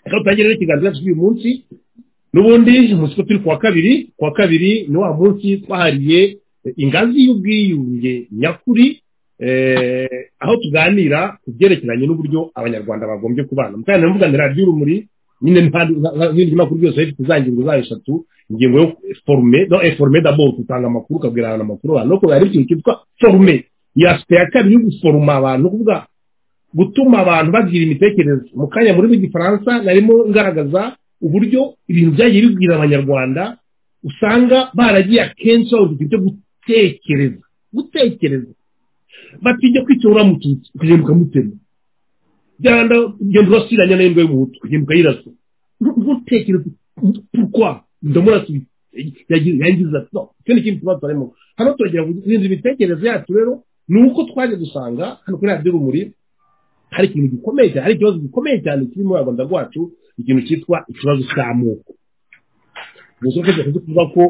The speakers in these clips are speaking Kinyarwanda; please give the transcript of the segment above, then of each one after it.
reka dutangire n'ikiganza cyacu cy'uyu munsi n'ubundi umunsi ko turi ku wa kabiri ku wa kabiri ni wa munsi twahariye ingazi y'ubwiyunge nyakuri aho tuganira ku byerekeranye n'uburyo abanyarwanda bagombye kubana mukanya mvuganira ry'urumuri nyine nk'iryo makuru byose rero tuzangirwa zayo eshatu ingingo yo forume no forume dabo tutanga amakuru ukabwira abantu amakuru abantu no kubera ikintu cyitwa forume iyo asite ya kabiri yo guforuma abantu kuvuga gutuma abantu bagira imitekerereze mu kanya muri rw'igifaransa narimo ngaragaza uburyo ibintu byagiye bibwira abanyarwanda usanga baragiye akenshi babuzwa ibyo gutekereza gutekereza batijya kwicyura mututsi ukagenda ukamutema byanda ugenda urasiranya n'imbwa y'umuhutu ukagenda ukayirasa ntutekereze purukwa ndamurasubiza yangiza ati no icyo ni ikindi kibazo harimo hano turagera guhinza imitekerereze yacu rero ni uko twaje gusanga hano kuri radiyo urumuri hari ikintu gikomeye cyane hari ikibazo gikomeye cyane kiri muri rwanda rwacu ikintu cyitwa ikibazo cy'amoko gusa uko kuvuga ko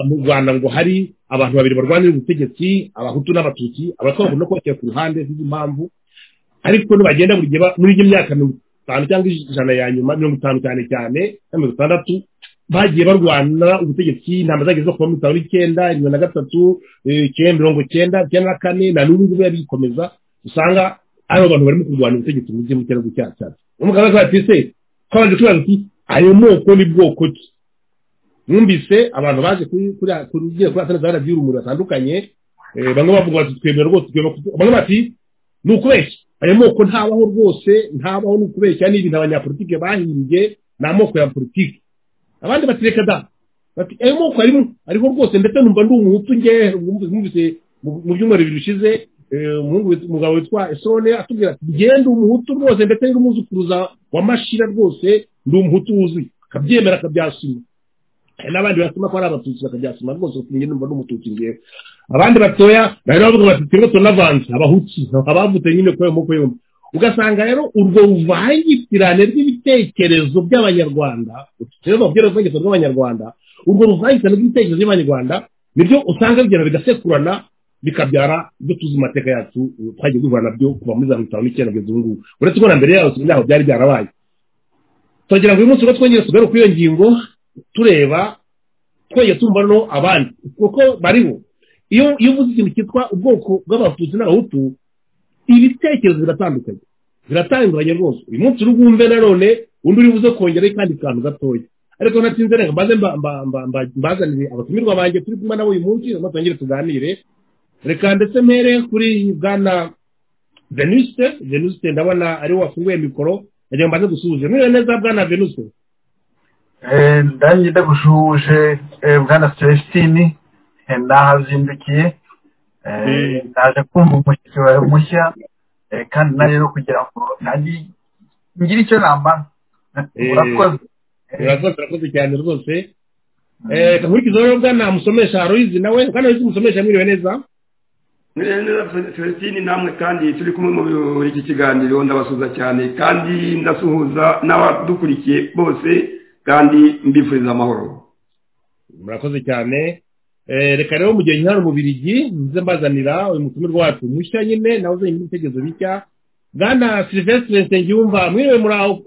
mu rwanda ngo hari abantu babiri barwanira ubutegetsi abahutu n'abatutsi abatwa bakunda kubashyira ku ruhande z'impamvu ariko nibagenda buri gihe muri iyo myaka mirongo itanu cyangwa ijana ya nyuma mirongo itanu cyane cyane na mirongo itandatu bagiye barwana ubutegetsi intambara zageze kuva mirongo itanu n'icyenda mirongo na gatatu mirongo icyenda icyenda na kane na n'ubu ngubu bikomeza usanga ari abantu barimo kurwanya ubutegetsi mu gihugu cy'aho cyacu umugabo azaza ati se twabanje kubaza ati ayo moko ni bwoko ki numvise abantu baje kuri ugiye kuri asana zara by'urumuri batandukanye bamwe bavuga bati twemera rwose bamwe bati ni ukubeshya ayo moko ntabaho rwose ntabaho ni ukubeshya ni ibintu abanyapolitike bahimbye ni amoko ya politiki abandi bati reka da bati ayo moko arimo ariho rwose ndetse numva ndi umuhutu ngewe numvise mu byumweru bibiri bishize umugabo witwa esone atubwira ati genda umuhutu rwose ndetse n'umuzukuruza wa mashira rwose ndi umuhutu wuzuye akabyemera akabyasima hari n'abandi basoma ko ari abatutsi bakabyasima rwose bafungiye numva n'umututsi ngewe abandi batoya bari bavuga bati turimo tunavanze abahutsi abavutse nyine kuri ayo moko yombi ugasanga rero urwo ruvangitirane rw'ibitekerezo by'abanyarwanda rero babwira urwego rw'abanyarwanda urwo ruvangitirane rw'ibitekerezo by'abanyarwanda nibyo usanga bigenda bigasekurana bikabyara ibyo tuzi mateka yacu twagiye duhura nabyo kuva muri za mirongo itanu n'icyenda kugeza ubu ngubu uretse ko na mbere yaho ntaho byari byarabaye turagira ngo uyu munsi ubwo twongere tugaruke kuri iyo ngingo tureba twongere tumva no abandi kuko bariho iyo iyo uvuze ikintu cyitwa ubwoko bw'abatutsi n'abahutu ibitekerezo biratandukanye biratandukanye rwose uyu munsi uri bwumve nanone undi uri buze kongera kandi kantu gatoya ariko natinze reka mbaze mbazanire abatumirwa banjye turi kumwe nabo uyu munsi twongere tuganire reka ndetse mpere kuri bwana venusite venusite ndabona ariwe wafunguye mikoro nagira ngo mbanze dusuhuje mwiriwe neza bwana venusite ndange ndagusuhuje bwana celestine nahazindukiye naje kumva umushyitsi wawe mushya kandi na rero kugira ngo ngire icyo namara urakoze urakoze cyane rwose reka nkurikize rero bwana musomesha haroyizi nawe bwana haroyizi musomesha mwiriwe neza mwiriwe neza felestine namwe kandi turi kumwe muri iki kiganiro ndabasuhuza cyane kandi ndasuhuza n'abadukurikiye bose kandi mbifuriza amahoro murakoze cyane reka rero mu gihe nkihari umubirigi nze mbazanira uyu mutumirwa wacu mushya nyine nawe uzanye n'ibitekerezo bishya bwana silvestre nsengiyumva mwiriwe muraho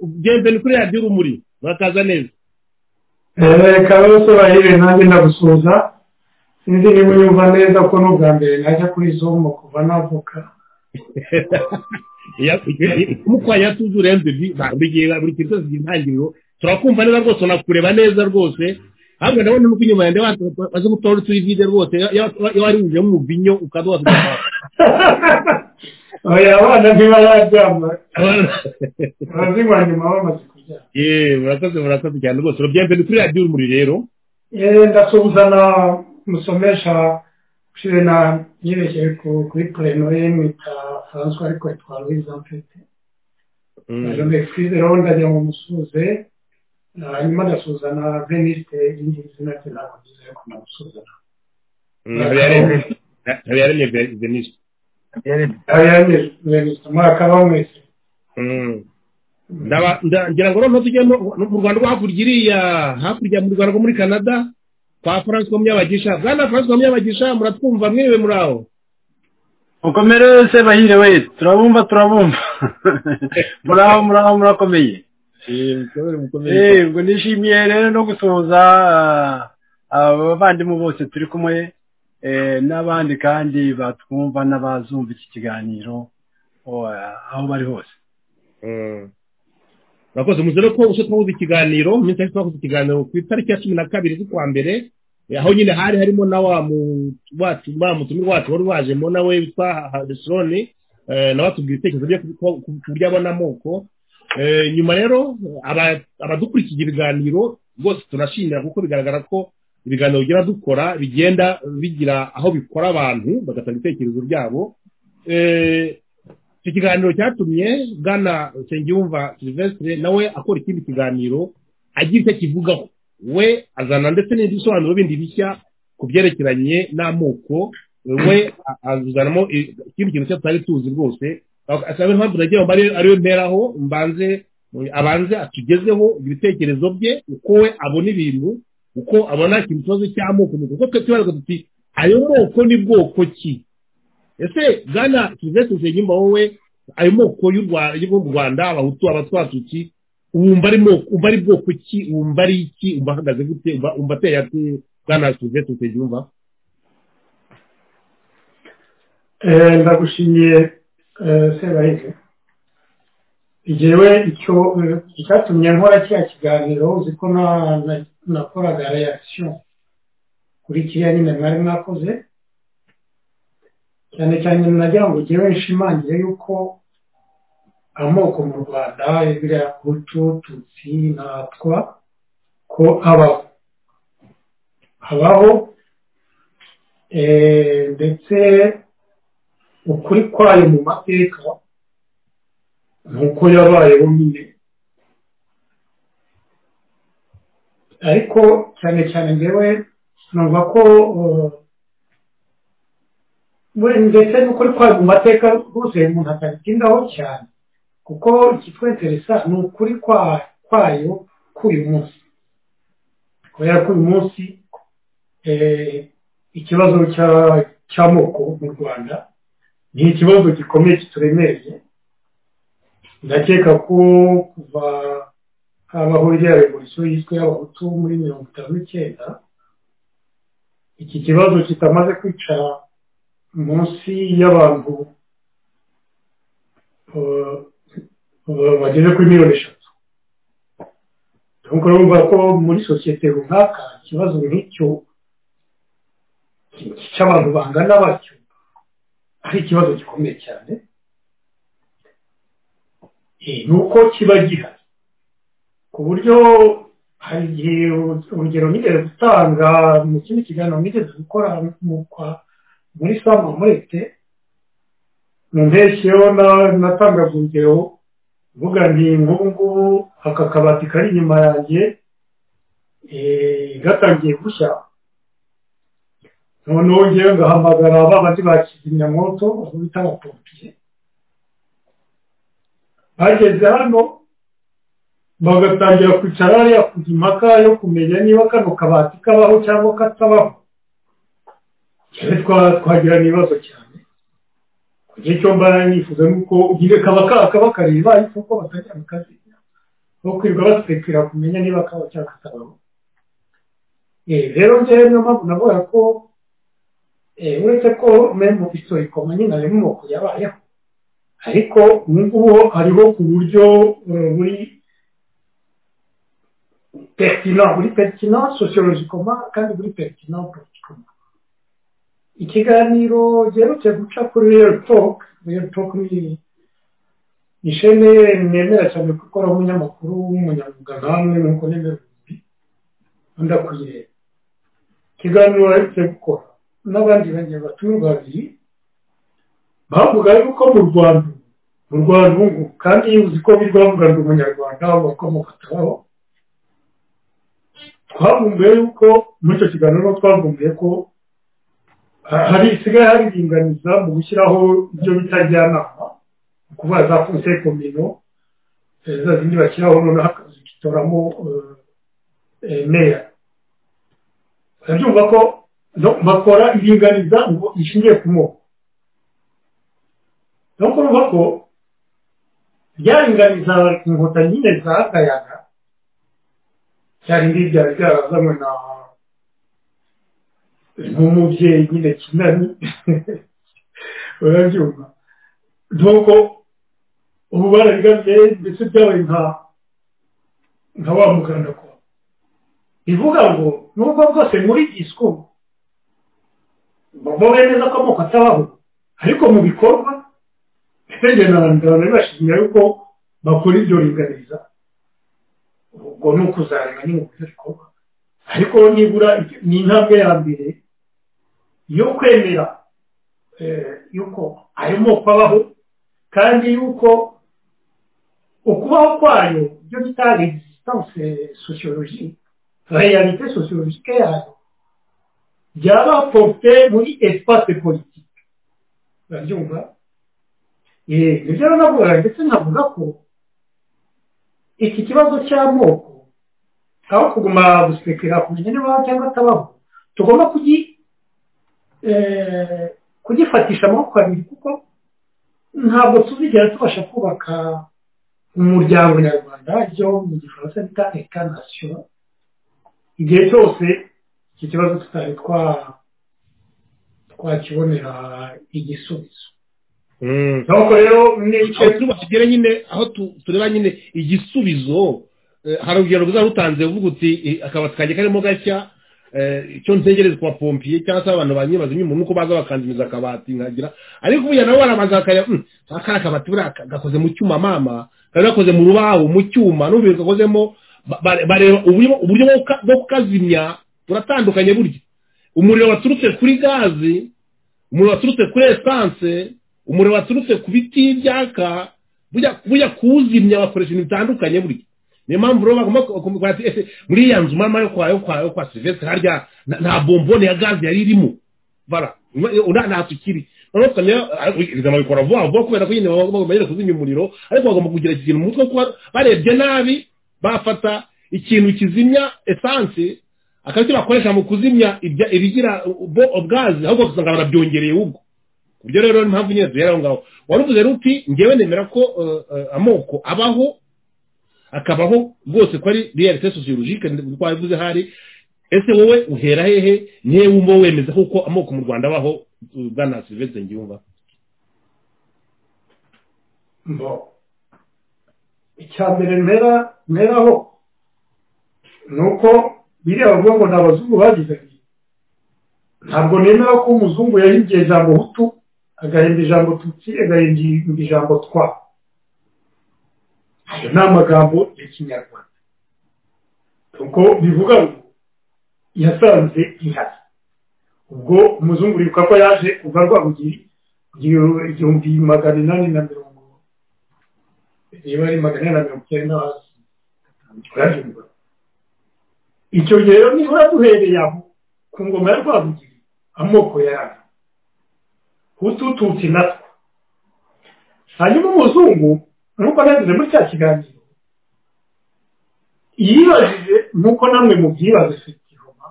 ni kuri radiyo urumuri murakaza neza reka rero bahiriwe nanjye ndagusuhuza sinzi niba unyumva neza ko n'ubwa mbere najya kuri zomo kuva navuka nk'uko yatuze urenze buri gihe buri kintu cyose kigira intangiriro turakumva neza rwose unakureba neza rwose ahubwo ndabona nuko inyuma yanjye waza gutora turi vide rwose iyo wari wujemo umubinyo ukaba wasubiza oya abana ntibararyama abazinywa nyuma bamaze kuryama yeee murakoze murakoze cyane rwose urubyiruko ni kuri radiyo urumuri rero yeee ndasuhuza na musomesha ushize na yerekeye kuri plenore mwita francois ariko yitwa louise mfite je m'excuse rero ndagira ngo musuhuze hanyuma ndasuhuza na veniste irindi zina rye nakugize ariko ndamusuhuza habiyaremye veniste habiyaremye veniste murakaba mwese ndagira ngo noneho tujye mu rwanda rwo hakurya iriya hakurya mu rwanda rwo muri canada kwa francois munyabagisha bwana francois munyabagisha muratwumva mwiriwe muri aho mukomere se bahire we turabumva turabumva muraho muraho murakomeye ngo nishimiye rero no gusohoza abavandimwe bose turi kumwe n'abandi kandi batwumva n'abazumva iki kiganiro aho bari hose murakoze muze ko uje twumva ikiganiro mu minsi twakoze ikiganiro ku itariki ya cumi na kabiri z'ukwa mbere aho nyine hari harimo na wa mutumi wacu wari wajemo nawe witwa harisoni nawe atubwira ibitekerezo bye ku buryo abona amoko nyuma rero abadukurikiye ibiganiro bose turashimira kuko bigaragara ko ibiganiro bigira dukora bigenda bigira aho bikora abantu bagatanga ibitekerezo byabo iki kiganiro cyatumye bwana nsengiyumva silvestre nawe akora ikindi kiganiro agira icyo akivugaho we azana ndetse n'ibindi bisobanuro bindi bishya ku byerekeranye n'amoko we azanamo ikindi kintu cyose tutari tuzi rwose asaba impamvu nagira ngo ariyo mperaho mbanze abanze atugezeho ibitekerezo bye uko we abona ibintu uko abona ikibazo cy'amoko kuko twe tubaza tuti ayo moko ni bwoko ki ese bwana silvestre nsengiyumva wowe ayo moko y'u rwanda abahutu abatwatutsi wumva ari umva ari bwoko ki wumva ari iki wumva ahagaze gute wumva ateye ati bwana silvestre nsengiyumva ndagushimiye sebahinzi igihewe icyo icyatumye nkora kiriya kiganiro uzi ko nakoraga reakisiyo kuri kiriya nyine mwari mwakoze cyane cyane nagira ngo ujye wishimangire yuko amoko mu rwanda biriya kutu tutsi natwa ko abaho habaho ndetse ukuri kwayo mu mateka nuko yabayeho nyine ariko cyane cyane ngewe numva ko ndetse n'ukuri kwayo mu mateka rwose umuntu atabitindaho cyane kuko ikitweteresa ni ukuri kwayo k'uyu munsi kubera ko uyu munsi ikibazo cy'amoko mu rwanda ni ikibazo gikomeye kituremereye ndakeka ko kuva habaho iriya revolisiyo yiswe y'abahutu muri mirongo itanu n'icyenda iki kibazo kitamaze kwicara munsi y'abantu bageze kuri miliyoni eshatu urumva ko muri sosiyete runaka ikibazo nk'icyo cy'abantu bangana batyo ari ikibazo gikomeye cyane ni uko kiba gihari ku buryo hari igihe urugero nigeze gutanga mu kindi kiganiro nigeze gukora muri sama murete mu mpeshyi yo natangaga urugero mvuga nti nk'ubu ngubu aka kabati kari inyuma yanjye gatangiye gushya noneho ngewe ngahamagara abandi ba kizimyamwoto aho bita abapompiye bageze hano bagatangira kwicara hariya kujya impaka yo kumenya niba kano kabati kabaho cyangwa katabaho twagira ibibazo cyane ku gihe cyo mbara nifuza nuko nyine kaba kakaba kareba ariko ko batajya mu kazi no kwirirwa basekera kumenya niba kaba cyangwa katabaho rero ngewe niyo mpamvu navuga ko uretse ko memu historiko manini harimo amoko yabayeho ariko ubu ngubu hariho ku buryo buri pertina buri pertina sociologicoma kandi buri pertina politikoma ikiganiro giherutse guca kuri real talk real talk ni ishene nemera cyane gukora umunyamakuru w'umunyamwuga namwe nuko nemera ubundi ndakuyireba ikiganiro baherutse gukora n'abandi bagenzi batumirwa babiri bavuga yuko mu rwanda mu rwanda ubu kandi uzi ko biri rwavugana umunyarwanda wakomoka atabaho twavumbuye yuko muri icyo kiganiro twavumbuye ko hari isigaye hariringaniza mu gushyiraho ibyo bita njyanama mu kuvuga za fonse komino za zindi bashyiraho noneho zigitoramo meya urabyumva ko bakora iringaniza ngo ishingiye ku moko ni uko ko byaringaniza inkuta nyine zagayaga cyari ndi byari byarazanywe na nk'umubyeyi nyine kinani urabyumva nubwo ubu barabigabye ndetse byabaye nka nka wa muganda ko bivuga ngo nubwo bwose muri gisiko bavuga neza ko amoko atabaho ariko mu bikorwa ndetse n'abantu bari bashimira yuko bakora ibyo ringaniza ubwo ni ukuzareba nyine uburyo bikorwa ariko nibura ni intambwe ya mbere yo kwemera yuko ayo moko abaho kandi yuko ukubaho kwayo ibyo bita egisitanse sosiyoloji reyalite sosiyologike yayo byaba porute muri esipase politike urabyumva nibyo navuga ndetse navuga ko iki kibazo cy'amoko aho kuguma gusekera kumenya niba cyangwa atabaho tugomba kugifatisha amaboko abiri kuko ntabwo tuzigera tubasha kubaka umuryango nyarwanda byo mu gifaransa bita eka nasiyo igihe cyose iki kibazo tutari twakibonera igisubizo nuko rero tugere nyine aho tureba nyine igisubizo hari urugero rutanze uvuga uti akabati kanjye karimo gashya icyo ntegereza kuba pompiye cyangwa se abantu banyibaza nyuma nuko baza bakandumiza akabati nkagira ariko ubu nawe barabanza bakareba aka akabati buriya gakoze mu cyuma mama kari gakoze mu rubaho mu cyuma n'ubu gakozemo bareba uburyo bwo kukazimya buratandukanye burya umuriro waturutse kuri gazi umuriro waturutse kuri esanse umuriro waturutse ku biti byaka bujya kuwuzimya bakoresha ibintu bitandukanye burya niyo mpamvu rero bagomba muri ya nzu mama yo kwa yo kwa yo kwa silvestre harya nta bombone ya gaze yari irimo bara nta tukiri noneho tukamenya ibizama bikora vuba vuba kubera ko nyine bagomba nyine kuzimya umuriro ariko bagomba kugira iki kintu mu mutwe kuba barebye nabi bafata ikintu kizimya esanse akaba icyo bakoresha mu kuzimya ibigira gaze ahubwo ugasanga barabyongereye ubwo ibyo rero ni mpamvu nyine duhera aho ngaho wari uvuze ruti ngewe nemera ko amoko abaho akabaho rwose ko ari reyalite sosiyologike uko wabivuze hari ese wowe uhera hehe nihe wumva wemeza kuko amoko mu rwanda abaho bwana silvestre ngiyumva mbo icya mbere mpera mperaho ni uko biriya bavuga ngo ni abazungu bagize ntabwo nemera ko umuzungu yahimbye ijambo hutu agahimba ijambo tutsi agahimba ijambo twa ayo ni amagambo ya kinyarwanda kuko bivuga ngo yasanze ihari ubwo umuzungu wibuka ko yaje kuva rwabugiri igihumbi magana inani na mirongo niba ari magana inani na mirongo icyenda hasi urabyibuka icyo gihe rero nibura duhereye aho ku ngoma ya rwabugiri amoko yayo hutututsi natwo hanyuma umuzungu nk'uko nagize muri cya kiganiro yibajije nk'uko namwe mu byibaze fitihoma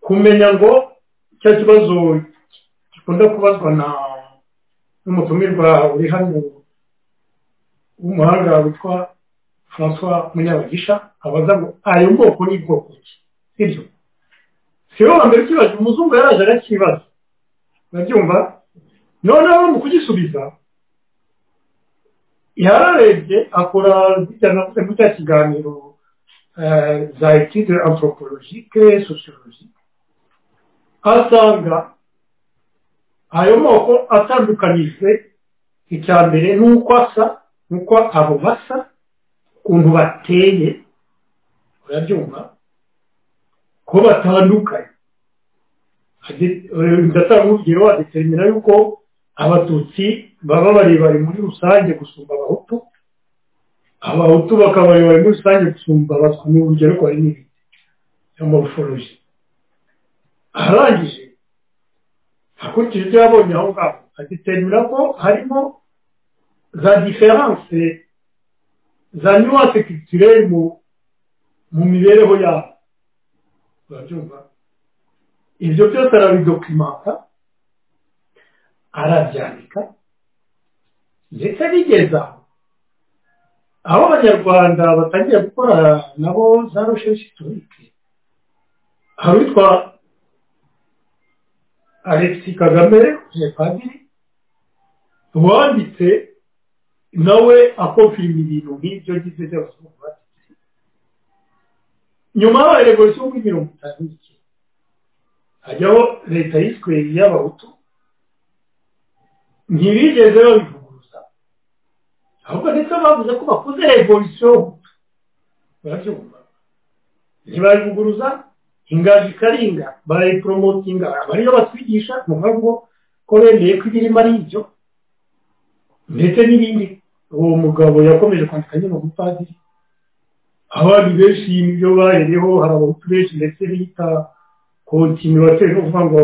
kumenya ngo cya kibazo gikunda kubazwa na n'umutumirwa uri hano w'umuhanga witwa francois munyabagisha abaza ngo ayo bwoko ni bwoko ki sibyo si wowe mbere ukibaza umuzungu yaraje arakibaza urabyumva noneho mu kugisubiza yararebye akora navuze muri cya kiganiro za etide anthropologique sociologique asanga ayo moko atandukanijwe icya mbere n'uko asa n'uko abo basa ukuntu bateye urabyumva ko batandukanye ndatanga urugero adetermina yuko abatutsi baba barebare muri rusange gusumba abahutu abahutu bakaba barebare muri rusange gusumba abatwa ni urugero ko hari n'ibindi ya morphology arangije akurikije ibyo yabonye aho ngaho adetermina ko harimo za diferanse za nuance culturelle mu mibereho yabo urabyumva ibyo byose arabidokimanta arabyandika ndetse bigeza aho aho abanyarwanda batangiye gukora nabo za rushe sitorike hari witwa alexi kagame padiri wanditse nawe akomfirima ibintu nk'ibyo ngibyo by'abazungu banditse nyuma yabaye revolisiyo muri mirongo itanu n'icyenda hajyaho leta yiswe iy'abahutu ntibigeze babivuguruza ahubwo ndetse bavuze ko bakoze revolisiyo barabyumva ntibabivuguruza ingazi ikaringa barayiporomotinga abariyo batwigisha ni ukuvuga ngo ko bemeye ko ibirimo ari ibyo ndetse n'ibindi uwo mugabo yakomeje kwandika nyine mu bupadiri abandi benshi ibyo bahereho hari abahutu benshi ndetse bita kontinuwateri ni ukuvuga ngo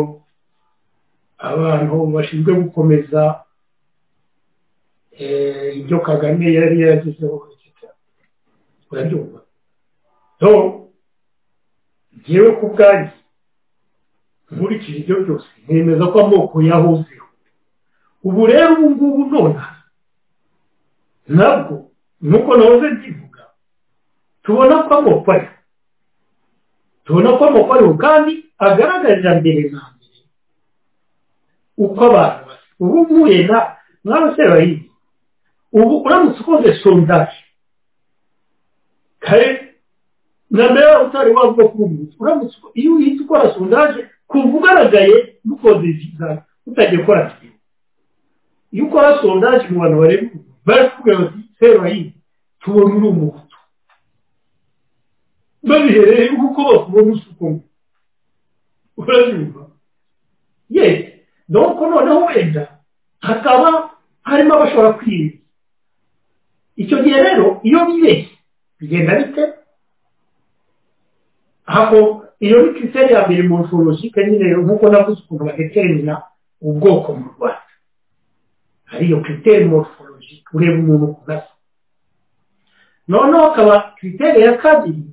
abantu bashinzwe gukomeza ibyo kagame yari yaragezeho urabyumva so ngewe ku bwanjye nkurikije ibyo byose nemeza ko amoko yahozeho ubu rero ubu ngubu nona nabwo nuko nahoze mbivuga tubona ko amoko ari tubona ko amoko ariho kandi agaragarira mbere na mbere uko abantu basa ubu nkuye na mwabasore bayindi ubu uramutse ukoze sondaje kare na mbere utari wavuga kuri ubu uramutse iyo uhita ukora sondaje kuva ugaragaye dukoze ibizami utagiye gukora siporo iyo ukora sondaje mu bantu bareba barakubwira bati sero yindi tubona uri umuhutu babihereye kuko bakubona usuku urabyumva ye donc noneho wenda hakaba harimo abashobora kwirinda icyo gihe rero iyo bibeshye bigenda bite aho iyo ni kiriteri ya mbere mu forojike nyine nk'uko navuze ukuntu badetermina ubwoko mu rwanda hari iyo kiriteri moroforojike ureba umuntu ukuntu asa noneho akaba kiriteri ya kabiri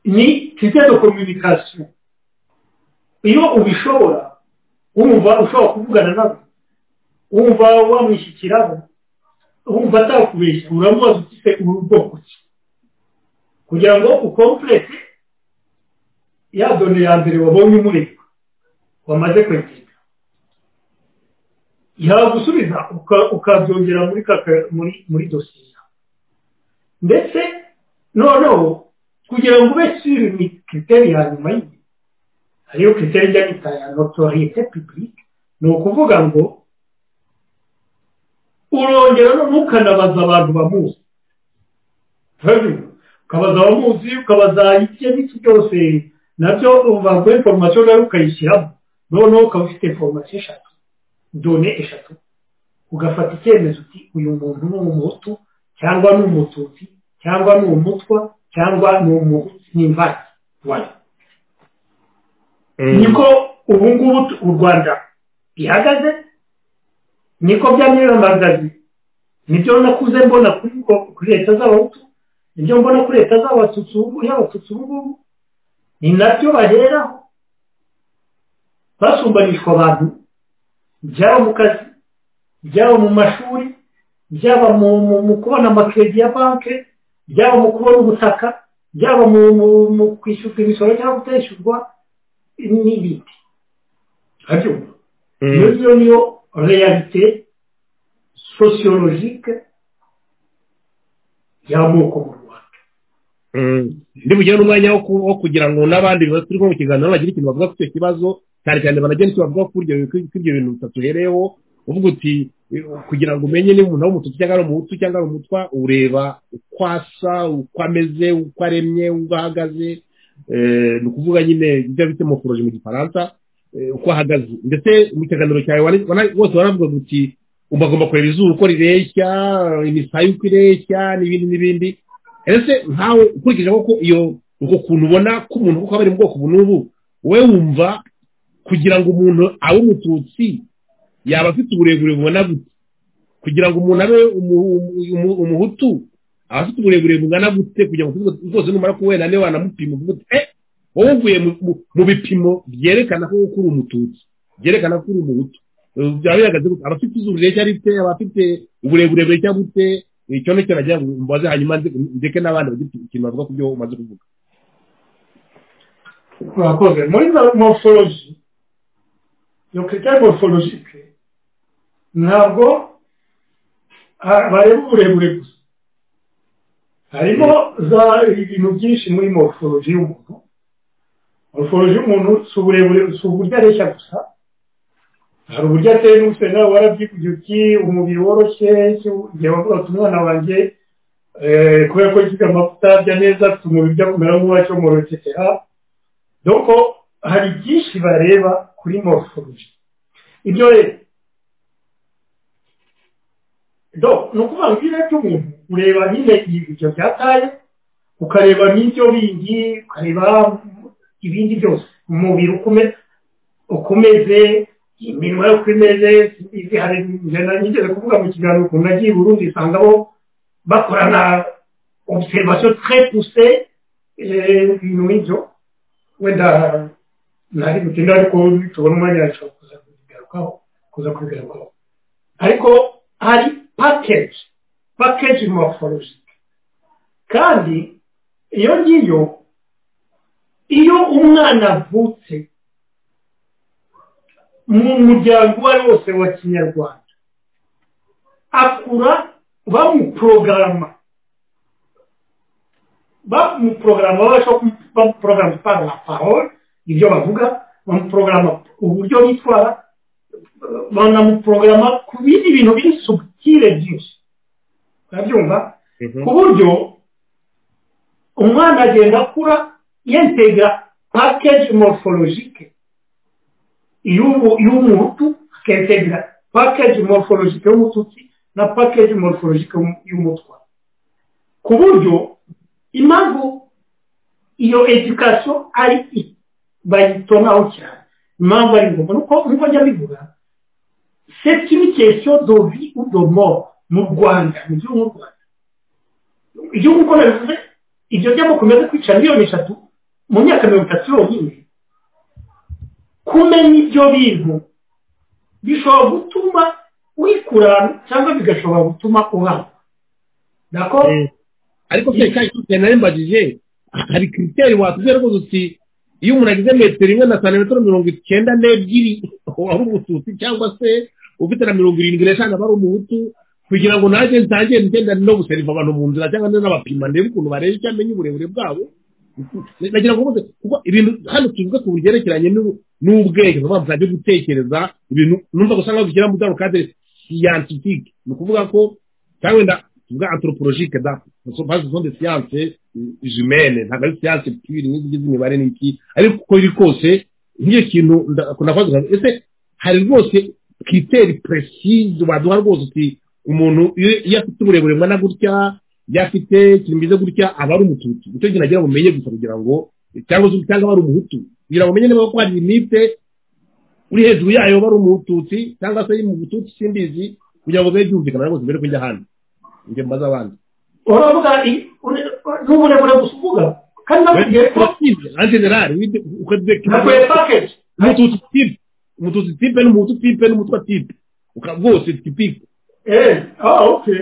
ni kiriteri de kominikasiyo iyo ubishobora wumva ushobora kuvugana nabo wumva wamwishyikiraho wumva atakubeshya uramubaza ufite ubu bwoko ki kugira ngo ukomplete ya done ya mbere wabonye umureba wamaze kwegera yagusubiza ukabyongera muri muri dosiye ndetse noneho kugira ngo ube siri ni kiriteri ya nyuma y'igihe hariyo kiriteri ijya yita ya notoriyete pibulike ni ukuvuga ngo urongera ntukanabaza abantu bamuzi ukabaza abamuzi ukabaza ibyo n'iki byose nabyo baguha inforomasiyo nawe ukayishyiramo noneho ukaba ufite inforomasiyo eshatu done eshatu ugafata icyemezo uti uyu muntu ni umuhutu cyangwa ni umututsi cyangwa ni umutwa cyangwa ni umuhutu ni imvange wayo niko ubu ngubu u rwanda bihagaze niko byamwiyamagaze nibyo nakuze mbona kuri leta z'abahutu ibyo mbona kuri leta z'abatutsi ubu ngubu ni nabyo baheraho basumbanishwa abantu byaba mu kazi byaba mu mashuri byaba mu kubona amakiredi ya banki byaba mu kubona ubutaka byaba mu kwishyurwa imisoro cyangwa kutishyurwa n'ibindi iyo niyo reyalite sosiyologike y'amoko mu rwanda bugere n'umwanya wo kugira ngo n'abandi turi mu kiganiro bagira ikintu bavuga ku icyo kibazo cyane cyane banagenda icyo bavuga kuri ibyo bintu bitatu uhereyeho uvuga uti kugira ngo umenye niba umuntu ari umututu cyangwa ari umuhutu cyangwa ari umutwa ureba uko asa uko ameze uko aremye uko ahagaze ni ukuvuga nyine ibyo bita moforoji mu gifaransa uko ahagaze ndetse mu kiganiro cyawe bose baravuga uti bagomba kureba izuba uko rireshya imisaya uko ireshya n'ibindi n'ibindi ese nkawe ukurikije ko iyo uko kuntu ubona k'umuntu kuko aba ari mu bwoko ubu n'ubu wowe wumva kugira ngo umuntu abe umututsi yaba afite uburebure bubona gute kugira ngo umuntu abe umuhutu aba afite uburebure bungana gute kugira ngo rwose numara ko wenda niba wanamupima eh wowe uvuye mu bipimo byerekana ko uri umututsi byerekana ko uri umuhutu byaba bihagaze gute aba afite izuba rireshya rite aba afite uburebure bureshya bute icyo ni cyo nagira ngo mbaze hanyuma ndeke n'abandi bagira ikintu bavuga ku byo umaze kuvuga murakoze muri morphology iyo critère morphologique ntabwo bareba uburebure gusa harimo za ibintu byinshi muri morphology y'umuntu morphology y'umuntu si uburebure si uburyo areshya gusa hari uburyo ateye n'ubuse nawe warabyivugiye uti umubiri woroshye igihe wavuga ati umwana wanjye kubera ko yiga amavuta arya neza afite umubiri ujya kumera nk'uwacyomorokekera doko hari byinshi bareba kuri morphology ibyo rero do ni ukuvuga ngo ibyo by'umuntu ureba nyine ibyo byataye ukareba n'ibyo bindi ukareba ibindi byose umubiri uko umeze iminwa yo uko imeze hari nigeze kuvuga mu kiganiro ukuntu nagiye i burundi usangamo bakorana observation très poussée ibintu nk'ibyo wenda ntari gutinda ariko tubona umwanya yacu kuza kubigarukaho kuza kubigarukaho ariko hari package package morphologique kandi iyo ngiyo iyo umwana avutse mu muryango uwo ari wose wa kinyarwanda akura bamuprogarama bamuprogarama bamuprogarama par la parole ibyo bavuga bamuprogarama uburyo bitwara banamuprogarama ku bindi bintu biri subutire byinshi urabyumva ku buryo umwana agenda akura yentega package morphologique y'umutu akentegra package morphologique y'umututsi na package morphologique y'umutwa ku buryo impamvu iyo education ari bayitonaho cyane impamvu ari ngombwa nuko nkuko njya mbivuga c'est une question de vie ou de mort mu rwanda mu gihugu mu rwanda igihugu uko nabivuze ibyo byamakomeza kwica miliyoni eshatu mu myaka mirongo itatu yonyine kumenya ibyo bintu bishobora gutuma wikurana cyangwa bigashobora gutuma uhana nako ariko se kandi icyo nari mbajije hari kiriteri watubwira rwose uti iyo umuntu agize metero imwe na santimetero mirongo icyenda n'ebyiri waba umututsi cyangwa se ufite na mirongo irindwi n'eshanu aba ari umuhutu kugira ngo nanjye ntangiye ngenda no guseriva abantu mu nzira cyangwa n'abapima ndebe ukuntu bareba icyo amenya uburebure bwabo nagira ngo bose kuko ibintu hano tuvuga ku byerekeranye n'ubwenge ni mpamvu bajya gutekereza ibintu numva gusa nkaho bishyira mu cyaro kadere siyantifike ni ukuvuga ko cyangwa wenda tuvuga anthropologique da bazi zonde siyanse jumene ntabwo ari siyanse pure nk'izi ngizi imibare n'iki ariko uko biri kose nk'iyo kintu nakoze ese hari rwose kiteri precise baduha rwose uti umuntu iyo afite uburebure bungana gutya iyo afite ikintu bimeze gutya aba ari umututsi nicyo kintu agira bumenye gusa kugira ngo cyangwa se cyangwa aba ari umuhutu kugira ngo umenye niba ko hari limite uri hejuru yayo bari umututsi cyangwa se ari mu bututsi simbizi kugira ngo bibe byumvikana rwose mbere kujya hano njye mbaza abandi uravuga n'uburebure gusa uvuga kandi nabwiye ko en general ukabye nakuye package umututsi tipe umututsi tipe n'umuhutu tipe n'umutwa tipe ukabwose tipike eh ah okay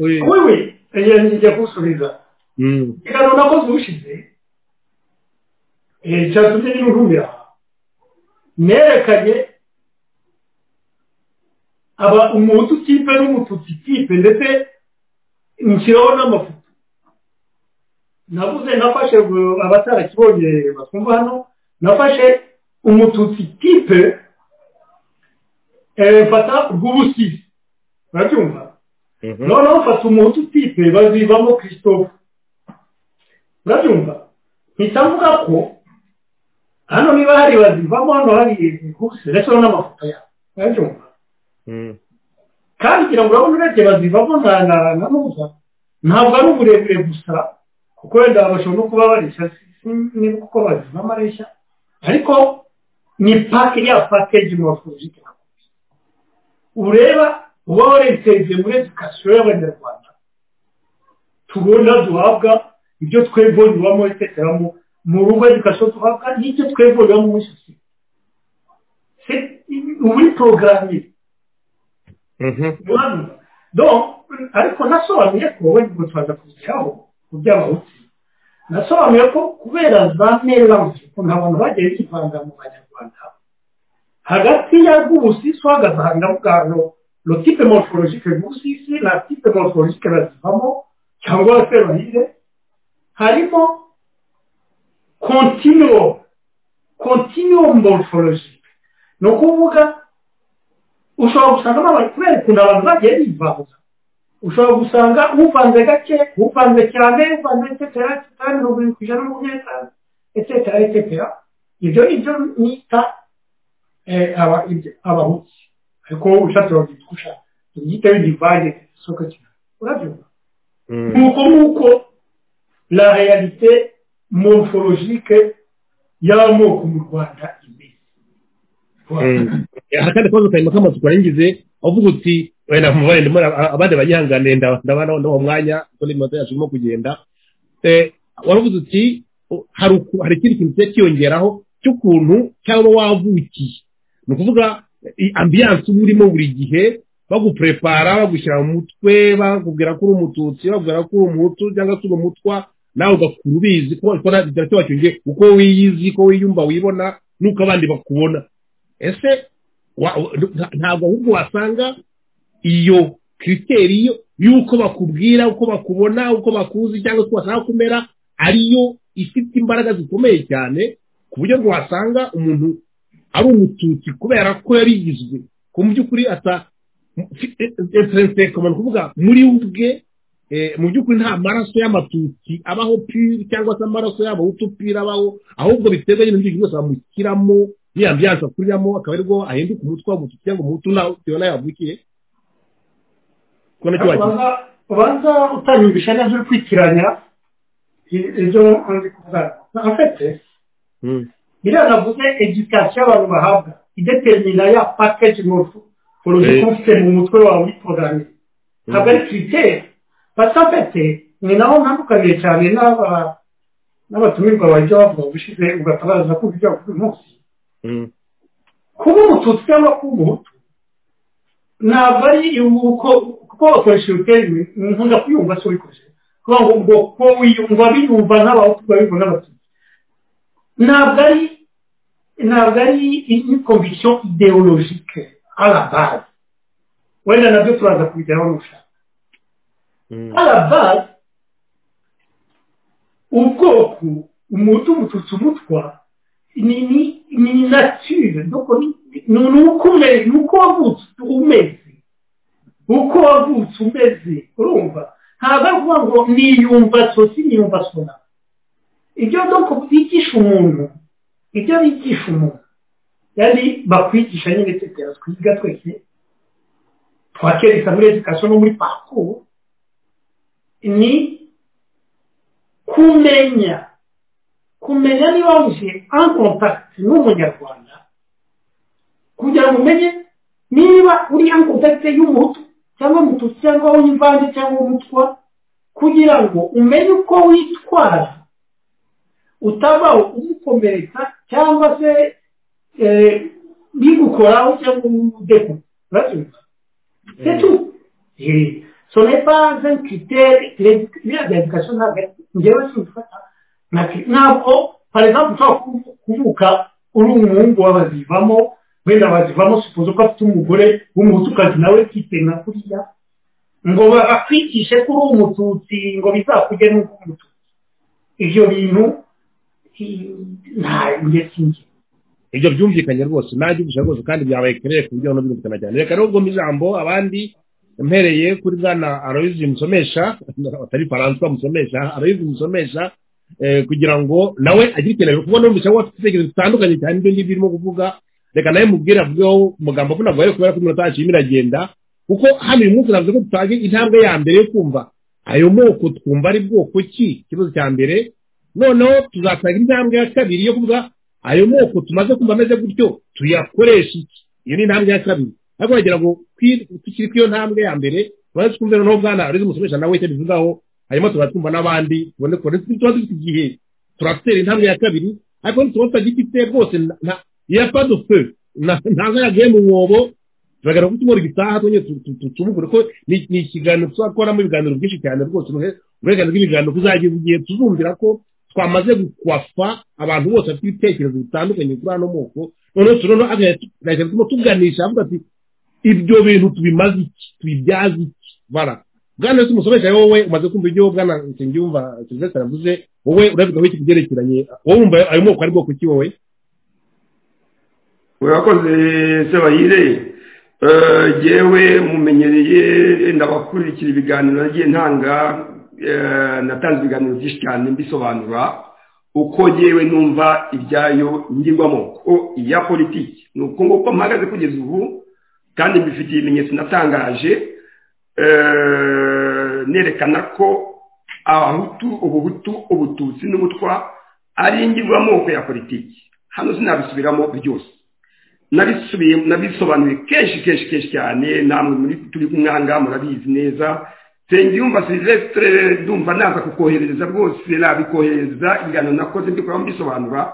oui oui njya gusubiza reka nakoze ubushize cyatumye n'ihurira nerekanye aba umuhutu kipe n'umututsi kipe ndetse nshyiraho n'amafoto navuze nafashe abatarakibonye bakumva hano nafashe umututsi kipe mfata bw'ubusisi urabyumva noneho mfata umuhutu kipe bazivamo christophe urabyumva mpita mvuga ko hano niba hari bazivamo hano hari ibihuse ndetse n'amafoto yabo urabyumva kandi kugira ngo urabona urebye bazivamo nta na n'uza ntabwo ari uburebure gusa kuko wenda bashobora no kuba bareshya niba kuko bazivamo areshya ariko ni pake ya pakeji mu bafunjike ureba uba waresereze muri edukasiyo y'abanyarwanda tubona duhabwa ibyo twebwe bibamo itekeramo mu rugo education tuhabwa n'icyo twebonera muri sosiyete ubu ni porogaramu ariko nasobanuye ko we gutwaza kugeraho ku by'abahutu nasobanuye ko kubera za meranse ukuntu abantu bagiye bivanga mu banyarwanda hagati ya rw'ubusisi hahagaze bwaro lo tipe morfologike rw'ubusisi na tipe morfologike bazivamo cyangwa se bahire harimo kontinuwo kontinuwo morfologike ni ukuvuga ushobora gusangamo abantu kubera ukuntu abantu bagiye bivanza ushobora gusanga uvanze gake uvanze cyane uvanze etetera etetera mirongo irindwi ku ijana n'umunani n'itanu etetera etetera ibyo nibyo nita abahutu ariko ushatse wabyita uko ushaka ubyita w'igivange isoko cyane urabyumva nuko nuko la realite morphologique y'amoko mu rwanda akandi kabazo karimo k'amazu karengeje avuga uti wenda mubare ndimo abandi banyihangane ndabona uwo mwanya kuko ni moto yacu irimo kugenda waravuze uti hari ikindi kintu kijya kiyongeraho cy'ukuntu cyangwa wavukiye ni ukuvuga ambiyanse uba urimo buri gihe bagupurepara bagushyira mu mutwe bakubwira ko uri umututsi bakubwira ko uri umutu cyangwa se uri umutwa nawe ugakura ubizi ko biracyaba cyongeye uko wiyizi ko wiyumva wibona nuko abandi bakubona ese ntabwo ahubwo wasanga iyo kiriteri y'uko bakubwira uko bakubona uko bakuzi cyangwa se uko bashaka kumera ariyo ifite imbaraga zikomeye cyane ku buryo wasanga umuntu ari umututsi kubera ko yarigizwe ku by'ukuri ata ni ukuvuga muri ubwe mu by'ukuri nta maraso y'amatutsi abaho piri cyangwa se amaraso y'abahutu piri abaho ahubwo biterwa n'ibintu byose bamushyiramo niyo ambiyanse akuriramo akaba aribwo ahinduka umutwe w'umututsi cyangwa umuhutu nawe bitewe n'ayo yavukiye ubanza utanyumvisha neza uri kwikiranya ibyo ndi kuvuga afite biriya navuze edikasiyo abantu bahabwa idetermina ya pakeji mofu porogiko ufite mu mutwe wawe uyitunganye ntabwo ari kiriteri basafete ni naho ntandukaniye cyane n'abatumirwa bajya bavuga ubushize ugatabaza ko ibyo buri munsi kuba umututsi cyangwa kuba umuhutu ntabwo ari uko kuko bakoresha ibiteri nkunda kuyumva se ubikoze kuvuga ngo ubwo ko wiyumva biyumva n'abahutu babibona n'abatutsi ntabwo ari ntabwo ari inyikomisiyo ideologike arabazi wenda nabyo turaza kubigeraho n'ushaka arabazi ubwoko umutu umututsi umutwa ni ni natire ni uko umeze ni uko wavutse umeze uko wavutse umeze urumva ntabwo ari ukuvuga ngo niyumva sosi niyumva sona ibyo doko bigisha umuntu ibyo bigisha umuntu yari bakwigisha nyine tetera twiga twese twakereka muri edikasiyo no muri pakuru ni kumenya kumenya niba wamushyize en contact n'umunyarwanda kugira ngo umenye niba uri en contact y'umuhutu cyangwa umutusi cyangwa w'imvange cyangwa umutwa kugira ngo umenye uko witwara utabaho umukomeretsa cyangwa se bigukoraho cyangwa umudeku urabyumva c'est tout ce n'est pas un critère l'éducation ntabwo ari njyewe simbifata ntabwo parizambu ushobora kuvuka uri umuhungu w'abazivamo wenda abazivamo sipoza ko afite umugore w'umutukazi nawe kitena kuriya ngo bakwigishe ko uri umututsi ngo bizakurye n'uko umututsi ibyo bintu nta ngesi nge ibyo byumvikanye rwose nta byumvisha rwose kandi byabaye kereye ku buryo buno byumvikana cyane reka rero mu ijambo abandi mpereye kuri bwana aroyizi musomesha atari faranswa musomesha aroyizi musomesha kugira ngo nawe agire ikintu kuko n'umvise ko afite ibitekerezo bitandukanye cyane ibyo ngibyo irimo kuvuga reka nawe mubwire avugeho umugambo ko ntabwo kubera ko iminota yacu irimo iragenda kuko hano uyu munsi navuze ko dutange intambwe ya mbere yo kumva ayo moko twumva ari bwoko ki ikibazo cya mbere noneho tuzatanga intambwe ya kabiri yo kuvuga ayo moko tumaze kumva ameze gutyo tuyakoresha iki iyo ni intambwe ya kabiri ariko wagira ngo tukiri ku iyo ntambwe ya mbere tumaze twumve noneho bwana arizo musomesha nawe icyo bivugaho hanyuma tuba twumva n'abandi tubone ko tuba dufite igihe turatera intambwe ya kabiri ariko nituba tutagifite rwose iya padufe ntago yagiye mu mwobo biragaragara ko tumora igitaha twongeye tubugure ko ni ikiganiro tuzakoramo ibiganiro byinshi cyane rwose uburenganzira bw'ibiganiro kuzagira igihe tuzumvira ko twamaze gukwafa abantu bose bafite ibitekerezo bitandukanye kuri ano moko noneho turono agahita turimo tuganisha avuga ati ibyo bintu tubimaze iki tubibyaze iki bara bwana wese umusomesha wowe umaze kumva ibyo bwana nsengiyumva serivisi aravuze wowe urabigaho iki kubyerekeranye wowe wumva ayo moko ari bwoko ki wowe urakoze sebahire yewe mumenyereye ndabakurikira ibiganiro nagiye ntanga natanze ibiganiro byinshi cyane mbisobanura uko yewe numva ibyayo ngirwamoko iya politiki ni uko nguko mpagaze kugeza ubu kandi mbifitiye ibimenyetso natangaje nerekana ko abahutu ubuhutu ubututsi n'ubutwa ari ingirwamoko ya politiki hano sinabisubiramo byose nabisubiye nabisobanuye kenshi kenshi kenshi cyane namwe muri turi kumwanga murabizi neza nsengiyumva silvestre ndumva naza kukoherereza rwose nabikohereza ingano nakoze ndi kuramo mbisobanura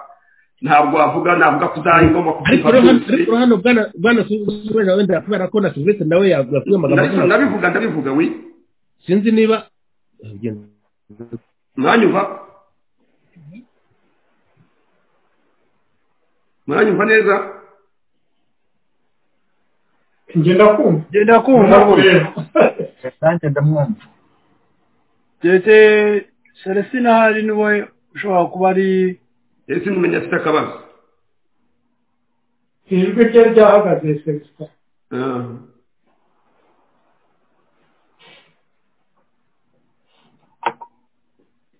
ntabwo wavuga navuga kuzayigomba ariko hano bwana silvestre wenda kubera ko na silvestre nawe yavuye amagambo ndabivuga ndabivuga we sinzi niba mwanyumva mwanyumva neza ngenda kumva ngenda kumva nanjye ndamwumva ndetse celestin ahari niwe ushobora kuba ari celestin umenya afite akabazo ijwi rye ryahagaze celestin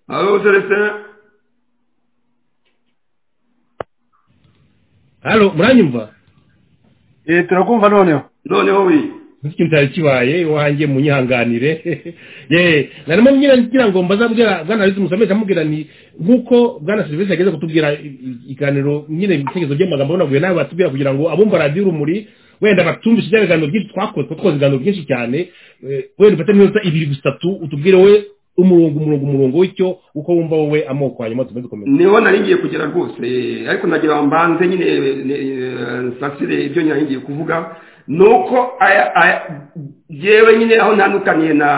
halo celestin halo muranyumva eh turakumva noneho noneho we ntiki ntari kibaye iwanjye munyihanganire ye narimo ngira ngira ngo mbazabwira bwana Alice Musamesha amubwira ni nkuko bwana Service ageze kutubwira ikaniro nyine ibitekerezo by'amagambo naguye nawe batubwira kugira ngo abumva radio rumuri wenda batumvise ibya biganiro byinshi twakoze twakoze ibiganiro byinshi cyane wenda ufate n'iminota ibiri gusatu utubwire we umurongo umurongo umurongo w'icyo uko wumva wowe amoko hanyuma tumaze kumenya niho ngiye kugera rwose ariko nagira mbanze nyine nsasire ibyo ngiye kuvuga ni uko yewe nyine aho ntandukaniye na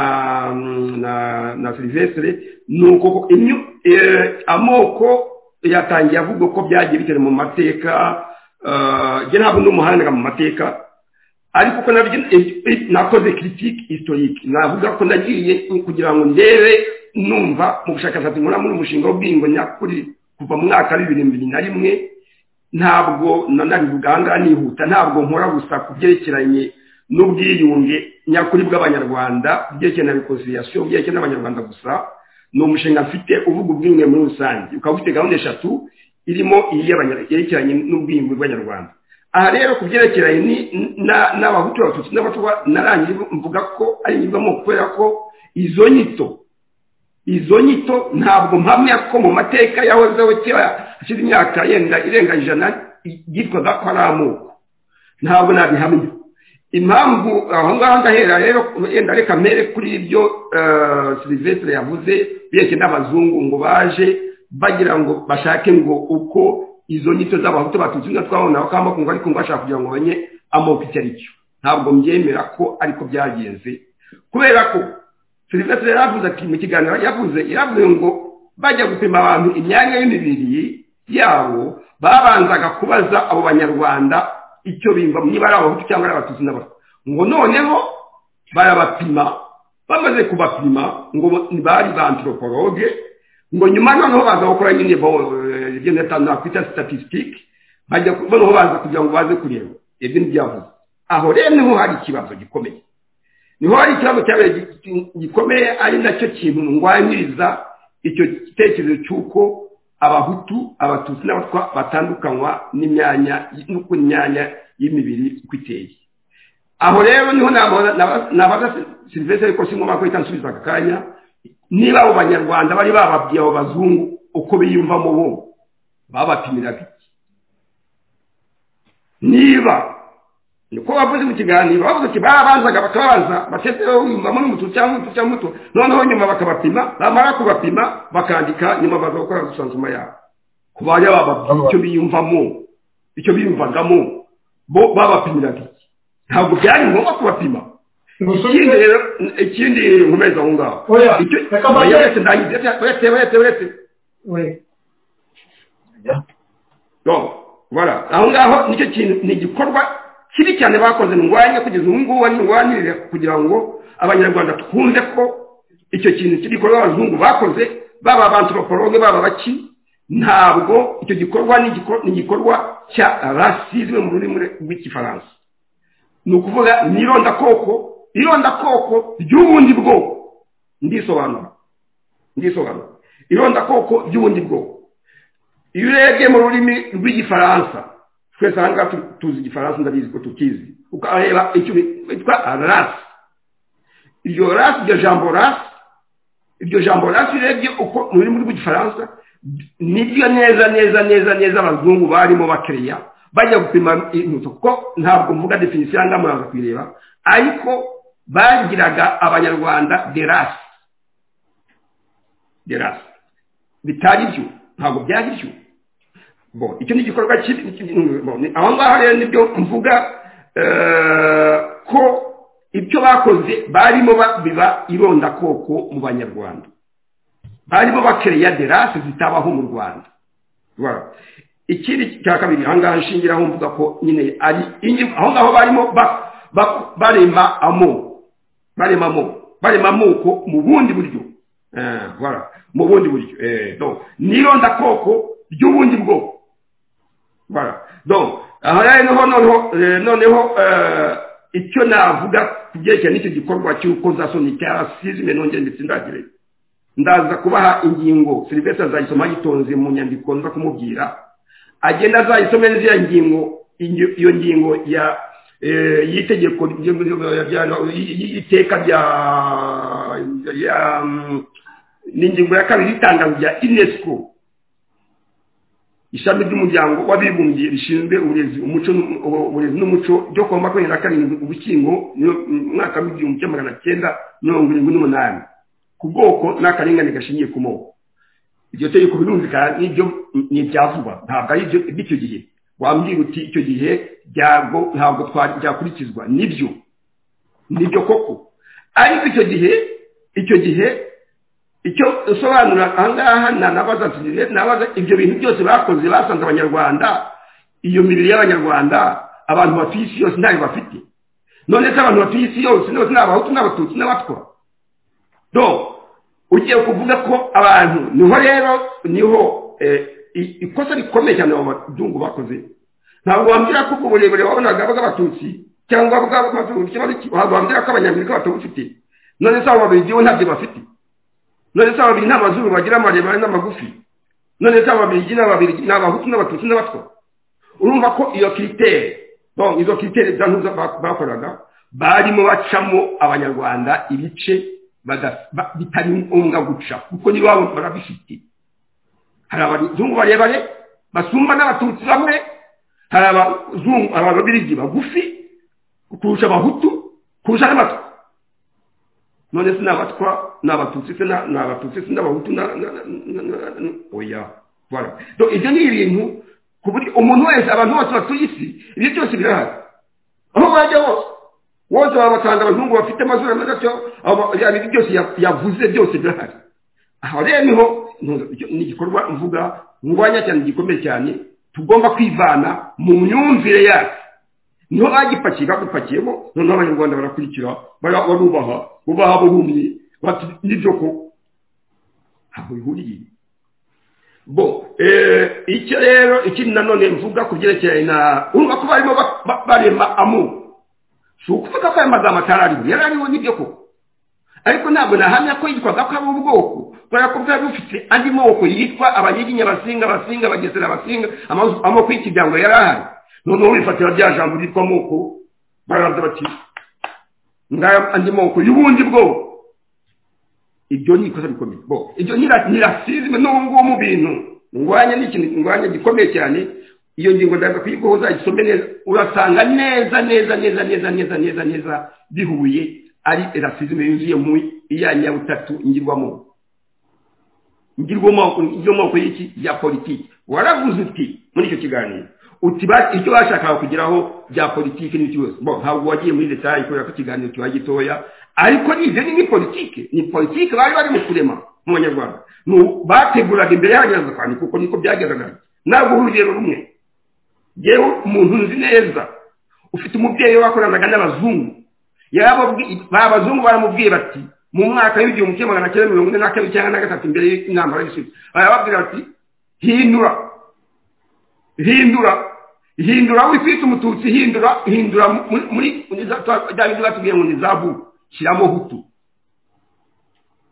na na silivesire ni uko amoko yatangiye avuga ko byagiye bitera mu mateka njye ntabwo ndi umuhanga mu mateka ariko ko nabyo nakoze kiritike isitorike navuga ko nagiye kugira ngo ndebe numva mu bushakashatsi nkora muri umushinga w'ubwingo nyakuri kuva mu mwaka w'ibihumbi bibiri na rimwe ntabwo nanabivuganga nihuta ntabwo nkora gusa ku byerekeranye n'ubwiyunge nyakuri bw'abanyarwanda byerekeye na rekonsiliyasiyo byerekeye n'abanyarwanda gusa ni umushinga mfite uvuga ubwiyunge muri rusange ukaba ufite gahunda eshatu irimo iyerekeranye n'ubwiyunge bw'abanyarwanda aha rero ku byerekeranye n'abahutu abatutsi n'abatwa narangiye mvuga ko ari inyurwamo kubera ko izo nyito izo nyito ntabwo mpamya ko mu mateka yahozeho kera hashize imyaka yenda irenga ijana yitwaga ko ari amoko ntabwo nabihamya impamvu aho ngaho ndahera rero yenda reka mbere kuri ibyo silivesire yavuze bireke n'abazungu ngo baje bagira ngo bashake ngo uko izo nyito z'abahutu batutsi na twabona aho kamba kumva ariko bashaka kugira ngo bamenye amoko icyo ari cyo ntabwo mbyemera ko ariko byagenze kubera ko serivisi yaravuze ati mu kiganiro yavuze yaravuze ngo bajya gupima abantu imyanya y'imibiri yabo babanzaga kubaza abo banyarwanda icyo bimva niba ari abahutu cyangwa ari abatutsi n'abatwa ngo noneho barabapima bamaze kubapima ngo bari ba antiroporoge ngo nyuma noneho baza gukora nyine ibyo nakwita statisitike bajya noneho baza kugira ngo baze kureba ibyo ntibyavuze aho rero niho hari ikibazo gikomeye niho hari ikibazo cyabaye gikomeye ari nacyo kintu ndwanyiriza icyo gitekerezo cy'uko abahutu abatutsi n'abatwa batandukanywa n'imyanya n'uko imyanya y'imibiri uko iteye aho rero niho nabaza serivisi ariko si ngombwa ko ihita nsubiza aka kanya niba abo banyarwanda bari bababwiye abo bazungu uko biyumvamo bo babapimiraga iki niba niko bavuze mu kiganiro bavuze ati babanzaga bakabanza batezeho wiyumvamo n'umutu cyangwa umutu cyangwa umutu noneho nyuma bakabapima bamara kubapima bakandika nyuma baza gukora gusansuma yabo ku bajya bababwiye icyo biyumvamo icyo biyumvagamo bo babapimiraga iki ntabwo byari ngombwa kubapima ngo ikindi usubize rero ikindi nkomeza aho ngaho oya icyo reka oya mbanze wese ndangize wese wese wese we no bara aho ngaho nicyo kintu ni igikorwa kibi cyane bakoze ndwanya kugeza ubu ngubu ndwanirira kugira ngo abanyarwanda twumve ko icyo kintu cy'igikorwa abazungu bakoze baba abanturopologe baba baki ntabwo icyo gikorwa ni igikor- ni igikorwa cya rasizme mu rurimi rw'igifaransa ni ukuvuga ni irondakoko irondakoko ry'ubundi bwoko ndisobanura ndisobanura irondakoko ry'ubundi bwoko iyo urebye mu rurimi rw'igifaransa twese aha ngaha tu- tuzi igifaransa ndabizi ko tukizi ukareba icyo bitwa rasi iryo rasi iryo jambo rasi iryo jambo rasi urebye uko mu rurimi rw'igifaransa niryo neza neza neza neza abazungu barimo bakereya bajya gupima intutu kuko ntabwo mvuga definisiyo aha ngaha muraza kuyireba ariko bagiraga abanyarwanda de rasi de rasi bitari byo ntabwo byari byo Bon, icyo ni igikorwa kibi bon, ni- aho ngaho rero nibyo mvuga eh, ko ibyo bakoze barimo ba- biba irondakoko mu banyarwanda barimo bakereya derasi zitabaho mu rwanda Voilà. ikindi cya kabiri aha ngaha nshingiraho mvuga ko nyine ari inyi- aho ngaho barimo ba- ba- barema amoko barema amoko barema amoko mu bundi buryo Eh, voilà. mu bundi buryo Eh, donc ni irondakoko ry'ubundi bwoko Voilà. donc aha rero niho noneho eh, noneho eh, icyo navuga ku byerekeye n'icyo gikorwa cy'urukozasoni cya rasizme nongere ndetse ndagire ndaza kubaha ingingo serivisi azayisoma yitonze mu nyandiko nza kumubwira agenda azayisome n'iziya ngingo ingi- iyo ngingo ya eh, y'itegeko rya- rya- y'iteka rya rya, mm, ni ingingo ya kabiri y'itangazo rya unesco ishami ry'umuryango w'abibumbye rishinzwe uburezi umuco n'u- ubu- uburezi n'umuco ryo ku wa makumyabiri na karindwi ugushyingo niyo- mu mwaka w'igihumbi kimwe magana cyenda mirongo irindwi n'umunani ku bwoko n'akarengane gashingiye ku moko iryo tegeko birumvikana n'ibyo ni ibyavugwa ntabwo ari ibyo- iby'icyo gihe wambwira uti icyo gihe ryago ntabwo twa- ryakurikizwa nibyo nibyo koko ariko icyo gihe icyo gihe icyo usobanura ahangaha na- nabaza ati- nabaza ibyo bintu byose bakoze basanze abanyarwanda iyo mibiri y'abanyarwanda abantu batuye isi yose ntayo bafite none se abantu batuye isi yose bose ni abahutu n'abatutsi n'abatwa do ugiye kuvuga ko abantu niho rero niho eh, i- ikosa rikomeye cyane abo bazungu bakoze ntabwo wambwira ko ubwo burebure wabonaga bw'abatutsi cyangwa bw'abatutsi ntabwo wambwira ko abanyamerika batabufite none se abo babiri bo ntabyo bafite none se ababiri ni abazungu bagira amaremare n'amagufi none se ababiri ni ababiri ni abahutu n'abatutsi n'abatwa urumva ko iyo kiritere bon izo kiritere zantuza bakoraga barimo bacamo abanyarwanda ibice baga- ba- bitari ngombwa guca kuko n'iwabo barabifite hari abazungu barebare basumba n'abatutsi bamwe hari abazungu ababirigi bagufi kurusha abahutu kurusha n'abatwa none se n'abatwa n'abatutsi se na- n'abatutsi se n'abahutu na- na- na- na- na- na- oya voilà donc ibyo ni ibintu ku buryo umuntu wese abantu bose batuye isi ibyo byose birahari aho bajya hose wose wabasanga abazungu bafite amazuru meza atyo abo- ya- ibi byose ya- yavuze byose birahari aho rero niho ntu- icyo ni igikorwa mvuga ngwanya cyane gikomeye cyane tugomba kwivana mu myumvire yacu niho bagipakiye bagupakiyemo noneho abanyarwanda barakurikira bara- barubaha bubaha burumye bati nibyo ko ntabwo bihuriye bo eh, icyo rero ikindi nanone mvuga ku byerekeranye na urumva ko barimo ba- ba- barema amoko si ukuvuga ko ayo magambo atari ariho yari ariho nibyo koko ariko ntabwo nahamya ko yitwaga ko ari ubwoko kubera ko bwari bufite andi moko yitwa abanyiginya abasinga abasinga abagesera abasinga amazu- amoko y'ikigango yari ahari noneho wifatira rya jambo ryitwa moko baraza bati ngaya andi moko y'ubundi bwoko ibyo ni ikosa rikomeye bo ibyo ni ra- ni rasizme n'ubu ngubu mu bintu ngwanya ni ikintu ngwanya gikomeye cyane iyo ngingo ndaza kuyigoho uzayisome neza urasanga neza neza neza neza neza neza neza bihuye ari rasizme yuzuye mu iyanya butatu ngirwamo ngirwamo ngirwamo y'iki ya politiki waravuze uti muri icyo kiganiro uti icyo bashakaga kugeraho bya politiki n'ibyo byose bo ntabwo wagiye muri detaye kubera ko ikiganiro kiba gitoya ariko ibyo ni politiki ni politiki bari barimo kurema mu banyarwanda bateguraga imbere y'abanyarwanda kwandika kuko niko byagendaga ntabwo uhuriye rumwe yewe umuntu nzi neza ufite umubyeyi wakoranaga n'abazungu abazungu baramubwiye bati mu mwaka w'igihumbi kimwe magana cyenda mirongo ine na kabiri cyangwa na gatatu imbere y'intambara y'isuku barababwira bati hindura hindura hindura wifite umututsi hindura hindura muri bya bindi batubwiye ngo ni zabu shyiramo hutu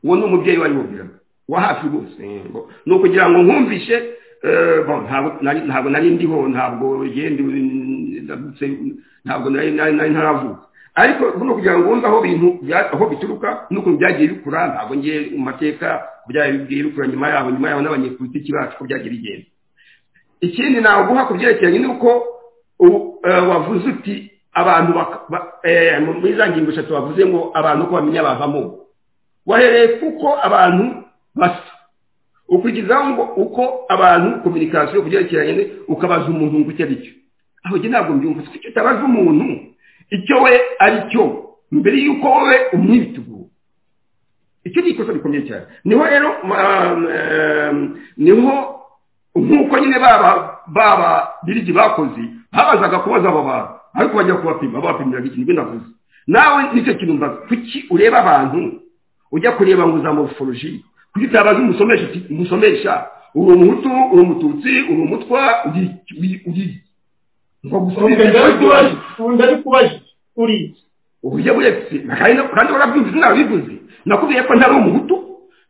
uwo ni umubyeyi wari wabwiraga wa hafi rwose ni ukugira ngo nkumvishe ntabwo nari ndiho ntabwo genda ntabwo nari ntaravuka ariko buno kugira ngo wumve aho bintu aho bituruka n'ukuntu byagiye bikura ntabwo ngiye mu mateka byagiye bikura nyuma yabo nyuma yabo n'abanyepolitiki bacu ko byagiye bigenda ikindi naguha ku byerekeranye n'uko wavuze uti abantu muri za ngingo eshatu bavuze ngo abantu uko bamenya bavamo wahereye kuko abantu basa ukurikizaho ngo uko abantu kominikasiyo ku byerekeranye ukabaza umuntu ngo icyo ari cyo aho njye ntabwo mbyumva kuko icyo utabaza umuntu icyo we ari cyo mbere y'uko wowe umwibitugu icyo ni ikosa rikomeye cyane niho rero niho nk'uko nyine baba birigi bakoze babazaga kubaza abo bantu ariko bajya kubapima babapimiraga ikintu ibyo navuze nawe nicyo kintu mbaza kuki ureba abantu ujya kureba ngo za morphology kuki utabaza umusomesha uti umusomesha uri umuhutu uri umututsi uri umutwa uri uburyo buretse kandi warabyumvise nabivuze nakubwiye ko ntari umuhutu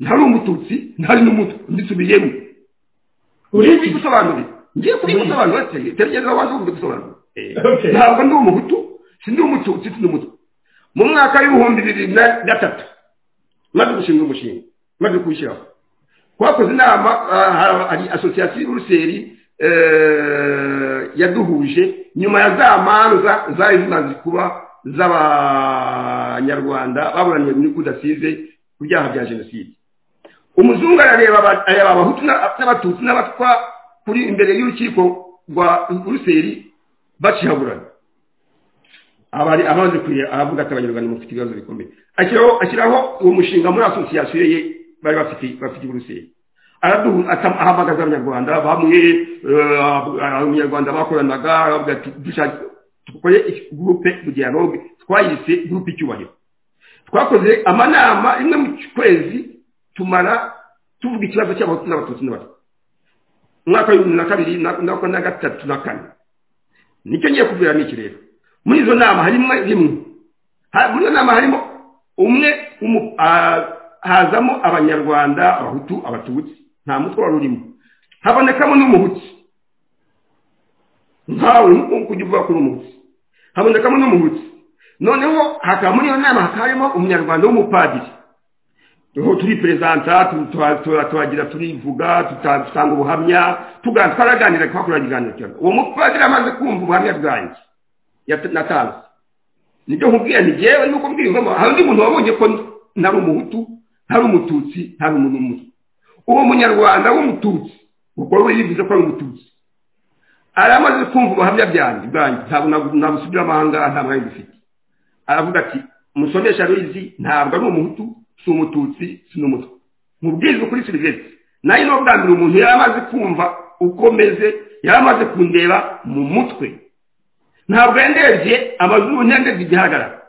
ntari umututsi ntari n'umutwe mbisubiyemo uri gusobanura ngiye kubigusobanura tegereza wabanza kubigusobanura ntabwo ndi umuhutu sindi umututsi sindi umutwe mu mwaka w'ibihumbi bibiri na gatatu maze gushinga umushinga maze kuwushyiraho twakoze inama hari asosiyasiyo y'uruseri yaduhuje nyuma ya za manza zari zimaze kuba z'abanyarwanda baburaniye muri kudasize ku byaha bya jenoside umuzungu arareba abahutu n'abatutsi n'abatwa kuri imbere y'urukiko rwa ruseri bacihaburana abari amaze avuga ati abanyarwanda mufite ibibazo bikomeye ashyiraho uwo mushinga muri asosiyasiyo ye bari bafite bafite uruseri ahamagaza abanyarwanda bamwe abanyarwanda bakoranaga bavuga ati dukore gurupe mu dialogue twayise gurupe icyubahiro twakoze amanama rimwe mu kwezi tumara tuvuga ikibazo cy'abahutu n'abatutsi n'abatwa umwaka w'ibihumbi na kabiri na gatatu na kane nicyo ngiye kubwira n'iki rero muri izo nama harimo rimwe muri izo nama harimo umwe hazamo abanyarwanda abahutu abatutsi nta mutwe wari urimo habonekamo n'umuhutsi ntawe kujya uvuga ko uri umuhutsi habonekamo n'umuhutsi noneho hakaba muri iyo nama hakaba harimo umunyarwanda w'umupadiri turiho turipurezanta turagira turivuga dutanga ubuhamya twaraganira twakora ikiganiro cyane uwo mupadiri amaze kumva ubuhamya bwanjye natanze nibyo nkubwira ni njyewe nuko mbwirwamo hari undi muntu wabonye ko ntari umuhutu ntari umututsi ntari umuntu w'umutwe uwo munyarwanda w'umututsi kuko we yivuze ko ari umututsi aramaze kumva ubuhamya byanjye bwanjye ntabwo nabusubira amahanga nta mwanya dufite aravuga ati musomesha ruzi ntabwo ari umuhutu si umututsi si n'umutwe mubwize kuri serivisi nayo ni bwa mbere umuntu yari amaze kumva uko meze yari amaze kundeba mu mutwe ntabwo yandebye amazuru ntiyandebye igihagarara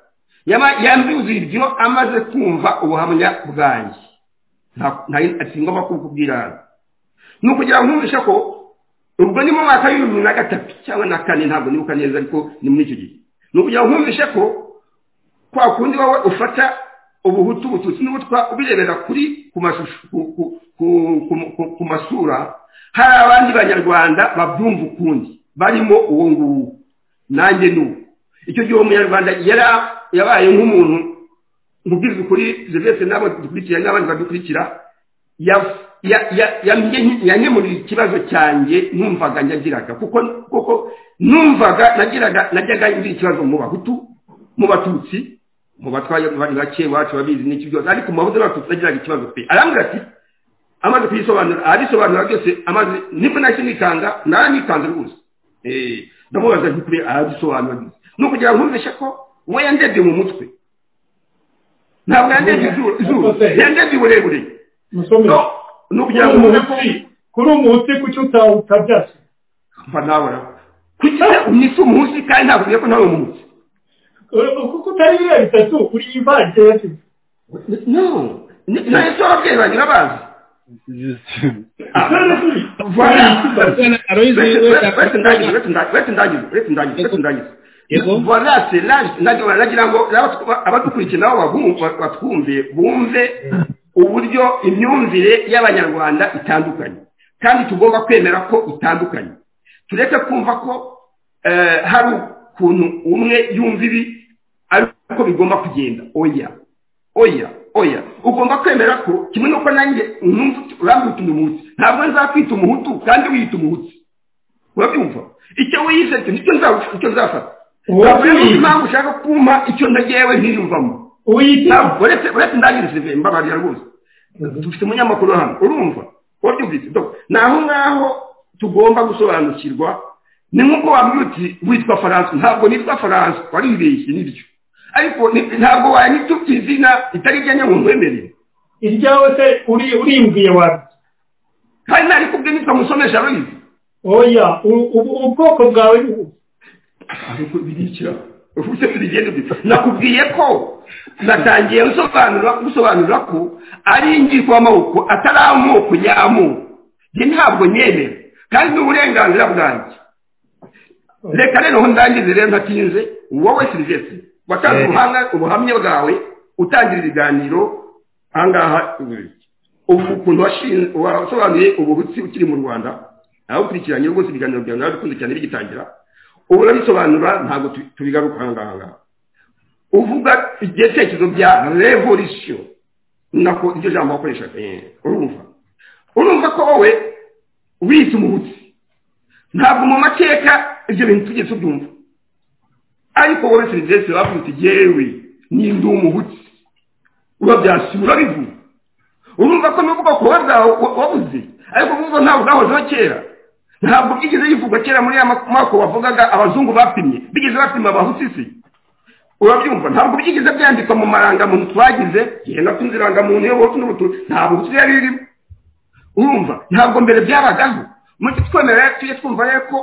yambyuzuye ibyo amaze kumva ubuhamya bwanjye ntago kubwira ni ukugira ngo nkumvishe ko ubwo ni mu mwaka w'ibihumbi na gatatu cyangwa na kane ntabwo nibuka neza ariko ni muri icyo gihe ni ukugira ngo nkumvishe ko kwa kundi wowe ufata ubuhutu ubututsi n'ubutwa ubirebera kuri ku masura hari abandi banyarwanda babyumva ukundi barimo uwo nguwo nanjye n'uwo icyo gihe uwo munyarwanda yabaye nk'umuntu mubwiza ukuri zivese n'abo dukurikira n'abandi badukurikira yanyemurira ikibazo cyanjye numvaga nyagiraga kuko numvaga nagiraga najyaga ngira ikibazo mu bahutu mu batutsi mu batwaye bari bake iwacu babizi n'iki byose ariko mu bahutu n'abatutsi nagiraga ikibazo pe arambwira ati amaze kuyisobanura abisobanura byose amaze nibwo nahise nikanga narayikanze rwose ndamubaza by'ukuri arabisobanura ni ukugira ngo nkumvishe ko we yandebye mu mutwe ntabwo yandebye izuru yandebye uburebure ni ukugira ngo nkumve ko kuri umunsi kuki utawutabyase mba nabura kugira umwisi umunsi kandi ntabwo ugiye ko nawe umunsi kuko utari biriya bitatu uri imvange yasize no nayo si ababyeyi bagira bazi nagira ngo abadukurikira nabo batwumve bumve uburyo imyumvire y'abanyarwanda itandukanye kandi tugomba kwemera ko itandukanye tureke kumva ko hari ukuntu umwe yumva ibi ariko bigomba kugenda oya oya oya ugomba kwemera ko kimwe n'uko nanjye urambwita umuhutsi ntabwo nzakwita umuhutu kandi wiyita umuhutsi urabyumva icyo wiyize nicyo nzafata ntabwo rero impamvu ushaka kumpa icyo ntagewe ntiyumvamo uretse ndangirize mbabarira rwose dufite umunyamakuru hano urumva wabyumvise ni aho ngaho tugomba gusobanukirwa ni nk'uko wambwira uti witwa faransa ntabwo nitwa faransa waribeshye nibyo ariko ntabwo wanyita izina ritari ijyanye mu mwemerere iryawe se urimbwiye wabi kandi nari kubwe nitwa musomesha ruyizi oya ubwoko bwawe ni ubu ariko birikira uburyo bigenda bita nakubwiye ko natangiye gusobanura gusobanura ko ari ingirwamaboko atari amoko nyamoko njye ntabwo nyemera kandi ni uburenganzira bwanjye reka rero ndangize rero ntatinze wowe silivesitiri watanze ubuhamya ubuhamya bwawe utangira ibiganiro ahangaha ubu ukuntu wasobanuye ubuhutsi ukiri mu rwanda nawe ukurikiranye rwose ibiganiro byawe nawe bikunze cyane bigitangira ubu urabisobanura ntabwo tubigaruka ahangaha uvuga igitekerezo bya revolisiyo nako iryo jambo wakoresha urumva urumva ko wowe wiyita umuhutsi ntabwo mu mateka ibyo bintu tujye tubyumva ariko wowe serivisi bavuga uti yewe n'indi umuhutsi urabyasi urabivuga urumva ko n'ubwoko kuba bwawe wabuze ariko kuko ntabwo bwahozeho kera ntabwo bwigeze bivugwa kera muri ya mako bavugaga abazungu bapimye bigeze bapima abahutsi se urabyumva ntabwo byigeze byandikwa mu marangamuntu twagize genda tunze irangamuntu yo wowe n'ubutu ntabwo butu yari irimo urumva ntabwo mbere byabagaho muri twemera tujye twumva rero ko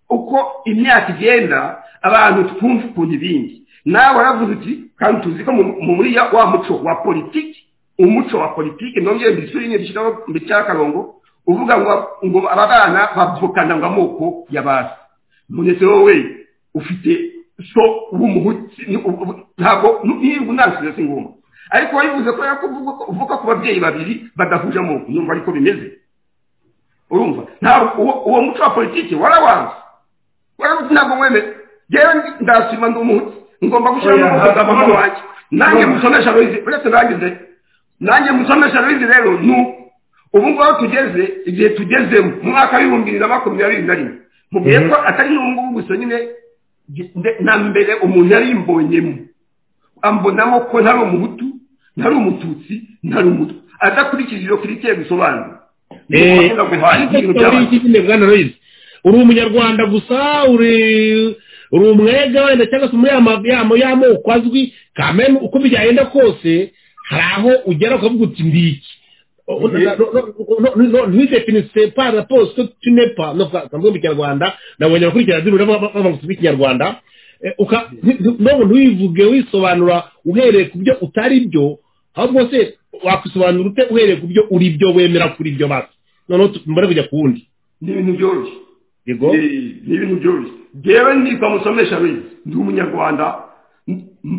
uko imyaka igenda abantu twumva ukuntu ibindi nawe waravuze uti kandi tuzi ko muri wa muco wa politiki umuco wa politiki nongere mbisuri mbishyiraho mbishyiraho akarongo uvuga ngo ngo aba bana bavukana ngo amoko y'abantu munetse wowe ufite so w'umuhutsi ntabwo nirwa ntansize si ngoma ariko wabivuze ko uvuga ku babyeyi babiri badahuje amoko numva ariko bimeze urumva ntabwo uwo muco wa politiki warawanze warabuze ntabwo wemere yewe ndasima ndi umuhutu ngomba gushyiramo umuhutu wanjye nanjye musomesha ruyizi uretse nangize nanjye musomesha ruyizi rero ni ubu ngubu tugeze igihe tugezemo mu mwaka w'ibihumbi bibiri na makumyabiri na rimwe mubwiye ko atari n'ubu ngubu gusa nyine na mbere umuntu yari yimbonyemo ambonamo ko ntari umuhutu ntari umututsi ntari umutu adakurikije iyo kirikiye bisobanura uri umunyarwanda gusa uri umwega wenda cyangwa se umwe y'amoko azwi kamena uko byagenda kose hari aho ugera ukavuga uti mbiki ntidefinise para posite tunepa ntabwo mu kinyarwanda nabonye abakurikirana zirura bavuga ikinyarwanda ntabwo ntuyivuge wisobanura uhereye ku byo utari byo ahubwo se wakwisobanura ute uhereye ku byo uri byo wemera kuri byo basi noneho tumare kujya ku wundi ni ibintu byoroshye ni ibintu byoroshye ngewe nitwa musomesha ruyizi ndi umunyarwanda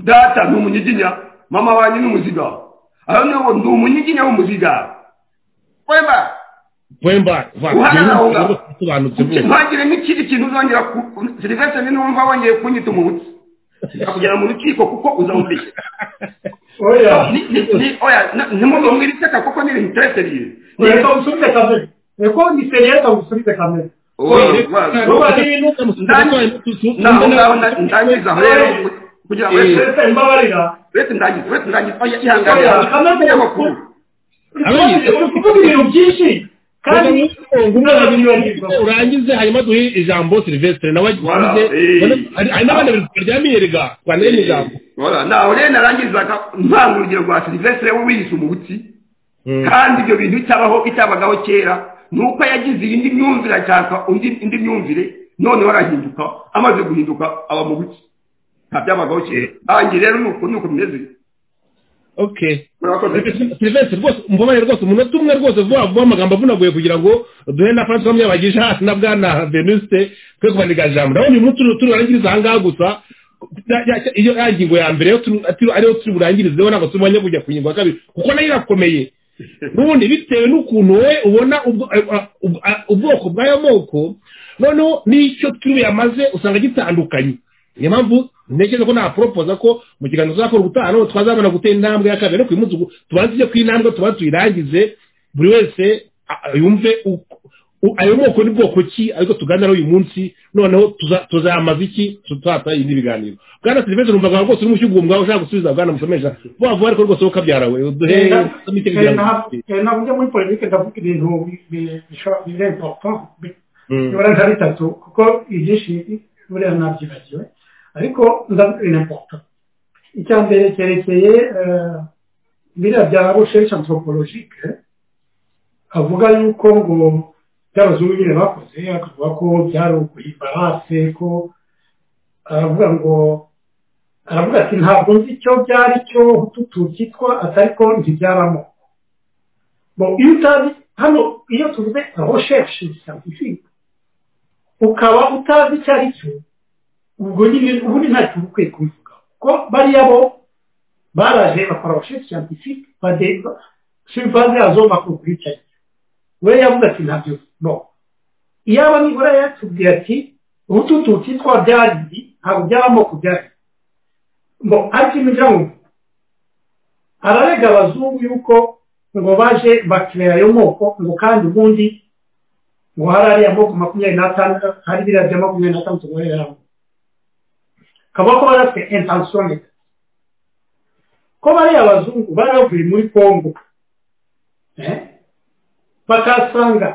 data ni umunyiginya mama wanjye ni umuziga aho niho ndi umunyiginya w'umuziga wemba wemba ntihagire n'ikindi kintu uzongera serivisi ni numva wongeye kunyita umubutsi kugera mu rukiko kuko uzawubeshya oya ntimuzomwire iseka kuko ni ibintu turetse bibi ntabwo kamere niko ni seriyeri kagusubize kamere ndangiza rero kugira ngo mbabarira uretse ndangiza uretse ndangiza ihangane kuko ibintu byinshi kandi urangize hanyuma duhe ijambo silvestre nawe Voilà, urangize eh. hari n'abandi bintu tukaryamiye rega twanire n'ijambo Voilà, naho rero narangizaga ntanga urugero rwa silvestre we wiyise umutsi kandi ibyo bintu bitabaho bitabagaho kera ni uko yagize iyindi myumvire ashaka undi indi myumvire noneho arahinduka amaze guhinduka aba mu buki nta byabagaho kera anjye rero ni uko ni uko bimeze okay murakoze silvestre rwose umbabarire rwose umunota umwe rwose vuba vuba amagambo avunaguye kugira ngo duhe na francois myabagisha hasi na bwana venuste twe kubandika ijambo ndabona uyu munsi turi turarangiriza aha ngaha gusa Ya- ya- ya- iyo ya ngingo ya mbere yo turi- atiri- ariyo turi burangirizeho ntabwo tubonye kujya ku ngingo ya kabiri kuko nayo irakomeye n'ubundi bitewe n'ukuntu wowe ubona ubwo- eh, ubwo- eh, ubwoko bw'ayo moko noneho n'icyo turi buyamaze usanga gitandukanye niyo mpamvu ntekereza ko naporopoza ko mu kiganiro tuzakora ubutaha noneho twazabona gutera intambwe ya kabiri ariko uyu munsi ubu tubanze ijye ku intambwe tuba tuyirangize buri wese a- a- yumve uko- u- ayo moko ni bwoko ki ariko tuganiraho uyu munsi noneho tuza- tuzamaza iki tuzata indi biganiro bwana serivisi numvaga rwose uri mushyugumbwa ushaka gusubiza bwana musomesha vuba vuba ariko rwose woka byarawe uduhe ntabwo ujya muri politiki ndavuga ibintu birepopo bibura nka bitatu kuko ibyinshi buriya nabyibagiwe ariko ndavuga ibintu birepopo icya mbere cyerekeye eh, biriya bya recherche anthropologique avuga yuko ngo by'abazungu nyine bakoze akavuga ko byari ukuyibarase ko aravuga ngo aravuga ati ntabwo nzi icyo byari cyo hututu cyitwa atari ko ntibyaramo Bon, iyo utazi hano iyo tuvuze recherche scientifique ukaba utazi icyo ari cyo ubwo nyine ubundi ntacyo uba ukwiye kubivuga kuko bariya bo baraje bakora recherche scientifique badeba sur base yazo bakubwira icyo ari cyo we yavuze ati ntabyo bon iyaba nibura yatubwiye ati ubututu cyitwa byari ibi, ntabwo by'amoko byari ibi." bon ariko imijya mu ararega abazungu yuko ngo baje bakirera ayo moko ngo kandi ubundi ngo hari ariya moko makumyabiri n'atanu hari biriya bya makumyabiri n'atanu tugorera hamwe kavuga ko bari bafite intensiyo neza ko bariya abazungu bari bavuye muri kongo eh, bakahasanga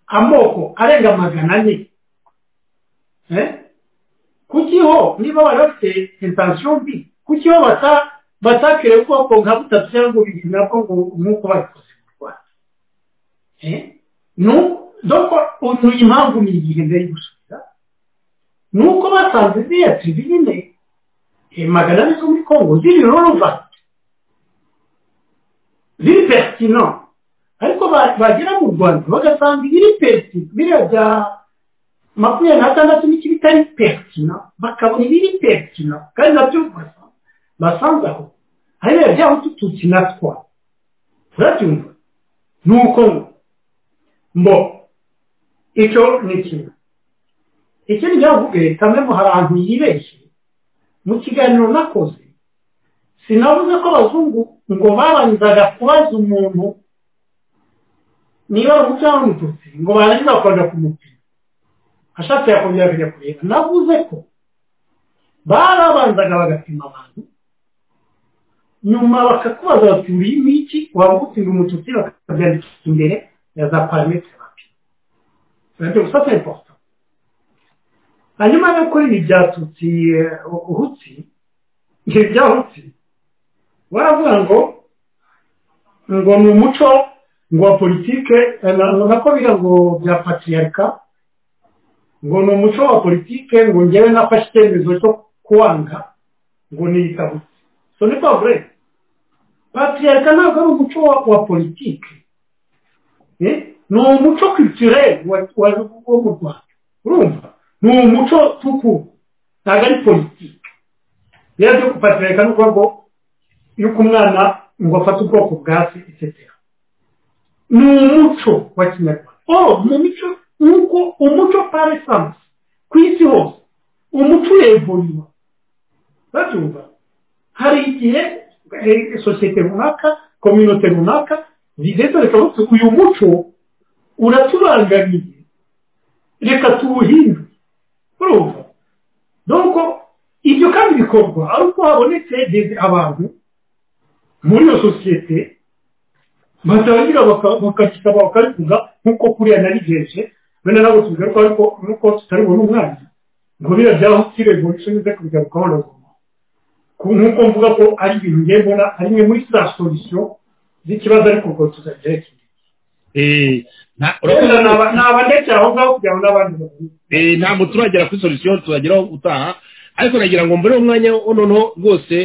amoko arenga magana ane eh, kuki ho niba bari bafite intensiyo mbi kuki ho bata batakiriye ubwoko nka butatu cyangwa bibiri nabwo ngo nk'uko babikoze mu rwanda Eh, nu- doko uyu impamvu ni igihe mbere yo gusubira ni uko basanze ziriya tiribine eh, magana ane zo muri kongo ziri relevant ziri pertinent ariko ba- bagera mu rwanda bagasanga ibiri pertinent biriya bya makumyabiri n'atandatu n'iki bitari pertinent bakabona ibiri pertinent kandi nabyo basa- basanze aho hariya bya hututu kinatwa urabyumva ni uko ngo mbo icyo ni kimwe ikindi cyavuge kamwe mu hantu yibeshye mu kiganiro nakoze sinavuze ko abazungu ngo babanzaga kubaza umuntu niba ari umuco cyangwa umututsi ngo barangiza bakajya kumupima ashatse yakongera akajya kureba navuze ko barabanzaga bagapima abantu nyuma bakakubaza bati uri miki waba ugutsinda umututsi bakabyandika imbere ya za parametere bapima urabyo gusa c'est important hanyuma yo kuri ibi bya tutsi eh, hutsi ibi bya hutsi baravuga ngo ngo ni umuco ngo wa politike eh, na- nako biga ngo bya patriarika ngo ni umuco wa politike ngo ngewe nafashe icyemezo cyo kuwanga ngo niyita hutsi so ni pas vrai patriarika ntabwo ari umuco wa, wa politike Eh, ni umuco culturel wa, wa, wo mu rwanda urumva ni umuco tuku ntabwo ari politike rero byo kupatriarika ni ukuvuga ngo yuko umwana ngo afate ubwoko bwa se etc ni umuco wa kinyarwanda oh mu mico nk'uko umuco par essence ku isi hose umuco urevurirwa batumva hari igihe eh, sosiyete runaka kominote runaka zigenda reka bati uyu muco uratubangamira reka tuwuhindure urumva donko ibyo kandi bikorwa ari uko habonetse des- abantu muri iyo sosiyete batarangira bakagisaba bakabivuga nk'uko kuriya narigeje bene nabo tubigaruka ariko nuko tutari bubone umwana ngo biriya byaho kirego nshinze kubigaruka hano nk'uko mvuga ko ari ibintu ngiye mbona ari imwe muri za solisiyo z'ikibazo ariko ubwo tuzagereka naba ndetse aho ngaho kugira ngo n'abandi babone ntabwo turagera kuri solisiyo turageraho utaha ariko nagira ngo mbone umwanya noneho rwose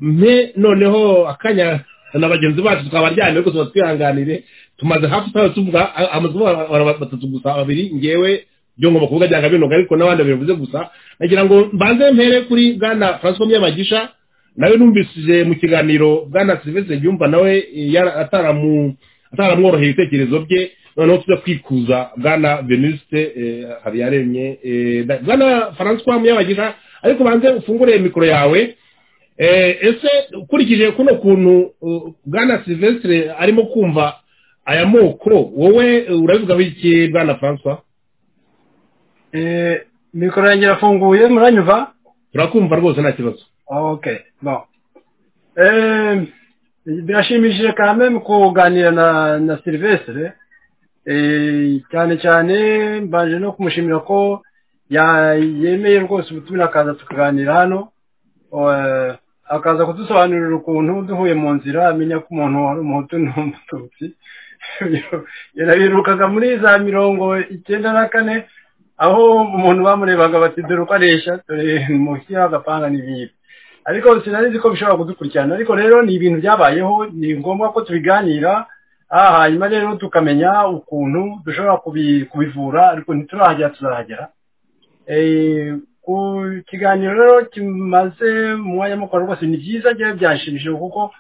mpe noneho akanya na bagenzi bacu tukabaryamye ariko tuba twihanganire tumaze hafi twawe tuvuga amazu batatu gusa babiri ngewe byo ngomba kuvuga byanga binoga ariko n'abandi babivuze gusa nagira ngo mbanze mpere kuri bwana francois myamagisha nawe numvise mu kiganiro bwana silvestre byumva nawe ataramworoheye ibitekerezo bye noneho tujya kwikuza bwana venuste habiyaremye bwana francois myamagisha ariko banze ufungure mikoro yawe ese ukurikije kuno kuntu bwana silvestre arimo kumva aya moko wowe urabivugaho iki bwana francois mikoro yanjye irafunguye muranyumva turakumva rwose nta kibazo ok birashimishije kandi mu kuganira na silvestre cyane cyane mbanje no kumushimira ko yemeye rwose ubutumira akaza tukaganira hano akaza kudusobanurira ukuntu duhuye mu nzira amenya ko umuntu wari umuhutu n'umututsi yanabirukaga muri za mirongo icyenda na kane aho umuntu bamurebaga bati dore uko aresha dore mushya agapanga n'ibindi ariko sinari ko bishobora kudukurikirana ariko rero ni ibintu byabayeho ni ngombwa ko tubiganira hanyuma rero tukamenya ukuntu dushobora kubivura ariko ntiturahagera tuzahagera ku kiganiro rero kimaze umwanya mukuru rwose ni byiza njyewe byashimishije kuko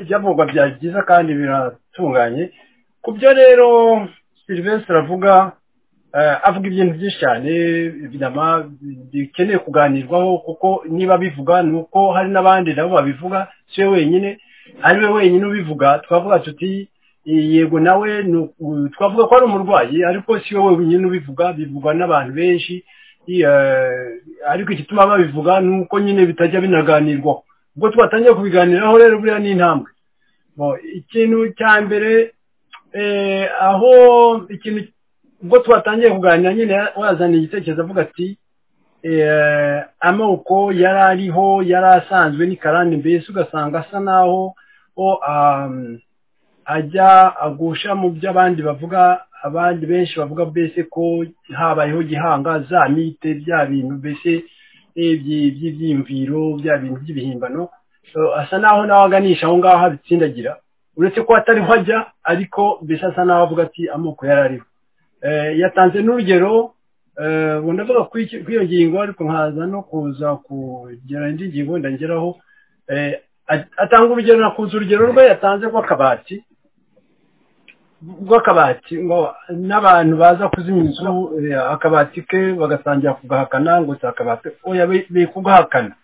ibyavugwa byari byiza kandi biratunganye ku byo rero silvestre avuga avuga ibintu byinshi cyane bikeneye kuganirwaho kuko niba bivuga ni uko hari n'abandi nabo babivuga si we wenyine ari we wenyine ubivuga twavuga tuti yego nawe twavuga ko ari umurwayi ariko si wowe wenyine ubivuga bivugwa n'abantu benshi ariko igituma babivuga ni uko nyine bitajya binaganirwaho ubwo twatangiye kubiganiraho rero buriya ni intambwe ikintu cya mbere aho ikintu ubwo twatangiye kuganira nyine wazaniye igitekerezo avuga ati amoko yari ariho yari asanzwe n'ikarande mbese ugasanga asa naho ajya agusha mu byo abandi bavuga abandi benshi bavuga mbese ko habayeho gihanga za mite bya bintu mbese by'ibyiyumviro bya bintu by'ibihimbano asa naho nawe aganisha aho ngaho abitsindagira uretse ko atariho ajya ariko mbese asa naho avuga ati amoko yari ariho yatanze n'urugero ubu ndavuga kuri iyo ngingo ariko nkaza no kuza kugera indi ngingo ndageraho atanga urugero nakunze urugero rwe yatanze rw'akabati rw'akabati ngo n'abantu baza kuzimya inzu akabati ke bagatangira kugahakana ngo si akabati oya biri kugahakana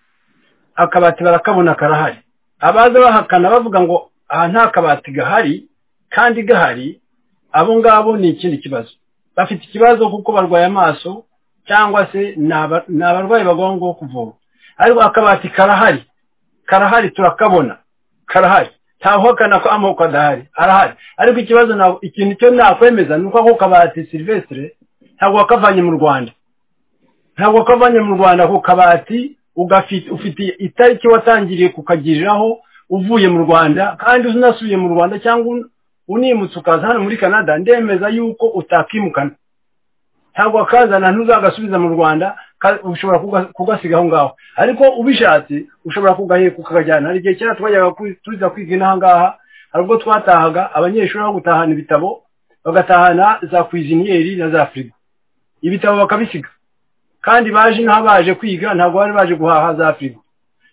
akabati barakabona karahari abaza bahakana bavuga ngo aha nta kabati gahari kandi gahari abo ngabo ni ikindi kibazo bafite ikibazo kuko barwaye amaso cyangwa se ni abarwayi bagomba ngo kuvura ariko akabati karahari karahari turakabona karahari ntawuhakana ko amoko adahari arahari ariko ikibazo ikintu cyo nakwemeza ni uko ako kabati silvestre ntabwo wakavanye mu rwanda ntabwo wakavanye mu rwanda ako kabati ufite itariki watangiriye kukagiriraho uvuye mu rwanda kandi unasubiye mu rwanda cyangwa unimutse ukaza hano muri canada ndemeza yuko utakimukana ntabwo wakazana ntuzagasubiza mu rwanda ushobora kugasiga aho ngaho ariko ubishatse ushobora kugaheka ukakajyana hari igihe kera twajyaga tuza kwiga inaha ngaha hari ubwo twatahaga abanyeshuri aho gutahana ibitabo bagatahana za kwiziniyeri na za firigo ibitabo bakabisiga kandi baje inaha baje kwiga ntabwo bari baje guhaha za firigo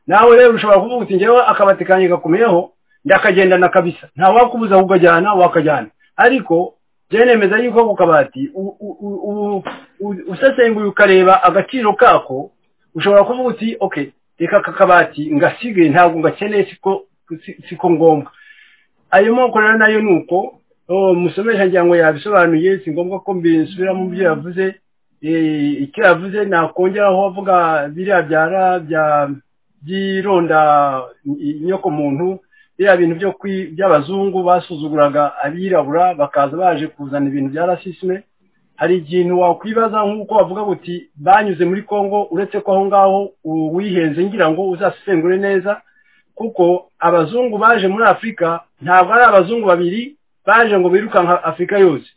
nawe rero ushobora kuvuga uti ngewe akabati kanjye gakomeyeho ndakagendana kabisa nta wakubuza kukajyana wakajyana ariko byenemeza yuko ako kabati usesenguye ukareba agaciro kako ushobora kuvuga uti oke reka aka kabati ngasigaye ntabwo ngakeneye siko ngombwa ayo moko rero nayo ni uko musomesha ngira ngo yabisobanuye si ngombwa ko mbisubiramo ibyo yavuze icyo yavuze nakongeraho avuga biriya byara bya byironda inyoko muntu biriya bintu byo by'abazungu basuzuguraga abirabura bakaza baje kuzana ibintu bya rasisime hari ikintu wakwibaza nk'uko bavuga buti banyuze muri congo uretse ko aho ngaho uwihenze ngira ngo uzasesengure neza kuko abazungu baje muri afurika ntabwo ari abazungu babiri baje ngo birukanka afurika yose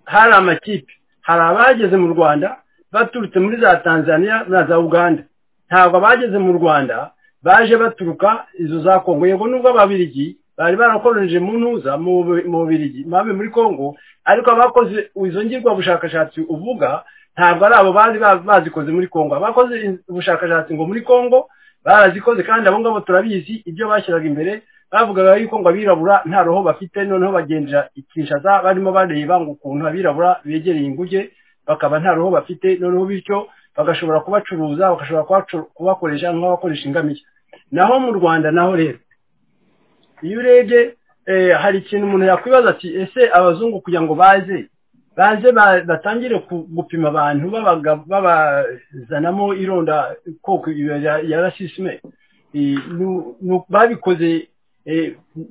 hari amakipe hari abageze mu rwanda baturutse muri za tanzania na za uganda ntabwo abageze mu rwanda baje baturuka izo za kongo yego nubwo ababirigi bari barakoronije mu ntuza mu bubirigi mabe muri kongo ariko abakoze izo ngirwa bushakashatsi uvuga ntabwo ari abo bari bazikoze muri kongo abakoze ubushakashatsi ngo muri kongo barazikoze kandi abo ngabo turabizi ibyo bashyiraga imbere bavugaga yuko ngo abirabura nta roho bafite noneho bagendera ikinshasa barimo bareba ngo ukuntu abirabura begereye inguge bakaba nta roho bafite noneho bityo bagashobora kubacuruza bagashobora kubakoresha nk'abakoresha ingamiya naho mu rwanda naho rero iyo urebye hari ikintu umuntu yakwibaza ati ese abazungu kugira ngo baze baze batangire gupima abantu babazanamo ironda koko ya rasisime babikoze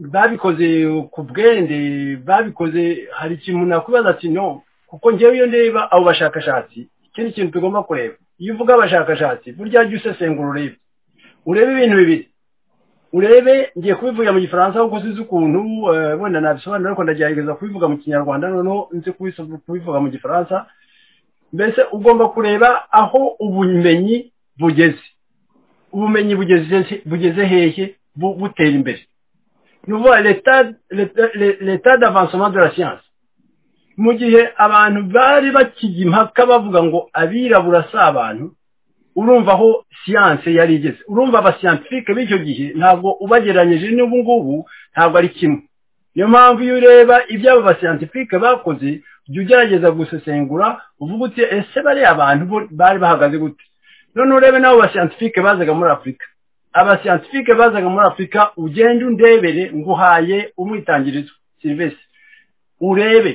babikoze ku bwende babikoze hari ikintu umuntu yakwibaza ati no kuko ngewe iyo ndeba abo bashakashatsi ikindi kintu tugomba kureba iyo uvuga abashakashatsi burya jya usesengura urebe urebe ibintu bibiri urebe ngiye kubivugira mu gifaransa kuko sinzi ukuntu wenda nabisobanura ariko ndagerageza kubivuga mu kinyarwanda noneho nzi kubivuga mu gifaransa mbese ugomba kureba aho ubumenyi bugeze ubumenyi bugeze hehe butera imbere ni ukuvuga leta d'avansoma de la siyanse mu gihe abantu bari bakijya impaka bavuga ngo abirabura si abantu urumva aho siyanse yari igeze urumva abasiyantifike b'icyo gihe ntabwo ubagereranyije n'ubu ngubu ntabwo ari kimwe niyo mpamvu iyo ureba ibyo abo basiyantifike bakoze jya ugerageza gusesengura uvuga uti ese bariya abantu bari bahagaze gute none urebe n'abo basiyantifike bazaga muri afurika abasiyantifike bazaga muri afurika ugende undebere nguhaye umwitangirizo serivisi urebe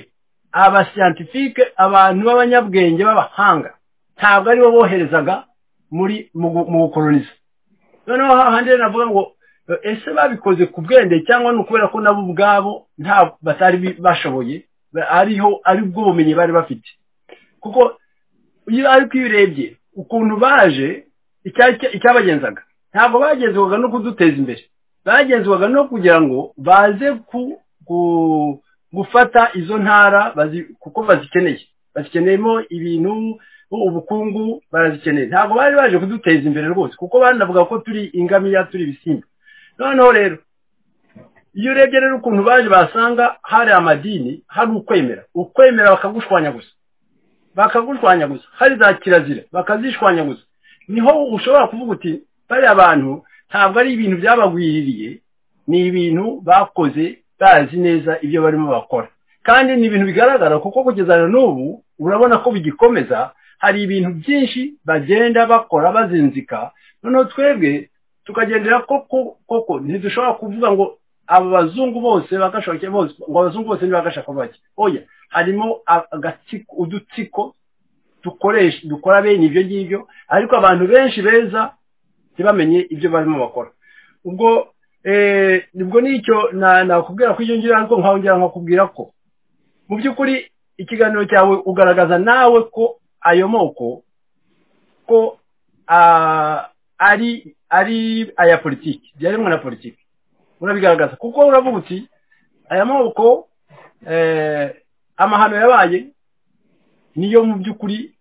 abasiyantifike abantu b'abanyabwenge b'abahanga ntabwo aribo boherezaga muri mu gukoroniza noneho hahandi navuga ngo ese babikoze ku bwende cyangwa ni ukubera ko nabo ubwabo nta batari bashoboye ariho ari bwo bumenyi bari bafite kuko iyo ariko iyo urebye ukuntu baje icyabagenzaga ntabwo bagenzwaga no kuduteza imbere bagenzwaga no kugira ngo baze ku gufata izo ntara kuko bazikeneye bazikeneyemo ibintu ubukungu barazikeneye ntabwo bari baje kuduteza imbere rwose kuko banavuga ko turi ingamiya turi ibisimba noneho rero iyo urebye rero ukuntu baje basanga hari amadini hari ukwemera ukwemera bakagushwanya gusa bakagushwanya gusa hari za kirazira bakazishwanya gusa niho ushobora kuvuga uti bariya bantu ntabwo ari ibintu byabagwiririye ni ibintu bakoze bazi neza ibyo barimo bakora kandi ni ibintu bigaragara kuko kugeza na n'ubu urabona ko bigikomeza hari ibintu byinshi bagenda bakora bazinzika noneho twebwe tukagendera koko koko ntidushobora kuvuga ngo aba bazungu bose bagashoke bose ngo abazungu bose ntibagashaka bake oya harimo udutsiko dukoresha dukora bene ibyo ngibyo ariko abantu benshi beza ntibamenye ibyo barimo bakora ubwo nibwo nicyo nakubwira ko ngiro ariko nkongera nkakubwira ko mu by'ukuri ikiganiro cyawe ugaragaza nawe ko ayo moko ko ari ari aya politiki byaremwe na politiki urabigaragaza kuko uravuga uti aya moko amahano yabaye niyo mu by'ukuri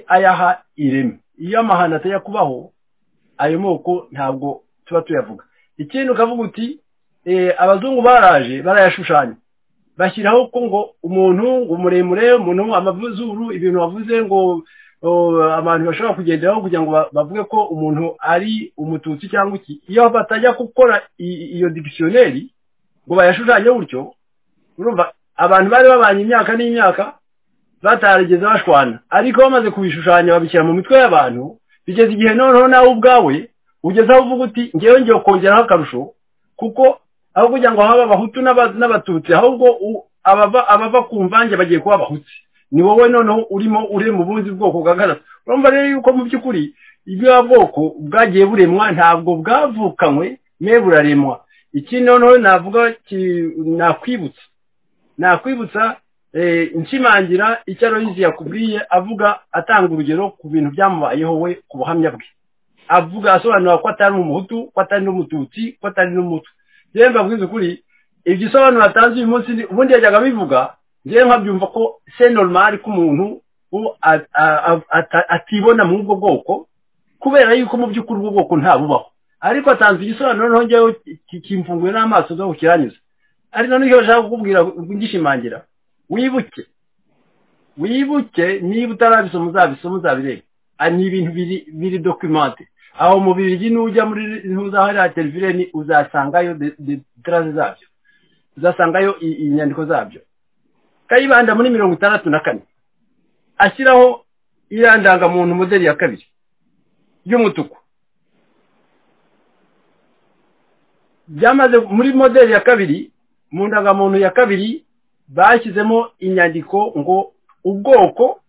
ayaha ireme iyo amahano atajya kubaho ayo moko ntabwo tuba tuyavuga ikindi ukavuga uti abazungu baraje barayashushanya bashyiraho ko ngo umuntu muremure umuntu amazuru ibintu bavuze ngo abantu bashobora kugenderaho kugira ngo bavuge ko umuntu ari umututsi cyangwa iki iyo batajya gukora iyo digisiyoneri ngo bayashushanye gutyo urumva abantu bari babanye imyaka n'imyaka batarigeze bashwana ariko bamaze kubishushanya babishyira mu mitwe y'abantu bigeze igihe noneho nawe ubwawe ugeze aho uvuga uti ngewe ngiye kongeraho akarusho kuko aho kugira ngo habe abahutu n'abatutsi ahubwo abava ku mvange bagiye kuba abahutu ni wowe noneho urimo uri mu bundi bwoko bwagaragaza urumva rero yuko mu by'ukuri bwoko bwagiye buremwa ntabwo bwavukanywe me buraremwa iki noneho navuga nakwibutsa nakwibutsa nshimangira icyo aroyizi yakubwiye avuga atanga urugero ku bintu byamubayeho we ku buhamya bwe avuga asobanura ko atari umuhutu ko atari n'umututsi ko atari n'umutu yewe mbabwiza ukuri ibyo isobanuro atanze uyu munsi ubundi yajyaga abivuga ngewe nkabyumva ko se normal ko umuntu atibona muri ubwo bwoko kubera yuko mu by'ukuri ubwo bwoko ntabubaho ariko atanze igisobanuro noneho ngewe kimfunguye n'amaso zo kukiranyuza ariko noneho bashaka kukubwira ngishimangira wibuke wibuke niba utarabisoma uzabisoma uzabireba ni ibintu biri dokimante aho mu birigi n'ujya muri ntuzahariya televireni uzasangayo detarase zabyo uzasangayo inyandiko zabyo kayibanda muri mirongo itandatu na kane ashyiraho iriya ndangamuntu moderi ya kabiri y'umutuku byamaze muri moderi ya kabiri mu ndangamuntu ya kabiri bashyizemo inyandiko ngo ubwoko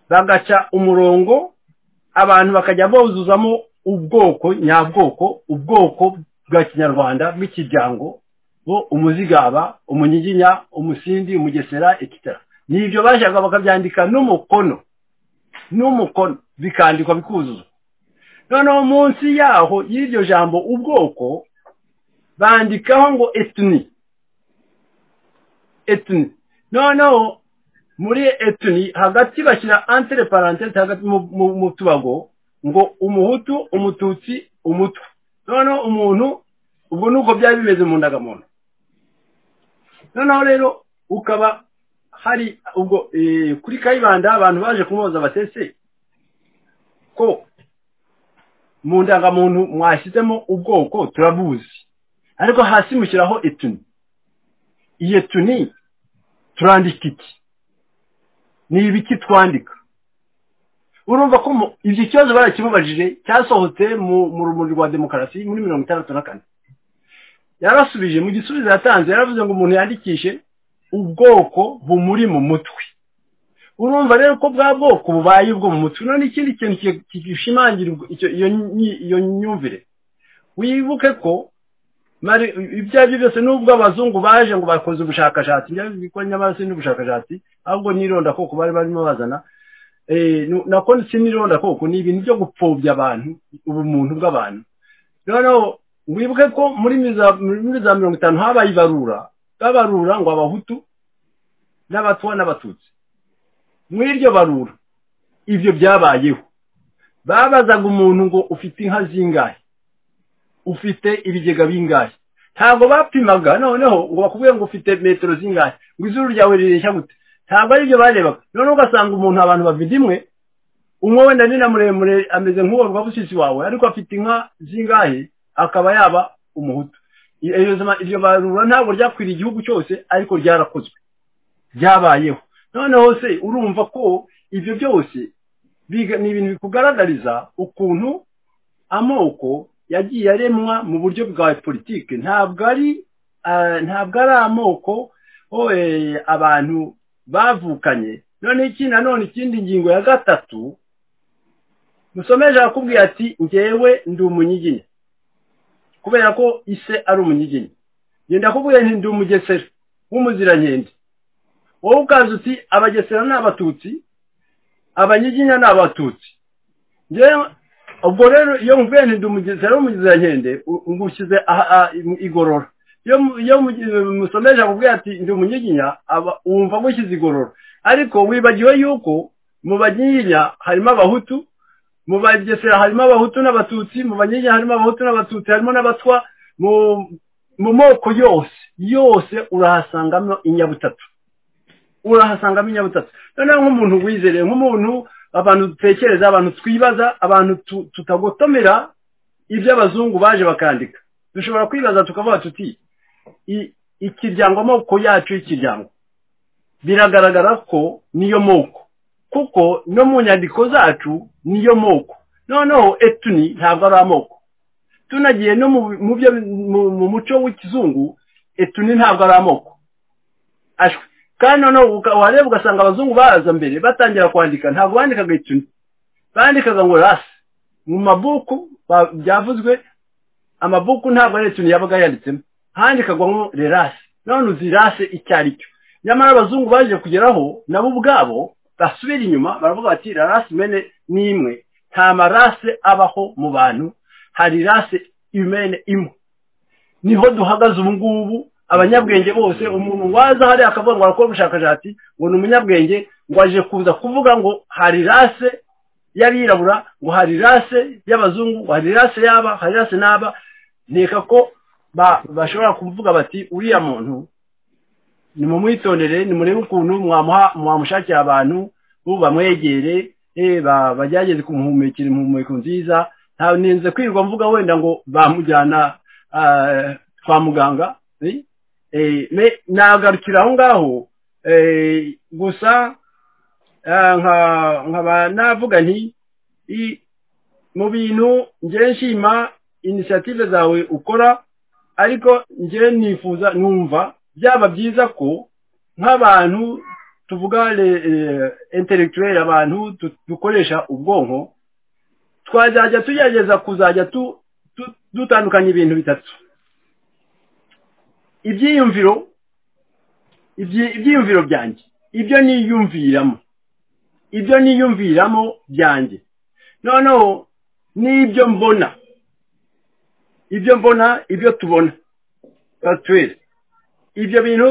bagaca umurongo abantu bakajya buzuzamo ubwoko nyabwoko ubwoko bwa kinyarwanda bw'ikiryango bo umuzigaba umunyiginya umusindi umugesera etc nibyo bashaka bakabyandika n'umukono n'umukono bikandikwa bikuzuzwa noneho munsi yaho y'iryo jambo ubwoko bandikaho ngo etuni etuni noneho muri etuni hagati bashyira antere parantete hagati mu tubago ngo umuhutu umututsi umutwe noneho umuntu ubwo nuko byari bimeze mu ndangamuntu noneho rero ukaba hari ubwo kuri kayibanda abantu baje kumuhoza batese ko mu ndangamuntu mwashyizemo ubwoko turabuzi ariko hasi mushyiraho etuni iyo tuni turandika iki ni ibiki twandika urumva ko ibyo kibazo barakimubajije cyasohotse mu rumuri rwa demokarasi muri mirongo itandatu na kane yarasubije mu gisubizo yatanze yaravuze ngo umuntu yandikishe ubwoko bumuri mu mutwe urumva rero ko bwa bwoko bubaye ubwo mu mutwe none ikindi kintu gishimangira iyo myumvire wibuke ko ibyo ari byo byose nubwo abazungu baje ngo bakoze ubushakashatsi bikora nyamara si n'ubushakashatsi ahubwo n'ironda koko bari barimo bazana nako si n'ironda koko ni ibintu byo gupfobya abantu ubumuntu bw'abantu noneho wibuke ko muri za mirongo itanu habaye ibarura babarura ngo abahutu n'abatwa n'abatutsi muri iryo barura ibyo byabayeho babazaga umuntu ngo ufite inka zingahe ufite ibigega bingahe ntabwo bapimaga noneho ngo bakubwire ngo ufite metero zingahe ngo izuru ryawe rireshya gute ntabwo ari byo barebaga noneho ugasanga umuntu abantu bavida imwe umwe wenda ni na muremure ameze nk'uwo rwabusisi wawe ariko afite inka zingahe akaba yaba umuhutu iryo barura ntabwo ryakwiriye igihugu cyose ariko ryarakozwe ryabayeho noneho se urumva ko ibyo byose ni ibintu bikugaragariza ukuntu amoko yagiye aremwa mu buryo bwa politiki ntabwo ari ntabwo ari amoko abantu bavukanye none iki nanone ikindi ngingo ya gatatu musomeje arakubwiye ati ngewe ndi umunyiginya kubera ko ise ari umunyiginya genda akubwiye nti ndi umugesera w'umuziranyendi wowe ukaza uti abagesera ni abatutsi abanyiginya ni abatutsi ngewe ubwo rero iyo mvuye nti ndumugize rero umugize nkende ngushyize igorora iyo musomeje akubwira ati ndi umunyiginya wumva ngushyize igorora ariko wibagiwe yuko mu banyiginya harimo abahutu mu bagesera harimo abahutu n'abatutsi mu banyiginya harimo abahutu n'abatutsi harimo n'abatwa mu moko yose yose urahasangamo inyabutatu urahasangamo inyabutatu noneho nk'umuntu wizereye nk'umuntu abantu dutekereza abantu twibaza abantu tutagotomera ibyo abazungu baje bakandika dushobora kwibaza tukavuga tuti ikiryango amoko yacu y'ikiryango biragaragara ko niyo moko kuko no mu nyandiko zacu niyo moko noneho etuni ntabwo ari amoko tunagiye no mu muco w'ikizungu etuni ntabwo ari amoko ashwe kandi noneho wareba ugasanga abazungu baraza mbere batangira kwandika ntabwo bandikaga ituni bandikaga ngo rasi mu mabuku byavuzwe amabuku ntabwo ari ikintu yabaga yanditsemo handikagwamo rerase none uzi rase icyo ari cyo nyamara abazungu baje kugeraho nabo ubwabo basubira inyuma baravuga bati rerase mene ni imwe nta marase abaho mu bantu hari rase imene imwe niho duhagaze ubu ngubu abanyabwenge bose umuntu waza hariya akavuga ngo arakora ubushakashatsi ngo ni umunyabwenge ngo aje kuza kuvuga ngo hari rase y'abirabura ngo hari rase y'abazungu ngo hari rase y'aba hari rase n'aba nteka ko bashobora kuvuga bati uriya muntu ni mumwitondere ni murebe ukuntu mwamushakira abantu bamwegere bagerageze kumuhumekera impumeko nziza ntabwo ninze kwirirwa mvuga wenda ngo bamujyana kwa muganga nagarukira aho ngaho gusa nkaba navuga nti mu bintu njye nshima inisiyative zawe ukora ariko njye nifuza numva byaba byiza ko nk'abantu tuvuga intellectuel abantu dukoresha ubwonko twazajya tugerageza kuzajya dutandukanya ibintu bitatu ibyiyumviro ibyiyumviro byanjye ibyo niyumviramo ibyo niyumviramo byanjye noneho n'ibyo mbona ibyo mbona ibyo tubona twese ibyo bintu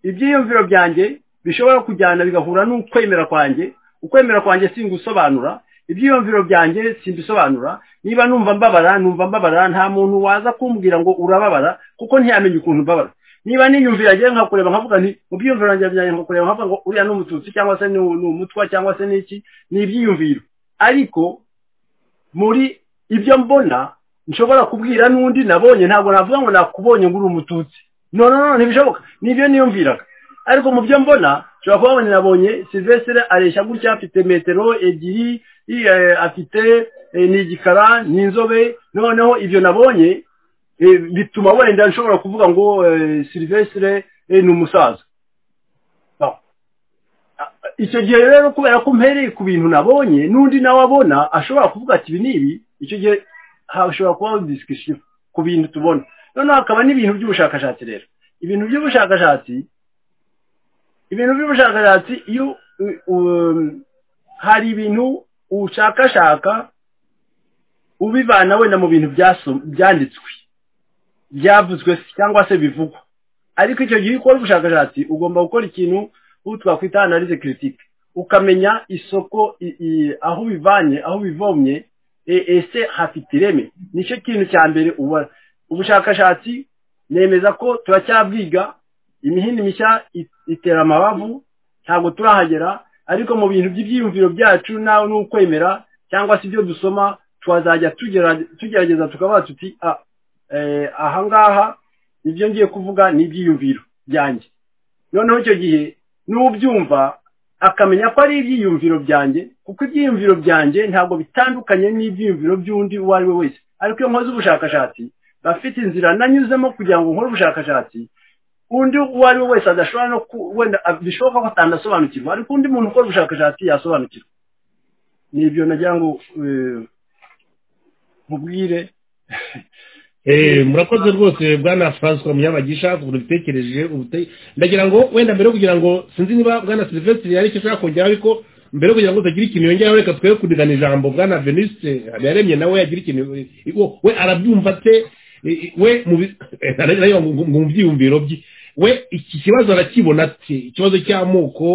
ibyiyumviro byanjye bishobora kujyana bigahura n'ukwemera kwanjye ukwemera kwanjye si gusobanura ibyiyumviro byanjye simbisobanura niba numva mbabara numva mbabara nta muntu waza kumbwira ngo urababara kuko ntiyamenye ukuntu mbabara niba niyumvira njye nkakureba nkavuga nti mu byiyumviro byanjye nkakureba nkavuga ngo uriya ni umututsi cyangwa se ni umutwa cyangwa se n'iki ni ibyiyumviro ariko muri ibyo mbona nshobora kubwira n'undi nabonye ntabwo navuga ngo nakubonye ngo uri umututsi no no no ntibishoboka nibyo niyumviraga ariko mu byo mbona ushobora kuba nabonye silvestre areshya gutya afite metero ebyiri afite ni igikara ni inzobe noneho ibyo nabonye bituma wenda nshobora kuvuga ngo silvestre ni umusaza icyo gihe rero kubera ko mpereye ku bintu nabonye n'undi nawe abona ashobora kuvuga ati ibi ni ibi icyo gihe hashobora kubaho disikisiyo ku bintu tubona noneho hakaba n'ibintu by'ubushakashatsi rero ibintu by'ubushakashatsi ibintu by'ubushakashatsi iyo hari ibintu ushakashaka ubivana wenda mu bintu byanditswe byavuzwe cyangwa se bivugwa ariko icyo gihe ukora ubushakashatsi ugomba gukora ikintu twakwita analize kiritike ukamenya isoko aho ubivanye aho ubivomye ese hafite ireme nicyo kintu cya mbere ubona ubushakashatsi nemeza ko turacyabwiga imihini mishya itera amabavu ntabwo turahagera ariko mu bintu by'ibyiyumviro byacu nawe n'ukwemera cyangwa se ibyo dusoma twazajya tugerageza tukaba tuti ahangaha ibyo ngiye kuvuga ni ibyiyumviro byanjye noneho icyo gihe n'ubyumva akamenya ko ari ibyiyumviro byanjye kuko ibyiyumviro byanjye ntabwo bitandukanye n'ibyiyumviro by'undi uwo ari we wese ariko iyo nkoze ubushakashatsi bafite inzira nanyuzemo kugira ngo nkore ubushakashatsi undi uwo ari we wese adashobora no wenda bishoboka ko atanasobanukirwa ariko undi muntu ukora ubushakashatsi yasobanukirwa ni ibyo nagira ngo mubwire murakoze rwose bwana francois munyabagisha ku bintu bitekereje ndagira ngo wenda mbere yo kugira ngo sinzi niba bwana silvestre yari icyo ashaka kongera ariko mbere yo kugira ngo utagire ikintu yongeraho reka twe kudigana ijambo bwana veniste yaremye nawe yagira ikintu we arabyumva ate we mu byiyumviro bye we iki kibazo arakibona ati ikibazo cy'amoko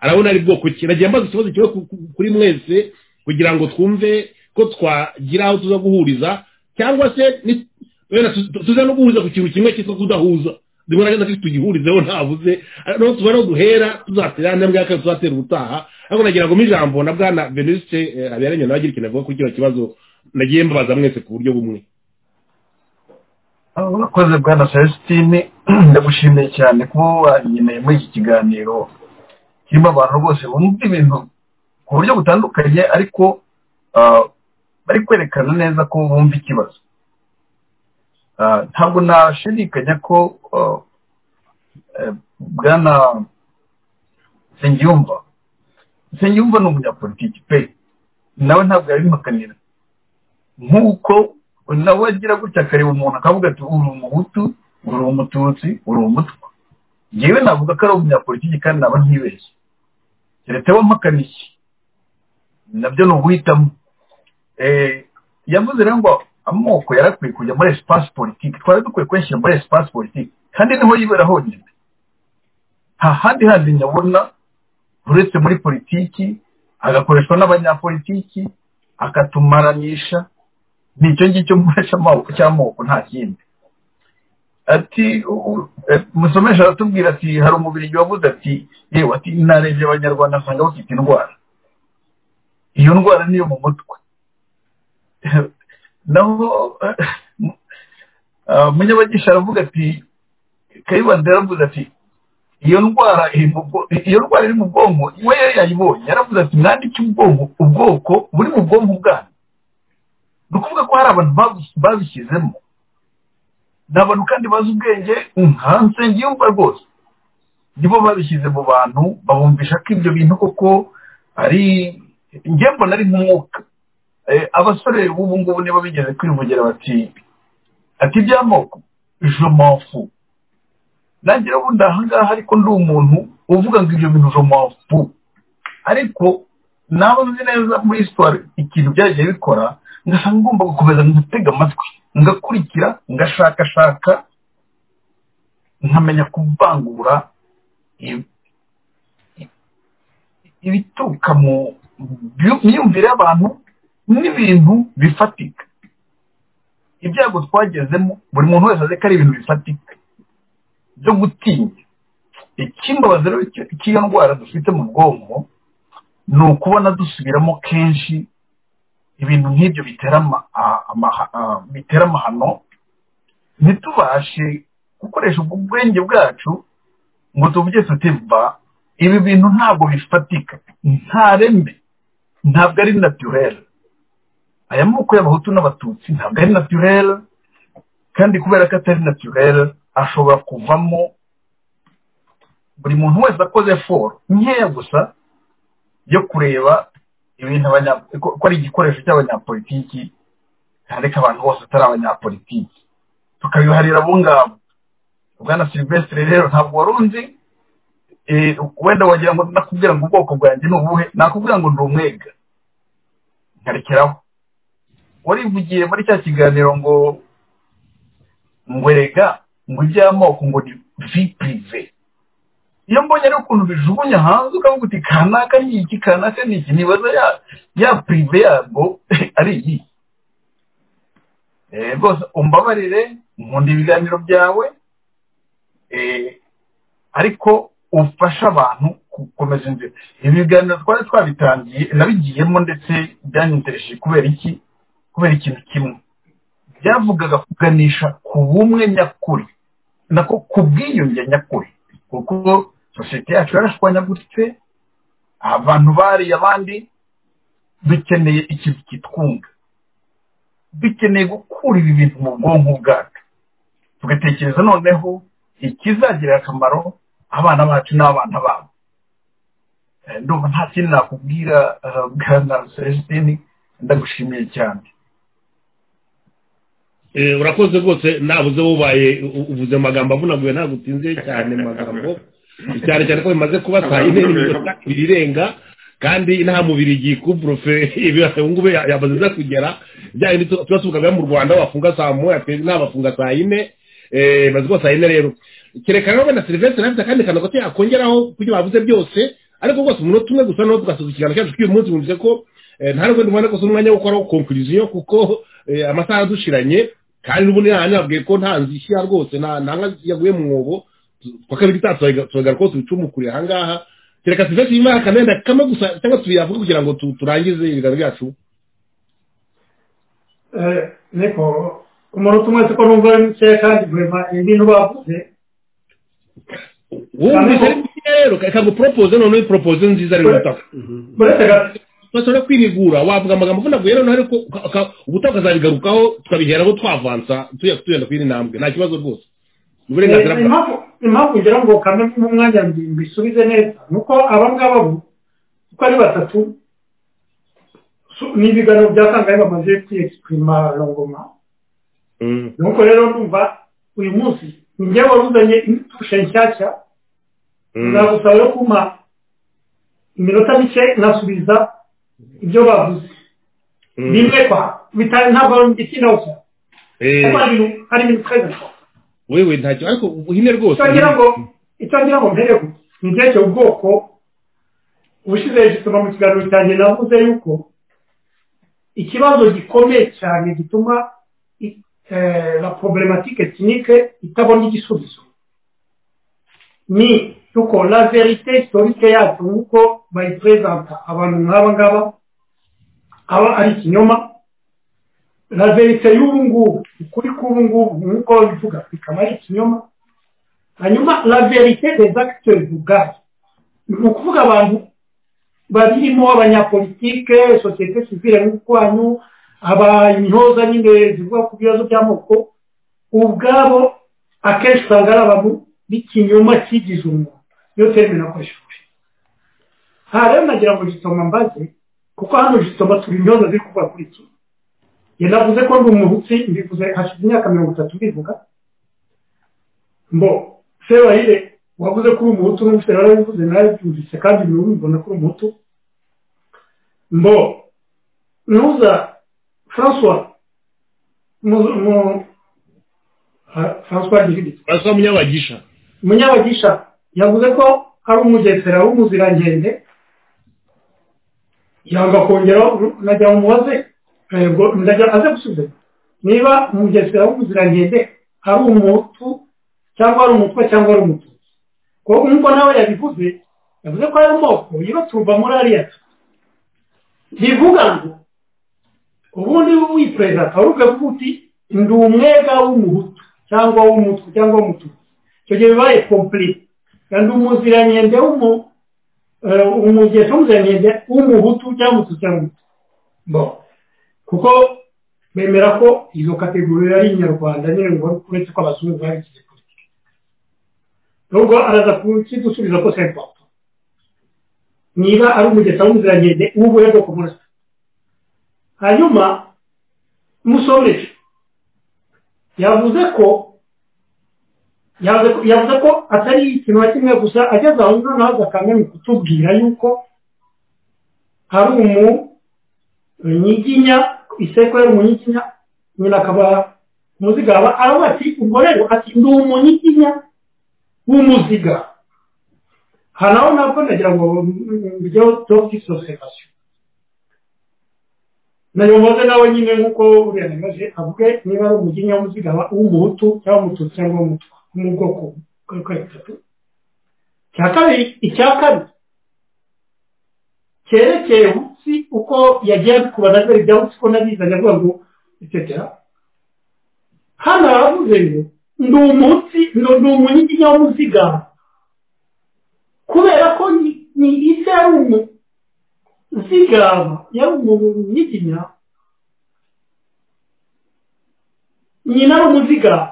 arabona ari bwoko ki nagiye mbaza ikibazo kiba kuri mwese kugira ngo twumve ko twagira aho tuza guhuriza cyangwa se tuza no guhuza ku kintu kimwe cyitwa kudahuza rimwe na rimwe tugihurizeho ntabuze noneho tuba no duhera tuzatera ntambwe ya kabiri tuzatera ubutaha ariko nagira ngo ijambo na bwana veniste habiyaremye nawe agira ikintu avuga kuri kino kibazo nagiye mbabaza mwese ku buryo bumwe urakoze bwana celestine ndagushimiye cyane kuba wageneye muri iki kiganiro kirimo abantu rwose bumva ibintu ku buryo butandukanye ariko bari kwerekana neza ko bumva ikibazo ntabwo nashidikanya ko bwana nsengiyumva nsengiyumva ni umunyapolitiki pe nawe ntabwo yabimukanira nk'uko nawe agira gutya akareba umuntu akavuga ati uri umuhutu uri umututsi uri umutwa ngewe navuga ko ari umunyapolitiki kandi naba ntibeshye keretse we mpakana iki nabyo ni uguhitamo yavuze rero ngo amoko yarakwiye kujya muri esipasi politiki twari dukwiye kuyashyira muri esipasi politiki kandi niho yibera honyine nta handi handi nyabona uretse muri politiki agakoreshwa n'abanyapolitiki akatumaranisha ni icyo ngicyo muhesha amaboko cy'amoko nta kindi ati musomesha aratubwira ati hari umubiri wabuze ati yewe ati narebye abanyarwanda asanga bafite indwara iyo ndwara niyo mu mutwe naho munyabagisha aravuga ati kayibanda yaravuze ati iyo ndwara iyo ndwara iri mu bwonko we yayibonye yaravuze ati mwandike ubwonko ubwoko buri mu bwonko bwanyu ni ukuvuga ko hari abantu babishyizemo ni abantu kandi bazi ubwenge nka nsengiyumva rwose nibo babishyize mu bantu babumvisha ko ibyo bintu koko ari njye mbona ari nk'umwuka abasore b'ubu ngubu nibo bigeze kwivugira bati ati iby'amoko jomofu nagira ubundi ahangaha ariko ndi umuntu uvuga ngo ibyo bintu jomofu ariko naba nzi neza muri sitore ikintu byagiye bikora ngasanga ngomba gukomeza ngatega amatwi ngakurikira ngashakashaka nkamenya kuvangura ibituruka mu myumvire y'abantu n'ibintu bifatika ibyago twagezemo buri muntu wese azi ko ari ibintu bifatika byo gutinya ikimbabazi rero cy'iyo ndwara dufite mu bwonko ni ukubona dusubiramo kenshi ibintu nk'ibyo bitera amahano ntitubashe gukoresha ubwo bwenge bwacu ngo tuvuge tutimba ibi bintu ntabwo bifatika nta rembe ntabwo ari naturere aya moko y'abahutu n'abatutsi ntabwo ari naturere kandi kubera ko atari naturere ashobora kuvamo buri muntu wese akoze foro nkeya gusa yo kureba ibintu ko ari igikoresho cy'abanyapolitiki ariko abantu bose atari abanyapolitiki tukabiharira abo ngabo bwana silvestre rero ntabwo wari unzi wenda wagira ngo nakubwira ngo ubwoko bwanjye ni ubuhe nakubwira ngo ni umwega nkarekeraho warivugiye muri cya kiganiro ngo ngwerega ngo iby'amoko ngo ni vipurive iyo mbonye ari ukuntu bijugunya hanze ukavuga uti kanaka ni iki kanaka ni iki nibaza ya ya purive yabwo ari iyi rwose umbabarire nkunda ibiganiro byawe ariko ufasha abantu gukomeza inzira ibi biganiro twari twabitangiye nabigiyemo ndetse byanyendereje kubera iki kubera ikintu kimwe byavugaga kuganisha ku bumwe nyakuri nako ku bwiyunge nyakuri kuko sosiyete yacu yarashwanyaguritse abantu bariye abandi dukeneye ikintu kitwunga dukeneye gukura ibi bintu mu bwonko bwacu tugatekereza noneho ikizagirira akamaro abana bacu n'abana babo ndumva nta kintu nakubwira bwana celestine ndagushimiye cyane urakoze rwose nabuze wubaye uvuze amagambo avunaguye ntabwo utinze cyane magambo cyane cyane ko bimaze kuba saa yine n'iminota ibiri irenga kandi nta mubiri igiye kuburufe ubu ngubu yamaze iza kugera bya bindi tuba tuvugaga mu rwanda wafunga saa moya nta bafunga saa yine maze kuba saa yine rero kereka rero na serivisi afite akandi kantu gato yakongeraho kubyo bavuze byose ariko rwose umunota umwe gusa naho tugasoza ikiganiro cyacu cy'uyu munsi wumvise ko nta n'ubwo ndumva ko si umwanya wo gukoraho konkuriziyo kuko amasaha adushiranye kandi ubundi nababwiye ko nta nzu ishyira rwose nta nka yaguye mu mwobo twa kabiri turagaragara ko tubicumukuriye aha ngaha kereka sivesi y'imari akamenda kamwe gusa cyangwa tuyavuge kugira ngo turangize ibiganiro byacu niko umuntu umwe siko numva ari mukeya kandi guhema ibintu bavuze wumvise rero kaguporopoze noneho iporopoze nziza rero utaka bashobora kwirigura wavuga amagambo avunaguye rero ariko ubu tukazabigarukaho tukabiheraho twavansa tuyenda kuri intambwe nta kibazo rwose uburenganzira bwa impamvu kugira ngo kamwe umwanya mbisubize neza ni uko aba ngaba bo uko ari batatu ni ibiganiro bya sanganya bamaze kwiyegipima rongoma nuko rero ndumva uyu munsi ni njye wabuzanye intushe nshyashya nagusaba yo kumpa iminota mike nasubiza ibyo bavuze birekwa bitari ntabwo ikinawusa kuko hari ibintu twese wewe ntacyo ariko uhine rwose icyo ngira ngo icyo ngira ngo mbere ni ndege ubwoko ubushize gisoma mu kiganiro cyanjye navuze yuko ikibazo gikomeye cyane gituma la problematike kinike itabona igisubizo ni yuko la verite historike yacu nk'uko bayiperezanta abantu nk'aba ngaba aba ari ikinyoma la verite y'ubu ngubu ukuri k'ubu ngubu nk'uko bivuga bikaba ari ikinyoma hanyuma la verite des acteurs ubwayo ni ukuvuga abantu babirimo abanyapolitike sosiyete sivire nk'ukwanyu abanyoza nyine zivuga ku bibazo by'amoko ubwabo akenshi usanga ari abantu b'ikinyoma kigize umuntu niyo terime nakoresheje aha rero nagira ngo jisoma mbaze kuko hano jisoma turi intyoza ziri kuvuga kuri iki yanavuze ko ndi umutsi mbivuze hashize imyaka mirongo itatu mbivuga mbo sebayire wavuze ko uri umuhutu n'ubuse narabivuze narabyumvise kandi bimwe bibona ko uri umuhutu mbo ntuza francois francois gihirigitse francois munyabagisha munyabagisha yavuze ko ari umugesera w'umuzirankende yanga kongera najya mu mubaze ndajya aze gusubiza niba umugesera w'umuzirankende ari umuhutu cyangwa ari umutwe cyangwa ari umututsi kuko nk'uko nawe yabivuze yavuze ko ari amoko yibatuba muri ariya bivuga ngo ubundi wipereza akaba ukavuga uti ndi umwega w'umuhutu cyangwa w'umutwe cyangwa w'umututsi icyo gihe bibaye kompli kandi umuziranende umugeso w'umuziranende w'umuhutu cyangwa umututsi cyangwa umututsi kuko bemera ko izo kategori ari inyarwanda nyine ngo uretse ko abazungu babigize nubwo araza kukidusubiza ko sepa niba ari umugesa w'umuziranenge w'ubuhe bwoko muri hanyuma musomeje yavuze ko yavuze ko atari ikintu na kimwe gusa ageze aho noneho agakamenya kutubwira yuko hari umunyiginya iseko y'umunyiginya nyina akaba umuzigaba aravuga ati ubwo rero ati ndi umunyiginya w'umuziga aha naho nabwo nagira ngo mbijyeho topi sosifasiyo nayo mbaze nawe nyine nk'uko uriya namaze avuge niba ari umujinya w'umuziga w'umuhutu cyangwa umututsi cyangwa umutwa wo mu bwoko bw'ukwezi bitatu icya kabiri icya kabiri cyerekeye munsi uko yagiye abikubaza mbere ibya munsi ko nabizanye avuga ngo itetera hano haravuze ngo ndi umunsi ni umunyiginya w'umuziga kubera ko ni isi ari umuzigama yari umunyiginya nyina ari umuzigama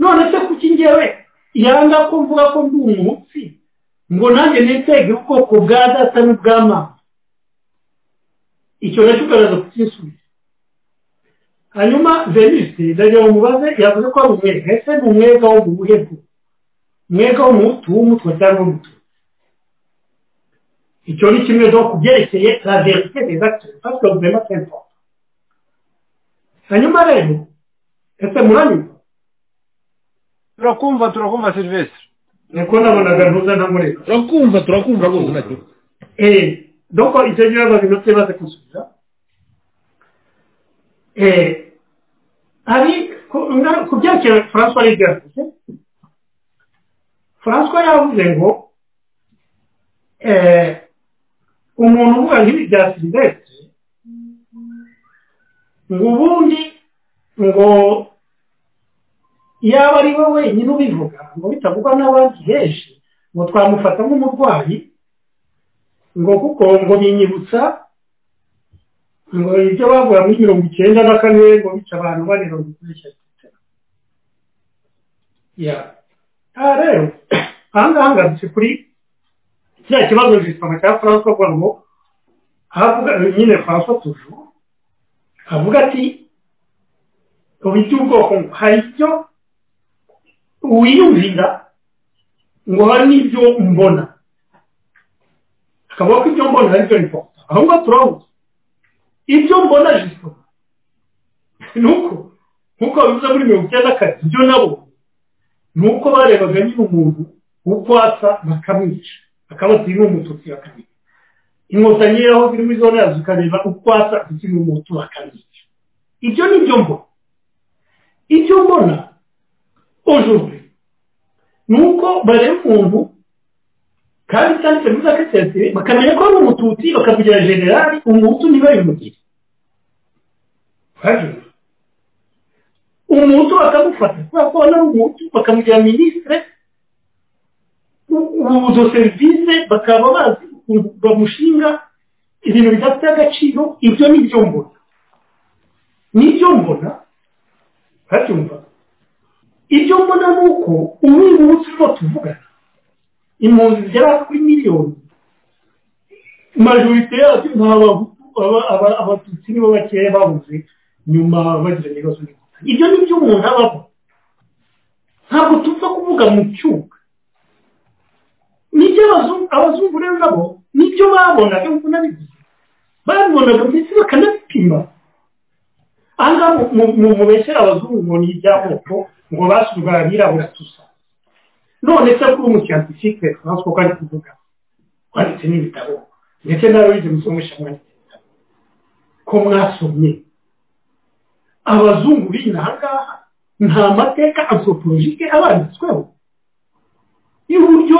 none se kuki ngewe yanga ko mvuga ko ndi umunsi ngo nanjye nitege ubwoko bwa data n'ubw'amazi icyo nacyo ugaragaza kukisubiza hanyuma venise ndagira ngo mubaze yavuze ko ari umwega ese ni umwega wo mu buhe bwo umwega wo mu mutu w'umutwe cyangwa umutu icyo ni kimwe zo ku byerekeye la verite des acteurs parce que vraiment c'est important hanyuma rero ese muranyumva turakumva turakumva serivisi niko nabonaga ntuza ntamureka turakumva turakumva rwose nacyo eee doko icyo gihe babinotse baze kusubiza hari ku byerekeye francois aribyo yavuze francois yavuze ngo umuntu uvuga nk'ibi bya silivesite ngo ubundi ngo yaba ari we wenyine ubivuga ngo bitavugwa n'abandi benshi ngo twamufata nk'umurwayi ngo kuko ngo binyibutsa ngo ibyo bavuga muri mirongo icyenda na kane ngo bica abantu bane mirongo icyenda ya aha rero aha ngaha ngarutse kuri kiriya kibazo gisoma cya francois avuga ngo havuga nyine francois tuju avuga ati ngo bite ubwoko hari icyo wiyumvira ngo hari n'ibyo mbona akavuga ko ibyo mbona ari byo ripota ahubwo turabuze ibyo mbona jisho ni uko nk'uko babivuze muri mirongo icyenda kare ibyo nabo ni uko barebaga nyine umuntu uko asa bakamwica akabati ni umututsi bakamwica inkotanyi aho ziri muri zone yazo ukareba uko asa ndetse n'umutu bakamwica ibyo ni ibyo mbona ibyo mbona ujuje ni uko bareba umuntu kandi cyanditse muri za kesiyatire bakamenya ko ari umututsi bakavugira generali umutu niba bimugire umutu bakamufata kubera ko ari umutu bakamugira minisitire uzo serivisi bakaba bazi ukuntu bamushinga ibintu bidafite agaciro ibyo ni byo mbona nibyo mbona urabyumva ibyo mbona ni uko umwiri w'umunsi urimo tuvugana impunzi zigera kuri miliyoni majorite yacu ni abatutsi nibo bakeya babuze nyuma bagira ibibazo n'inkotanyi ibyo ni byo umuntu abamo ntabwo tupfa kuvuga mu cyuga nibyo abazungu rero nabo nibyo babonaga nk'uko nabivuze babibonaga ndetse bakanabipima aha ngaha mu beshyira abazungu ngo ni iby'amoko ngo basuzwa abirabura tusa none se kuri umusiyantifike franco ko ari kuvuga wanditse n'ibitabo ndetse nawe wize musomisha mwanditse ibitabo ko mwasomye abazungu b'inaha ngaha nta mateka anthropologike abanditsweho y'uburyo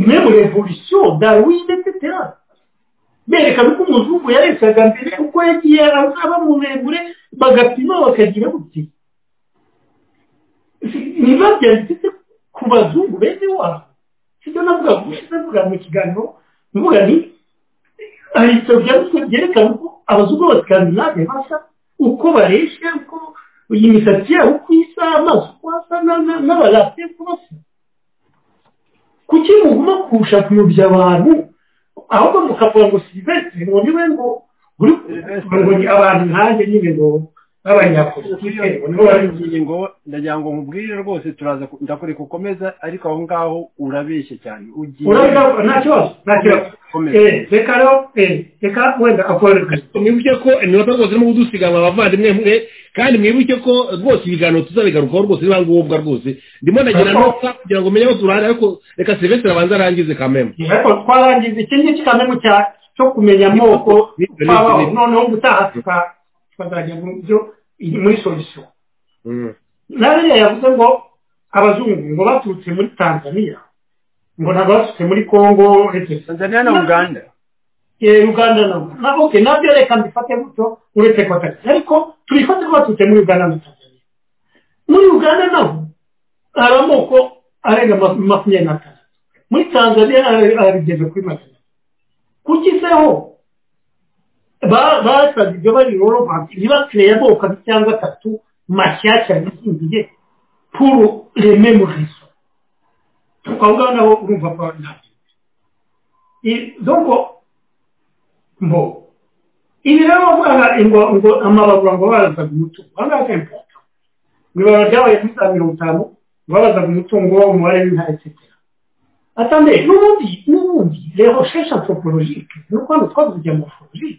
memu revolisiyo darwin etc berekana uko umuzungu yaresaga mbere uko yagiye azaba muremure bagapima bakagira buti niba byanditse ku bazungu bene wabo sibyo navuga navuga mu kiganiro mvuga ni hari ibitabo byanditswe byerekana uko abazungu b'abaskandabe basa uko bareshe uko imisatsi yabo uko isa amaso uko asa n'abarate uko basa kuki muguma kurusha kuyobya abantu ahubwo mukavuga ngo silivesitiri ngo niwe ngo uri ngo ni abantu nkanjye nyine ngo b'abanyapolitike ngo ndagira ngo nkubwire rwose turaza ndakureka ukomeza ariko aho ngaho urabeshye cyane ugiye urabona nta kibazo nta kibazo Komeza. Eh, reka rero eh, reka wenda akoroherwa mwibuke ko iminota rwose irimo kudusiganwa abavandimwe mwe kandi mwibuke ko rwose ibiganiro tuzabigarukaho rwose biba ngombwa rwose ndimo nagira nota kugira ngo umenye aho turara ariko reka serivisi abanza arangize kamembe ariko twarangiza ikindi cy'akamemu cya cyo kumenya amoko twabaho noneho gutaha tuka- tukazajya mu byo muri solisiyo nariya yavuze ngo abazungu ngo baturutse muri tanzania ngo ntabwo baturutse muri kongo etc tanzania na uganda Eh, uganda na na ok nabyo reka mbifate gutyo uretse ko atari ariko tubifate ko baturutse muri uganda na tanzania muri uganda naho hari amoko arenga ma- makumyabiri n'atanu muri tanzania ari- arigeze kuri magana atatu kuki se ho ba- basaze ibyo bari rorobanti ntibakereye amoko abiri cyangwa atatu mashyashya yizingiye puru rememu riso twavuga naho urumva ko ntabyo donko mbo ibi rero bavuga ngo ngo amababura ngo babazaga umutungo aha ngaha kenshi mu ibanga ryabaye kuri saa mirongo itanu babazaga umutungo umubare w'intara etc atande n'ubundi n'ubundi rero shesha anthropologique ni uko hano twavuze ibya morphologie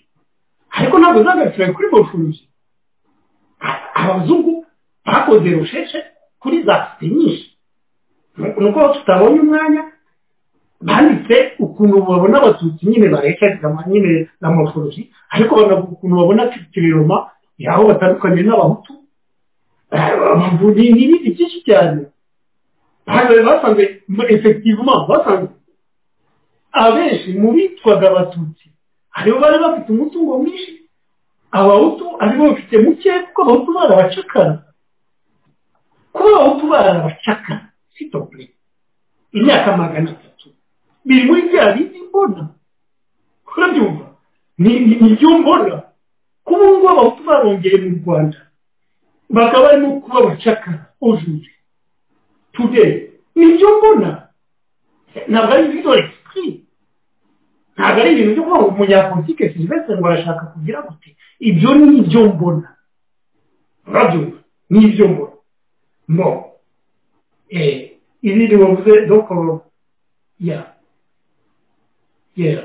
ariko ntabwo zagarukira kuri morphologie abazungu bakoze rosheshe kuri za site nyinshi ni uko tutabonye umwanya banditse ukuntu babona abatutsi nyine barekeragama nyine na morphology ariko banavuga ukuntu babona kiriroma yaho batandukanye n'abahutu ni ibindi byinshi cyane basanze basanze effectivement basanze abenshi mu bitwaga abatutsi haribo bari bafite umutungo mwinshi abahutu aribo bafite muke kuko abahutu bari abacakara kuba abahutu bari abacakara sitople imyaka magana atatu biri muri bya bindi mbona urabyumva ni ni- ni byo mbona kuba ubu ngubu abahutu barongeye mu rwanda bakaba barimo kuba abacakara ujuje today ni byo mbona ntabwo ari ibintu esprit ntabwo ari ibintu byo kuba umunyapolitike silvestre ngo arashaka kugira gute ibyo ni ibyo mbona urabyumva n'ibyo mbona no ibindi bavuze dokoro ya yera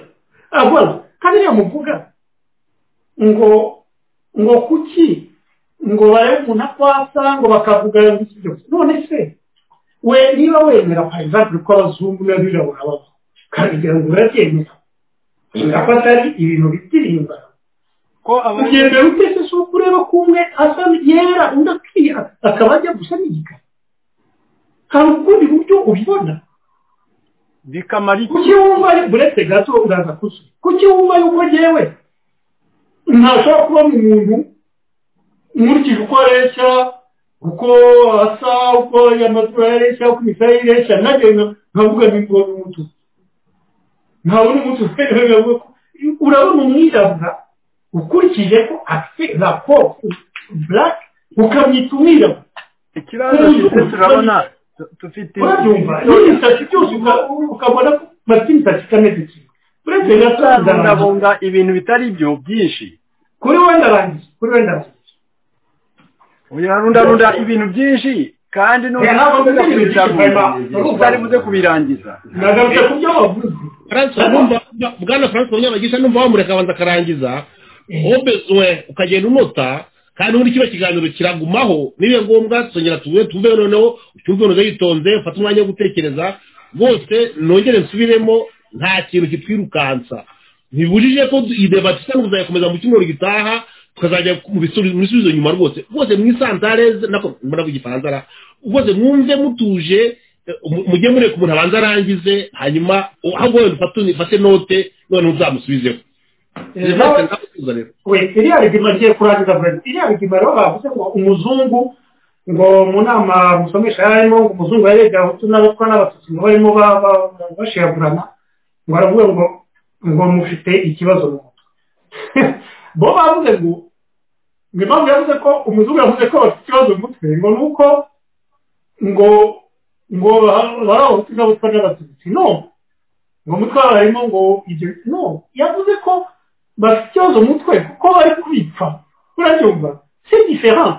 abona kandi yamuvuga ngo ngo kuki ngo barebe umuntu akwasa ngo bakavuga ngo iki byose none se we niba wemera parizantire ko abazungu n'abirabura babaho kandi kugira ngo urabyemera ingamba atari ibintu bitirimba ugenda utese si uko ureba ko umwe asa yera undi akiya akaba ajya gusa n'igikara hari ukundi buryo ubibona bikamara iki kuki wumva buretse gato uraza kuzuye kuki wumva yuko ngewe ntashobora kuba mu muntu nkurikije uko areshya uko asa uko amatwi yareshya uko imisaya ireshya nagenda nkavuga n'ingo n'umutuku ntabwo n'umutuku urabona umwirabura ukurikije ko afite raporo burake ukamwita umwirabura ikibazo gifite turabona dufite urabyumva n'imisatsi byose ukabona ko bafite imisatsi itameze kimwe uretse gusabungabunga ibintu bitari byo byinshi kuri we ndarangiye kuri we ndarangiye uyarundarunda ibintu byinshi kandi n'ubundi utari buze kubirangiza nagarutse ku byo wavuze bwana frank munyabagisha numva wamureka abanza akarangiza obezwe ukagenda unota kandi ubundi kino kiganiro kiragumaho nibiye ngombwa tuzongera tuvuge tuve noneho ucyumve noneho yitonze ufate umwanya wo gutekereza rwose nongere nsubiremo nta kintu kitwirukansa ntibujije ko iyi debate isa n'uzayakomeza mu cyumweru gitaha tukazajya mu bisubizo nyuma rwose rwose mwisantareze nako mbona ku gifaransa ara rwose mwumve mutuje mujye mureka umuntu abanza arangize hanyuma ahubwo wenda ufate note none uzamusubizeho iriya rigima rigiye kurangiza burende iriya rigima rero bavuze ngo umuzungu ngo mu nama musomesha yarimo ngo umuzungu yarega abahutu n'abatwa n'abatutsi ngo barimo bashiragurana ngo aravuga ngo ngo mufite ikibazo mu mutwe bo bavuze ngo ngo impamvu yavuze ko umuzungu yavuze ko bafite ikibazo mu mutwe ngo ni uko ngo ngo bari abahutu n'abatwa n'abatutsi no ngo umutwe wabo harimo ngo ibyo no yavuze ko bafite ikibazo mu mutwe kuko bari kubipfa urabyumva si diferent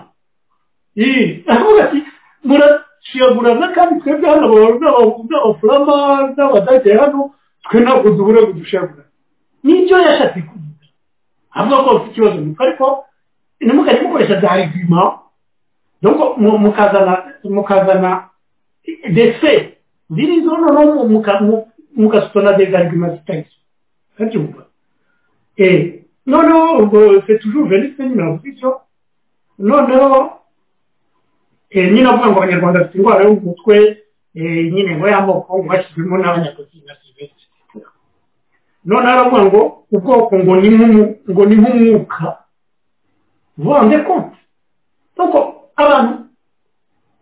aravuga ati murashiragurana kandi twebwe hano n'abafurama n'abadage hano twe ntabwo duhura ngo dushiragurane nibyo yashatse kuvuga avuga ko bafite ikibazo mu mutwe ariko ntimukajye mukoresha za regima mukazana mukazana dese zirizo noneho mukasutana des arguments zitari urabyumva noneho ubwo se tujuru venise nyine bavuga icyo noneho nyine avuga ngo abanyarwanda bafite indwara yo mu mutwe nyine ngo y'amoko ngo bashyizwemo n'abanyapolitiki na sivete noneho aravuga ngo ubwoko ngo ni ngo ni nk'umwuka vande konti kuko abantu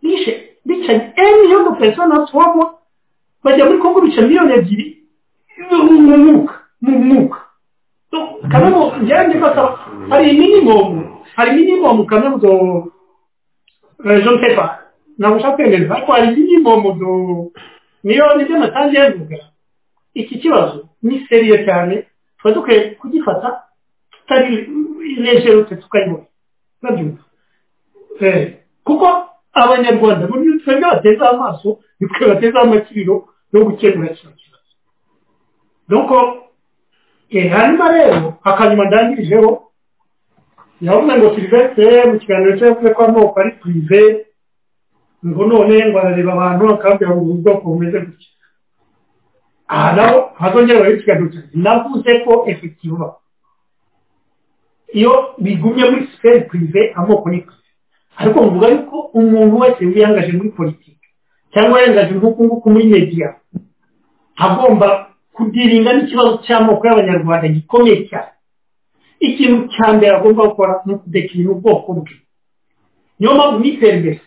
bishe bicaye emiliyo do pesona twabo bajya muri kongo bica miliyoni ebyiri mu mwuka mu mwuka kamwe njyewe ndi basaba hari minimumu hari minimumu kamwe do je ne sais pas nagusha kwemereza ariko hari minimumu do niyo nibyo natanze yavuga iki kibazo ni seriye cyane tuba dukwiye kugifata tutari lejerute tukayibona babyumva kuko abanyarwanda muri twebwe bateze amaso nitwe bateze amakiriro yo gukemura kino kibazo nuko hanyuma rero akanyuma ndangirijeho yavuze ngo silivestre mu kiganiro cye yavuze ko amoko ari purive ngo none ngo arareba abantu akabwira ngo ubwoko bumeze gutya aha naho hazongera bari ikiganiro cyanjye navuze ko efekiva iyo bigumye muri siferi purive amoko ni purive ariko mvuga yuko umuntu wese wiyangaje muri politiki cyangwa yangaje nk'uku nguku muri media agomba kudirinda n'ikibazo cy'amoko y'abanyarwanda gikomeye cyane ikintu cya mbere agomba gukora ni ukudekirira ubwoko bwe niyo mpamvu nitembere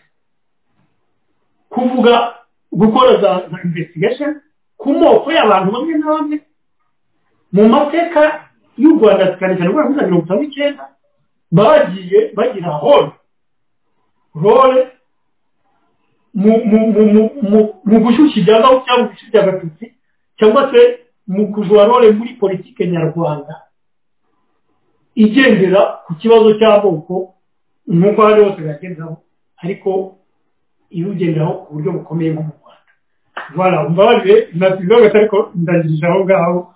kuvuga gukora za investigation ku moko y'abantu bamwe na bamwe mu mateka y'u rwanda cyane cyane guhera muri mirongo itanu n'icyenda bagiye bagira horo role mu gushyushya ibya gahutu cyangwa gushyushya abatutsi cyangwa se mu kujura role muri politike nyarwanda igendera ku kibazo cy'amoko nk'uko ahari hose byagendaho ariko iyo ugenderaho ku buryo bukomeye nko mu rwanda voilà mbabarire nasize ariko ndangije aho ngaho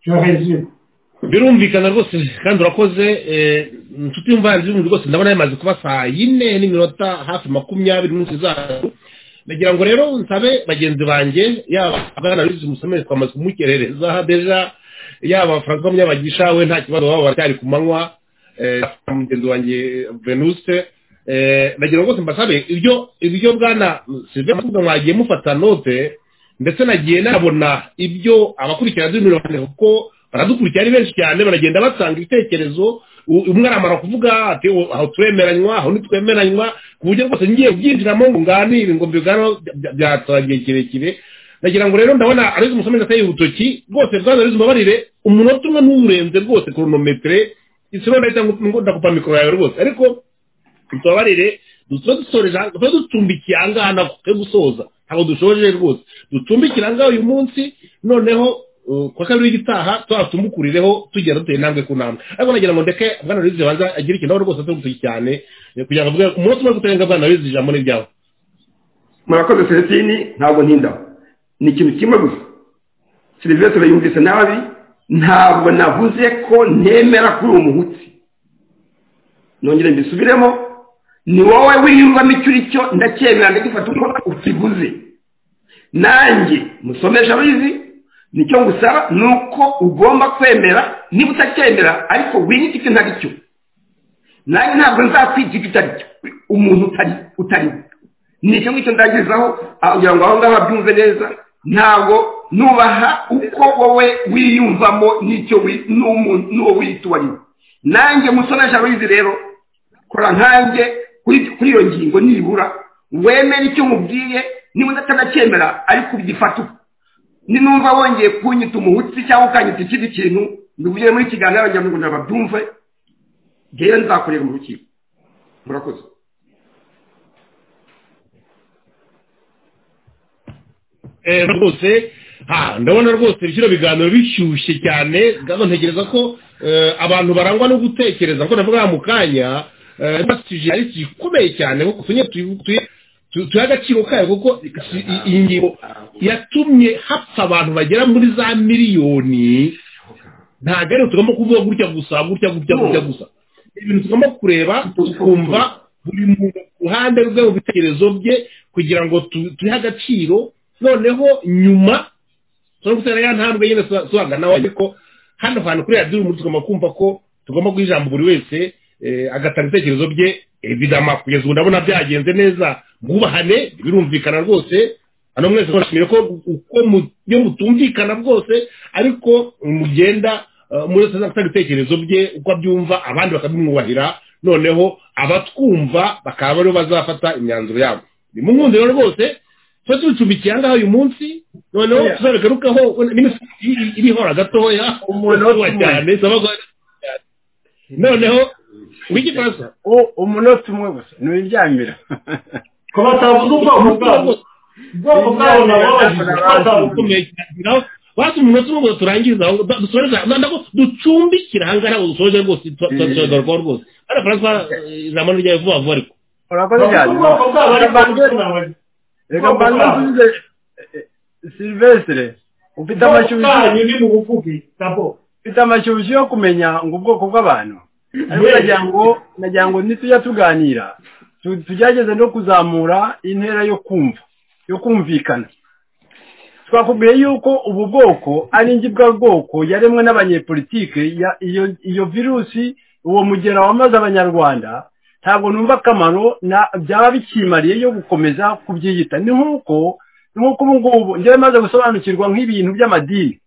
yoheje birumvikana rwose kandi urakoze inshuti y'umuvandimwe rwose ndabona yamaze kuba saa yine n'iminota hafi makumyabiri munsi zacu nagira ngo rero nsabe bagenzi banjye yaba abana bize umusomere twamaze kumukerereza deja yaba francois munyabagisha we nta kibazo baba baracyari ku manywa mugenzi wanjye venuse nagira ngo rwose mbasabe ibyo ibyo bwana silve mvuga mwagiye mufata note ndetse nagiye nabona ibyo abakurikirana z'imirongo kuko baradukurikira ari benshi cyane baragenda batanga ibitekerezo umwe aramara kuvuga ati aho turemeranywa aho ntitwemeranywa ku buryo rwose ngiye kubyinjiramo ngo nganire ngo mbiganiro byatwara igihe kirekire nagira ngo rero ndabona arizo umusomyi ateye urutoki rwose bwana arizo umbabarire umunota umwe ntuwurenze rwose koronometire isura ndahita ndakupa mikoro yawe rwose ariko tubabarire tuba ducumbikiye aha ngaha ntabwo twe gusoza ntabwo dushoje rwose ducumbikire aha ngaha uyu munsi noneho kwa kabiri w'igitaha twatumukurireho tugera duteye intambwe ku ntambwe ariko nagira ngo ndeke bwana wizi banza agire ikintu aho rwose atari gutuki cyane kugira ngo avuge umunsi umwe kutarenga bwana wizi ijambo ni ibyawe murakoze selestini ntabwo ntinda ni ikintu kimwe gusa silivesitire yumvise nabi ntabwo navuze ko ntemera kuri uwo muhutsi nongere mbisubiremo ni wowe wiyumvamo icyo uri cyo ndacyemera ndagifata uko ukivuze nanjye musomesha abizi nicyo ngusaba ni uko ugomba kwemera niba utacyemera ariko winyita icyo ntari cyo nanjye ntabwo nzakwigira icyo utari cyo umuntu utari utari nicyo ngicyo ndangirizaho kugira ngo aho ngaho babyumve neza ntabwo nubaha uko wowe wiyumvamo n'icyo n'uwo wiyita uwo ari we nanjye musoresha abizi rero kora nkanjye kuri iyo ngingo nibura wemere icyo mubwiye niba utanacyemera ariko ugifata uko ninumva wongeye kunyita umuhutsi cyangwa ukanyita ikindi kintu ndubwire muri kiganiro abanyamaguru ngo nababyumve ngewe nzakorera mu rukiko murakoze rwose ndabona rwose ibiciro biganiro bishyushye cyane ntekereza ko abantu barangwa no gutekereza kuko navuga mu kanya basije ari igikomeye cyane kuko tunye tuye tuha agaciro kayo kuko iyi ngingo yatumye hapfa abantu bagera muri za miliyoni ntabwo ariyo tugomba kuvuga gutya gusa gutya gutya gutya gusa ibintu tugomba kureba tukumva buri muntu ruhande rwe mu bitekerezo bye kugira ngo tuhe agaciro noneho nyuma tugomba gutera ya ntambwe nyine sohanga nawe ariko hano hantu kuri radiyo umuntu tugomba kumva ko tugomba guha ijambo buri wese agatanga ibitekerezo bye evidama kugeza ubu ndabona byagenze neza mwubahane birumvikana rwose hano mwese mwashimire ko uko iyo mutumvikana bwose ariko mugenda muri wese azatanga ibitekerezo bye uko abyumva abandi bakabimwubahira noneho abatwumva bakaba aribo bazafata imyanzuro yabo ni mu nkundi rero rwose tuba tubicumbikiye aha ngaha uyu munsi noneho tuzabagarukaho n'ibihora gatoya umuntu cyane noneho w'igifaransa umunota umwe gusa ntiwiryamira kuba atavuga ubwoko bwabo ubwoko bwabo basi umunota umwe gusa turangiza aho ducumbikira aha ngaha ntabwo dusoje rwose turagarukaho rwose hano faransa ijambo ntiryawe vuba vuba ariko urakoze cyane reka mbanze nsubize silvestre ufite amashyushyu yo kumenya ngo ubwoko bw'abantu ariko nagira ngo nagira ngo nitujya tuganira tugerageze no kuzamura intera yo kumva yo kumvikana twakubwiye yuko ubu bwoko ari ingibwa bwoko yaremwe n'abanyepolitike iyo virusi uwo mugera wamaze abanyarwanda ntabwo numva akamaro byaba bikimariye yo gukomeza kubyiyita ni nk'uko ubu ngubu njyewe maze gusobanukirwa nk'ibintu by'amadini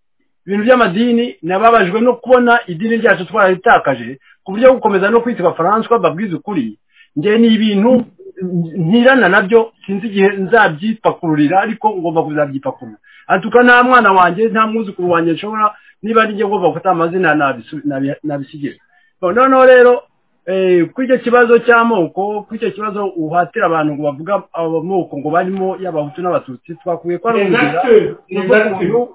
ibintu by'amadini nababajwe no kubona idini ryacu twararitakaje ku buryo gukomeza no kwitwa Francois babwiza ukuri njye ni ibintu ntirana nabyo sinzi igihe nzabyipakururira ariko ngomba kuzabyipakurura atuka nta mwana wanjye nta mwuzukuru wanjye nshobora niba nijye ngomba gufata amazina nabisigira noneho rero kuri icyo kibazo cy'amoko kuri icyo kibazo uhatira abantu ngo bavuga amoko ngo barimo y'abahutu n'abatutsi twakwiye ko ari umubwira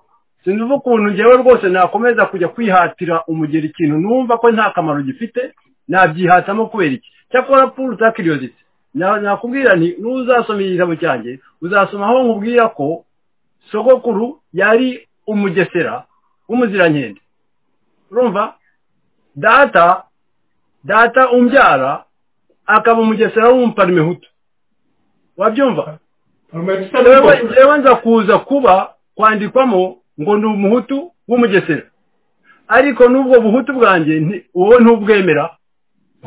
sinzi ukuntu ngewe rwose nakomeza kujya kwihatira umugeri ikintu numva ko nta kamaro gifite nabyihatamo kubera iki cyakora puru utakiriyozitse nakubwira nti n'uzasoma igitabo cyanjye uzasoma aho nkubwira ko sogokuru yari umugesera w'umuzirankende urumva data data umbyara akaba umugesera w'umuparimehutu wabyumva njyewe nza kuza kuba kwandikwamo ngo ni umuhutu w'umugesera ariko n'ubwo buhutu bwanjye wowe ntubwemera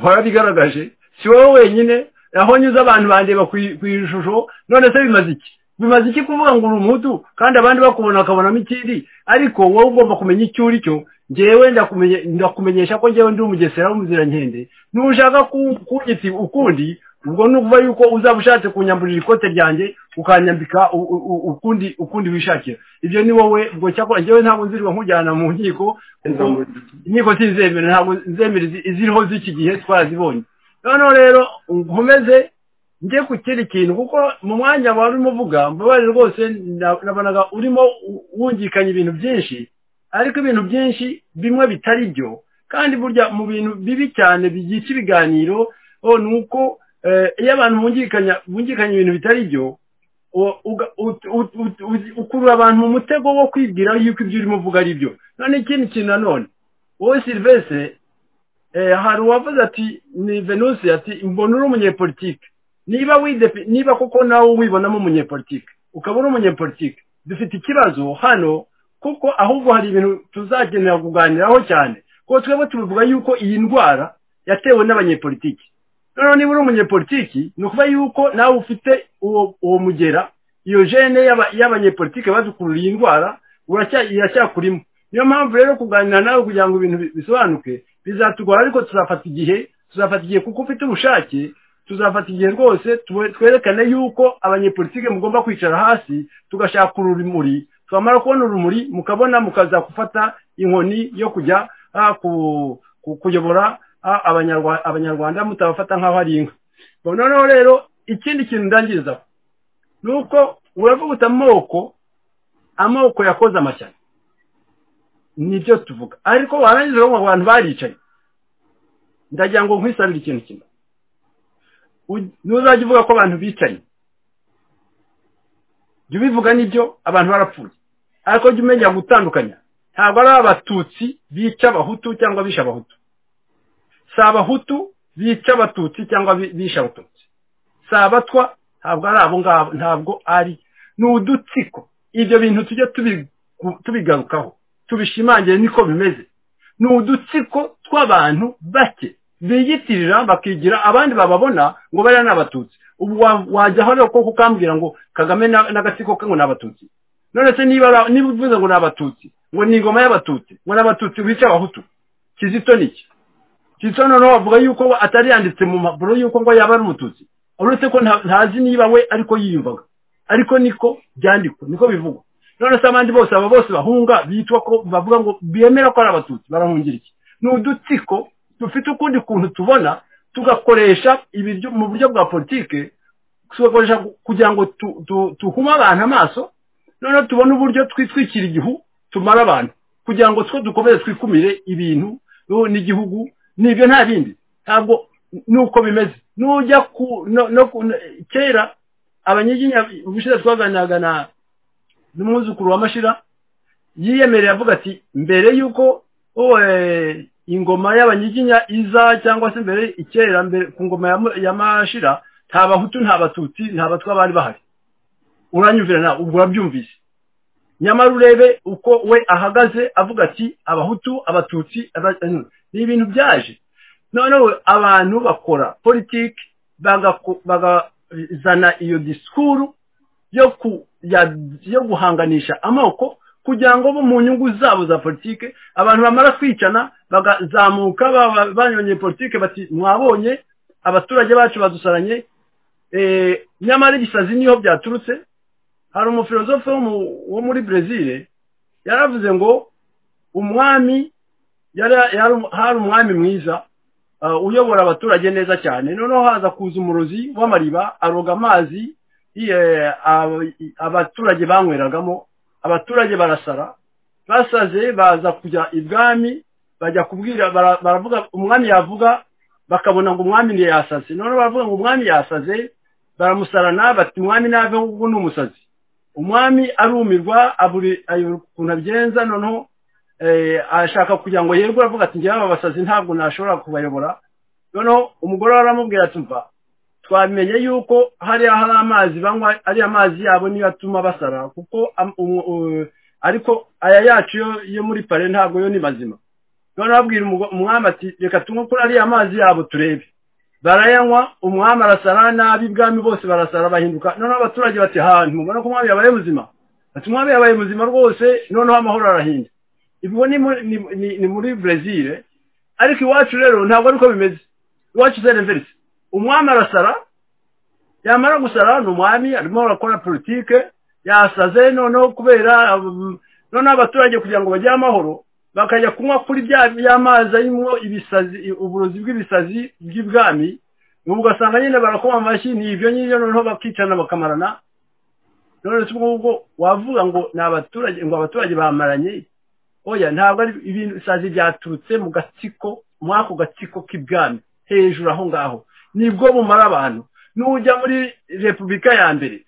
warabigaragaje si wowe wenyine aho nyuze abantu bandeba ku ishusho none se bimaze iki bimaze iki kuvuga ngo uri umuhutu kandi abandi bakubona bakabonamo ikindi ariko wowe ugomba kumenya icyo uri cyo ngewe ndakumenyesha ko ngewe ndi umugesera w'umuzirankendi nushaka kunyita ukundi ubwo ni ukuvuga yuko uzaba ushatse kunyamburira ikote ryanjye ukanyambika ukundi ukundi wishakira ibyo ni wowe ubwo cyakora ngewe ntabwo nzirwa nkujyana mu nkiko inkiko ntizemera ntabwo nzemera iziriho z'iki gihe twarazibonye noneho rero nkomeze njye ku kindi kintu kuko mu mwanya wari urimo uvuga mbabare rwose nabonaga urimo wungikanya ibintu byinshi ariko ibintu byinshi bimwe bitari byo kandi burya mu bintu bibi cyane bigica ibiganiro ni uko iyo abantu bungikanya ibintu bitari byo ukurura abantu mu mutego wo kwibwira yuko ibyo urimo uvuga ari byo none ikindi kintu nanone wowe silivese hari uwavuze ati ni venuse ati mbona uri umunyepolitike niba widepe niba kuko nawe wibonamo umunyepolitike ukaba uri umunyepolitike dufite ikibazo hano kuko ahubwo hari ibintu tuzakenera kuganiraho cyane kuko twebwe tubivuga yuko iyi ndwara yatewe n'abanyepolitike noneho niba uri umunyepolitike ni ukuba yuko nawe ufite uwo mugera iyo jene y'abanyepolitike badukurura iyi ndwara iracyakurimo niyo mpamvu rero kuganira nawe kugira ngo ibintu bisobanuke bizatugora ariko tuzafata igihe tuzafata igihe kuko ufite ubushake tuzafata igihe rwose twerekane yuko abanyepolitike mugomba kwicara hasi tugashaka urumuri twamara kubona urumuri mukabona mukaza gufata inkoni yo kujya kuyobora abanyarwanda mutabafata nk'aho ari inka noneho rero ikindi kintu ndangiriza ni uko uravuguta amoko amoko yakoze amashyaka nibyo tuvuga ariko warangiza ngo abantu baricaye ndagira ngo nkwisarure ikintu kimwe ntuzajya uvuga ko abantu bicaye jya ubivuga nibyo abantu barapfuye ariko jya umenya gutandukanya ntabwo ari abatutsi bica abahutu cyangwa bisha abahutu si abahutu bica abatutsi cyangwa bisha abatutsi si abatwa ntabwo ari abo ngabo ntabwo ari ni udutsiko ibyo bintu tujya tubigarukaho tubishimangire niko bimeze ni udutsiko tw'abantu bake biyitirira bakigira abandi bababona ngo bariya ni abatutsi ubu wajyaho rero ko kukambwira ngo kagame n'agatsiko ke ngo ni abatutsi none se niba niba uvuze ngo ni abatutsi ngo ni ingoma y'abatutsi ngo ni abatutsi bica abahutu kizito ni iki kizito noneho bavuga yuko atari yanditse mu mpapuro yuko ngo yaba ari umututsi uretse ko ntazi niba we ariko yiyumvaga ariko niko byandikwa niko bivugwa none se abandi bose aba bose bahunga bitwa ko bavuga ngo bemera ko ari abatutsi barahungira iki ni udutsiko dufite ukundi kuntu tubona tugakoresha ibiryo mu buryo bwa politike tugakoresha kugira ngo tuhume abantu amaso noneho tubone uburyo twitwikira igihu tumara abantu kugira ngo two dukomeze twikumire ibintu n'igihugu n'ibyo nta bindi ntabwo nuko bimeze nujya ku kera abanyiginya ubushize twaganiraga na n'umwuzukuru wa mashira yiyemereye avuga ati mbere y'uko ingoma y'abanyiginya iza cyangwa se mbere ikera mbere ku ngoma ya mashira nta bahutu nta batutsi nta batwa bari bahari uranyumvira nawe ubwo urabyumvise nyamara urebe uko we ahagaze avuga ati abahutu abatutsi ni ibintu byaje noneho abantu bakora politiki bagazana iyo disikuru yo ku yo guhanganisha amoko kugira ngo bo mu nyungu zabo za politike abantu bamara kwicana bagazamuka banyonye politike bati mwabonye abaturage bacu badusaranye nyamara ibisazi niho byaturutse hari umufilozofe wo muri brezil yaravuze ngo umwami hari umwami mwiza uyobora abaturage neza cyane noneho haza kuza umurozi w'amariba aroga amazi abaturage banyweragamo abaturage barasara basaze baza kujya ibwami bajya kubwira baravuga umwami yavuga bakabona ngo umwami ntiyasaze noneho baravuga ngo umwami yasaze baramusarana bati umwami nave kuko ni umusazi umwami arumirwa ayobora ukuntu abigenza noneho ashaka kugira ngo yerwe aravuga ati njyewe abasazi ntabwo nashobora kubayobora noneho umugore aramubwira ati mva twamenye yuko hariya hari amazi banywa ari amazi yabo niyo atuma basara kuko ariko aya yacu yo muri pare ntabwo yo ni mazima noneho abwira umwami ati reka tunywe kuri ariya mazi yabo turebe barayanywa umwami arasara nabi ibwami bose barasara bahinduka noneho abaturage bati hantu mubona ko umwami yabaye muzima ati umwami yabaye muzima rwose noneho amahoro arahinda ibwo ni muri brezil ariko iwacu rero ntabwo ariko bimeze iwacu sereverisi umwami arasara yamara gusara ni umwami arimo arakora politike yasaze noneho kubera noneho abaturage kugira ngo bagire amahoro bakajya kunywa kuri bya mazi arimo ibisazi uburozi bw'ibisazi bw'ibwami ugasanga nyine barakoma amashyi ni ibyo ngibyo noneho bakicana bakamarana none si ubwo wavuga ngo ni abaturage ngo abaturage bamaranye oya ntabwo ari ibisazi byaturutse mu gatsiko muri ako gatsiko k'ibwami hejuru aho ngaho nibwo bumara abantu nujya muri repubulika ya mbere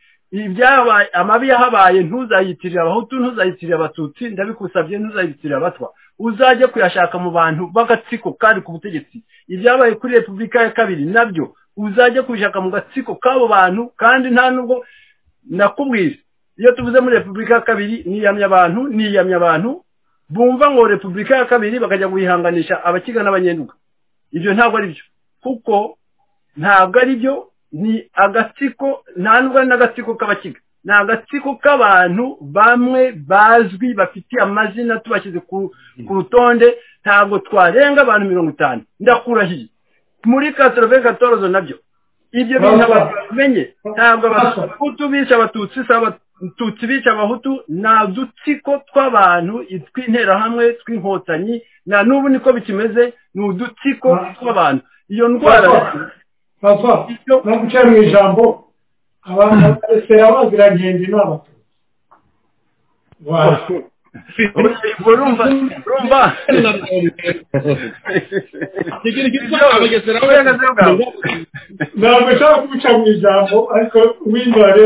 amabi yahabaye ntuzayitirire abahutu ntuzayitirire abatutsi ndabikusabye ntuzayitirire abatwa uzajye kuyashaka mu bantu b'agatsiko kandi ku butegetsi ibyabaye kuri repubulika ya kabiri nabyo uzajye kubishaka mu gatsiko k'abo bantu kandi nta nubwo nakubwira iyo tuvuze muri repubulika ya kabiri niyamya abantu niyamya abantu bumva ngo repubulika ya kabiri bakajya kuyihanganisha abakiga n'abanyenduga ibyo ntabwo ari byo kuko ntabwo ari byo ni agatsiko nta nubwo ari n'agatsiko k'abakiga ni agatsiko k'abantu bamwe bazwi bafite amazina tubashyize ku rutonde ntabwo twarenga abantu mirongo itanu ndakurahiye muri katorove katorozo nabyo ibyo bintu abantu bamenye ntabwo abahutu bica abatutsi si abatutsi bica abahutu ni udutsiko tw'abantu tw'interahamwe tw'inkotanyi na n'ubu niko bikimeze ni udutsiko tw'abantu iyo ndwara papa no guca mu ijambo abantu baresera baziragenda inama ntabwo nshaka kubica mu ijambo ariko windware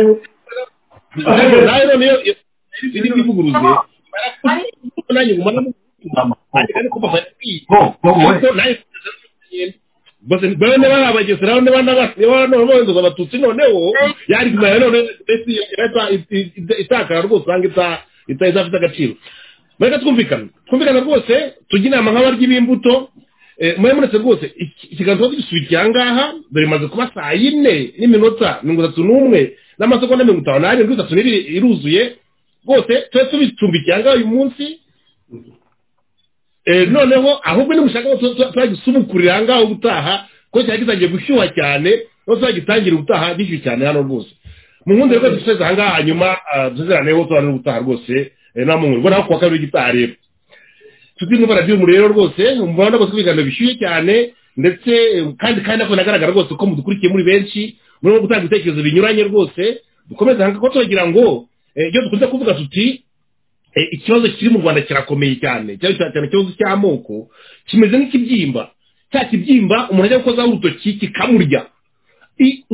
bose bene bari abagezi nawe niba n'abahinduza abatutsi noneho yari kumenya none ndetse itakara rwose usanga itazafite agaciro reka twumvikane twumvikane rwose tujye inama nk'abaryi b'imbuto muri muretse rwose ikiganza gisubikiye aha ngaha dore imaze kuba saa yine n'iminota mirongo itatu n'umwe n'amasegonda mirongo itanu n'arindwi itatu n'ibiri iruzuye rwose tube tubicumbikiye aha ngaha uyu munsi noneho ahubwo nimushaka turagisumukurira ahangaha ubutaha kuko cyari gitangiye gushyuha cyane no turagitangira ubutaha bishyuye cyane hano rwose mu nkundi rwose dusoze ahangaha hanyuma tuzeraneho tubanira ubutaha rwose nta muntu ubona ko kuwa kabiri w'igitaha rero tuzi indwara by'umu rero rwose umubare rwose w'ibiganiro bishyuye cyane ndetse kandi kandi nako binagaragara rwose ko mudukurikiye muri benshi murimo gutanga ibitekerezo binyuranye rwose dukomeze ahangaha kuko turagira ngo iyo dukunze kuvuga tuti ikibazo kiri mu rwanda kirakomeye cyane cyane cyane ikibazo cy'amoko kimeze nk'ikibyimba cya kibyimba umuntu ajya gukozaho urutoki kikamurya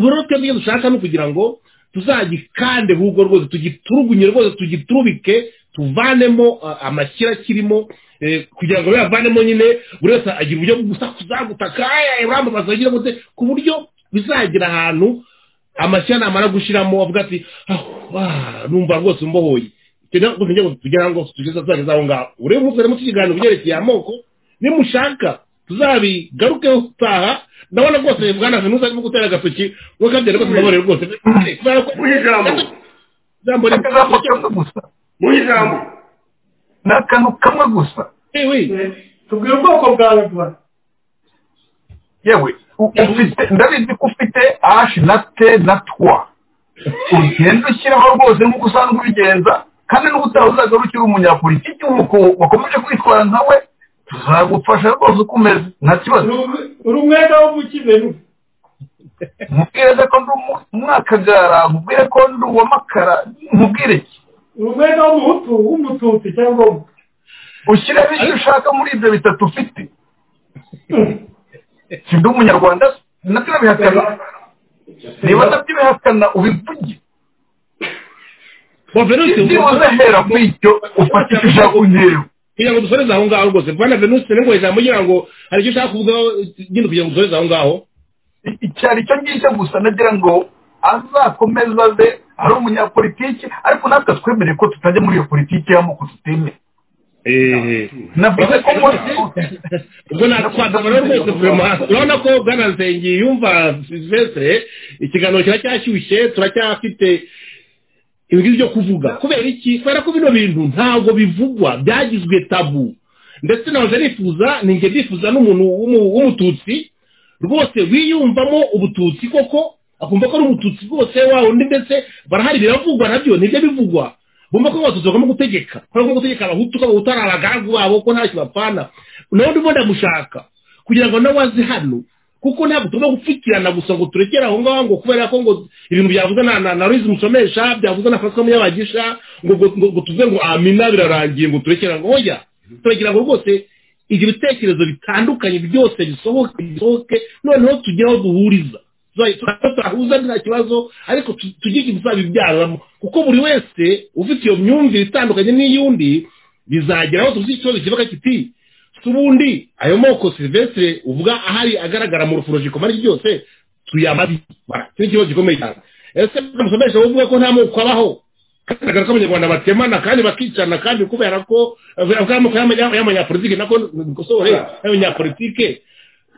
rero twebwe dushaka ni ukugira ngo tuzagikande ahubwo rwose tugiturugunye rwose tugiturubike tuvanemo amashyira kirimo kugira ngo biyavanemo nyine buri wese agira uburyo bwo gusakuza gutaka urambabaza agira ngo ku buryo bizagira ahantu amashyira namara gushyiramo avuga ati numva rwose mbohoye kugira ngo tugeze tuzageze aho ngaho urebe umunsi harimo tukiganira ibyerekeye amoko nimushaka tuzabigarukeho utaha ndabona rwose bwana venusa arimo gutera agatoki nk'uko abyara rwose ndabona rwose mu ijambo mu ijambo ni akantu kamwe gusa tubwira ubwoko bwawe bwana yewe ndabizi ko ufite ashi na te na twa ugenda ushyiraho rwose nk'uko usanzwe ubigenza kandi n'ubu utazaga ukiri umunyapolitiki nk'uko wakomeje kwitwara nkawe tuzagufasha rwose uko umeze nta kibazo uri umwenda wo mu kibero mubwire ko ndi umwakagara mubwire ko ndi uwamakara mubwire ki uri umwenda w'umuhutu w'umututsi cyangwa ushyiremo icyo ushaka muri ibyo bitatu ufite si ndi umunyarwanda natwe nabihakana niba ntabyibihakana ubivuge venusi niba uzahera muri icyo ufata icyo ushaka kunyerera kugira ngo dusoreze aho ngaho rwose bwana venusi ni ngo ijambo ngira ngo hari icyo ushaka kuvugaho nyine kugira ngo dusoreze aho ngaho icyari cyo ngicyo gusa nagira ngo azakomeza aze ari umunyapolitiki ariko natwe twemere ko tutajya muri iyo politiki y'amoko tutemeye eee navuze ko ubwo natwakabona rwose vurema urabona ko bwana nsengi yumva silvestre ikiganiro kiba cyashyushye turacyafite ibingibi byo kuvuga kubera iki kubera ko bino bintu ntabwo bivugwa byagizwe tabu ndetse nahoze nifuza ninjye ndifuza n'umuntu w'umu- w'umututsi rwose wiyumvamo ubututsi koko akumva ko ari umututsi rwose wawe undi ndetse barahari biravugwa nabyo nibyo bivugwa bumva ko abatutsi bagomba gutegeka kubera ko gutegeka abahutu ko abahutu ari abagaragu babo ko ntacyo bapfana nawe ndimo ndagushaka kugira ngo nawe aze hano kuko ntabwo tugomba gupfukirana gusa ngo turekere aho ngaho ngo kubera ko ngo ibintu byavuze na na na Louise musomesha byavuze na francois munyabagisha ngo ngo- ngo ngo tuvuge ngo amina birarangiye ngo turekere ngo oya turagira ngo rwose ibyo bitekerezo bitandukanye byose bisohoke bisohoke noneho tugire aho duhuriza Tuzayi- tuza- turahuza nta kibazo ariko tu- tugire icyo tuzabibyaramo kuko buri wese ufite iyo myumvire itandukanye n'iy'undi bizagera aho tuzi ikibazo kivuga kiti si ubundi ayo moko silvestre uvuga ahari agaragara mu ruforojiko mari byose tuyamabi Bara, icyo ni ikibazo gikomeye cyane ese musomesha uvuga ko nta moko abaho kagaragara ko abanyarwanda batemana kandi bakicana kandi kubera ko avuga amoko y'amanya- y'amanyapolitike nako bikosore y'abanyapolitike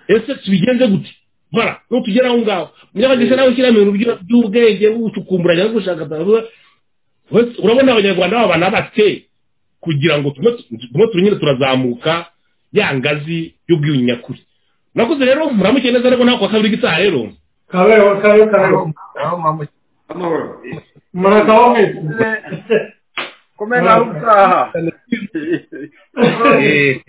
ese tubigenze gute bara nutugera aho ngaho munyabagisha nawe ushyiramo ibintu by'u- by'ubwenge gucukumbura cyangwa gushakata Wese- urabona abanyarwanda baba banabate kugira ngo tume tume turi nyine turazamuka ya ngazi y'ubwiyunyu nyakuri nakoze rero muramuke neza ariko nawe kwa kabiri gitaha rero kabeho kabeho kabeho murakoze amahoro murakabaho mwese komera aho utaha Eh,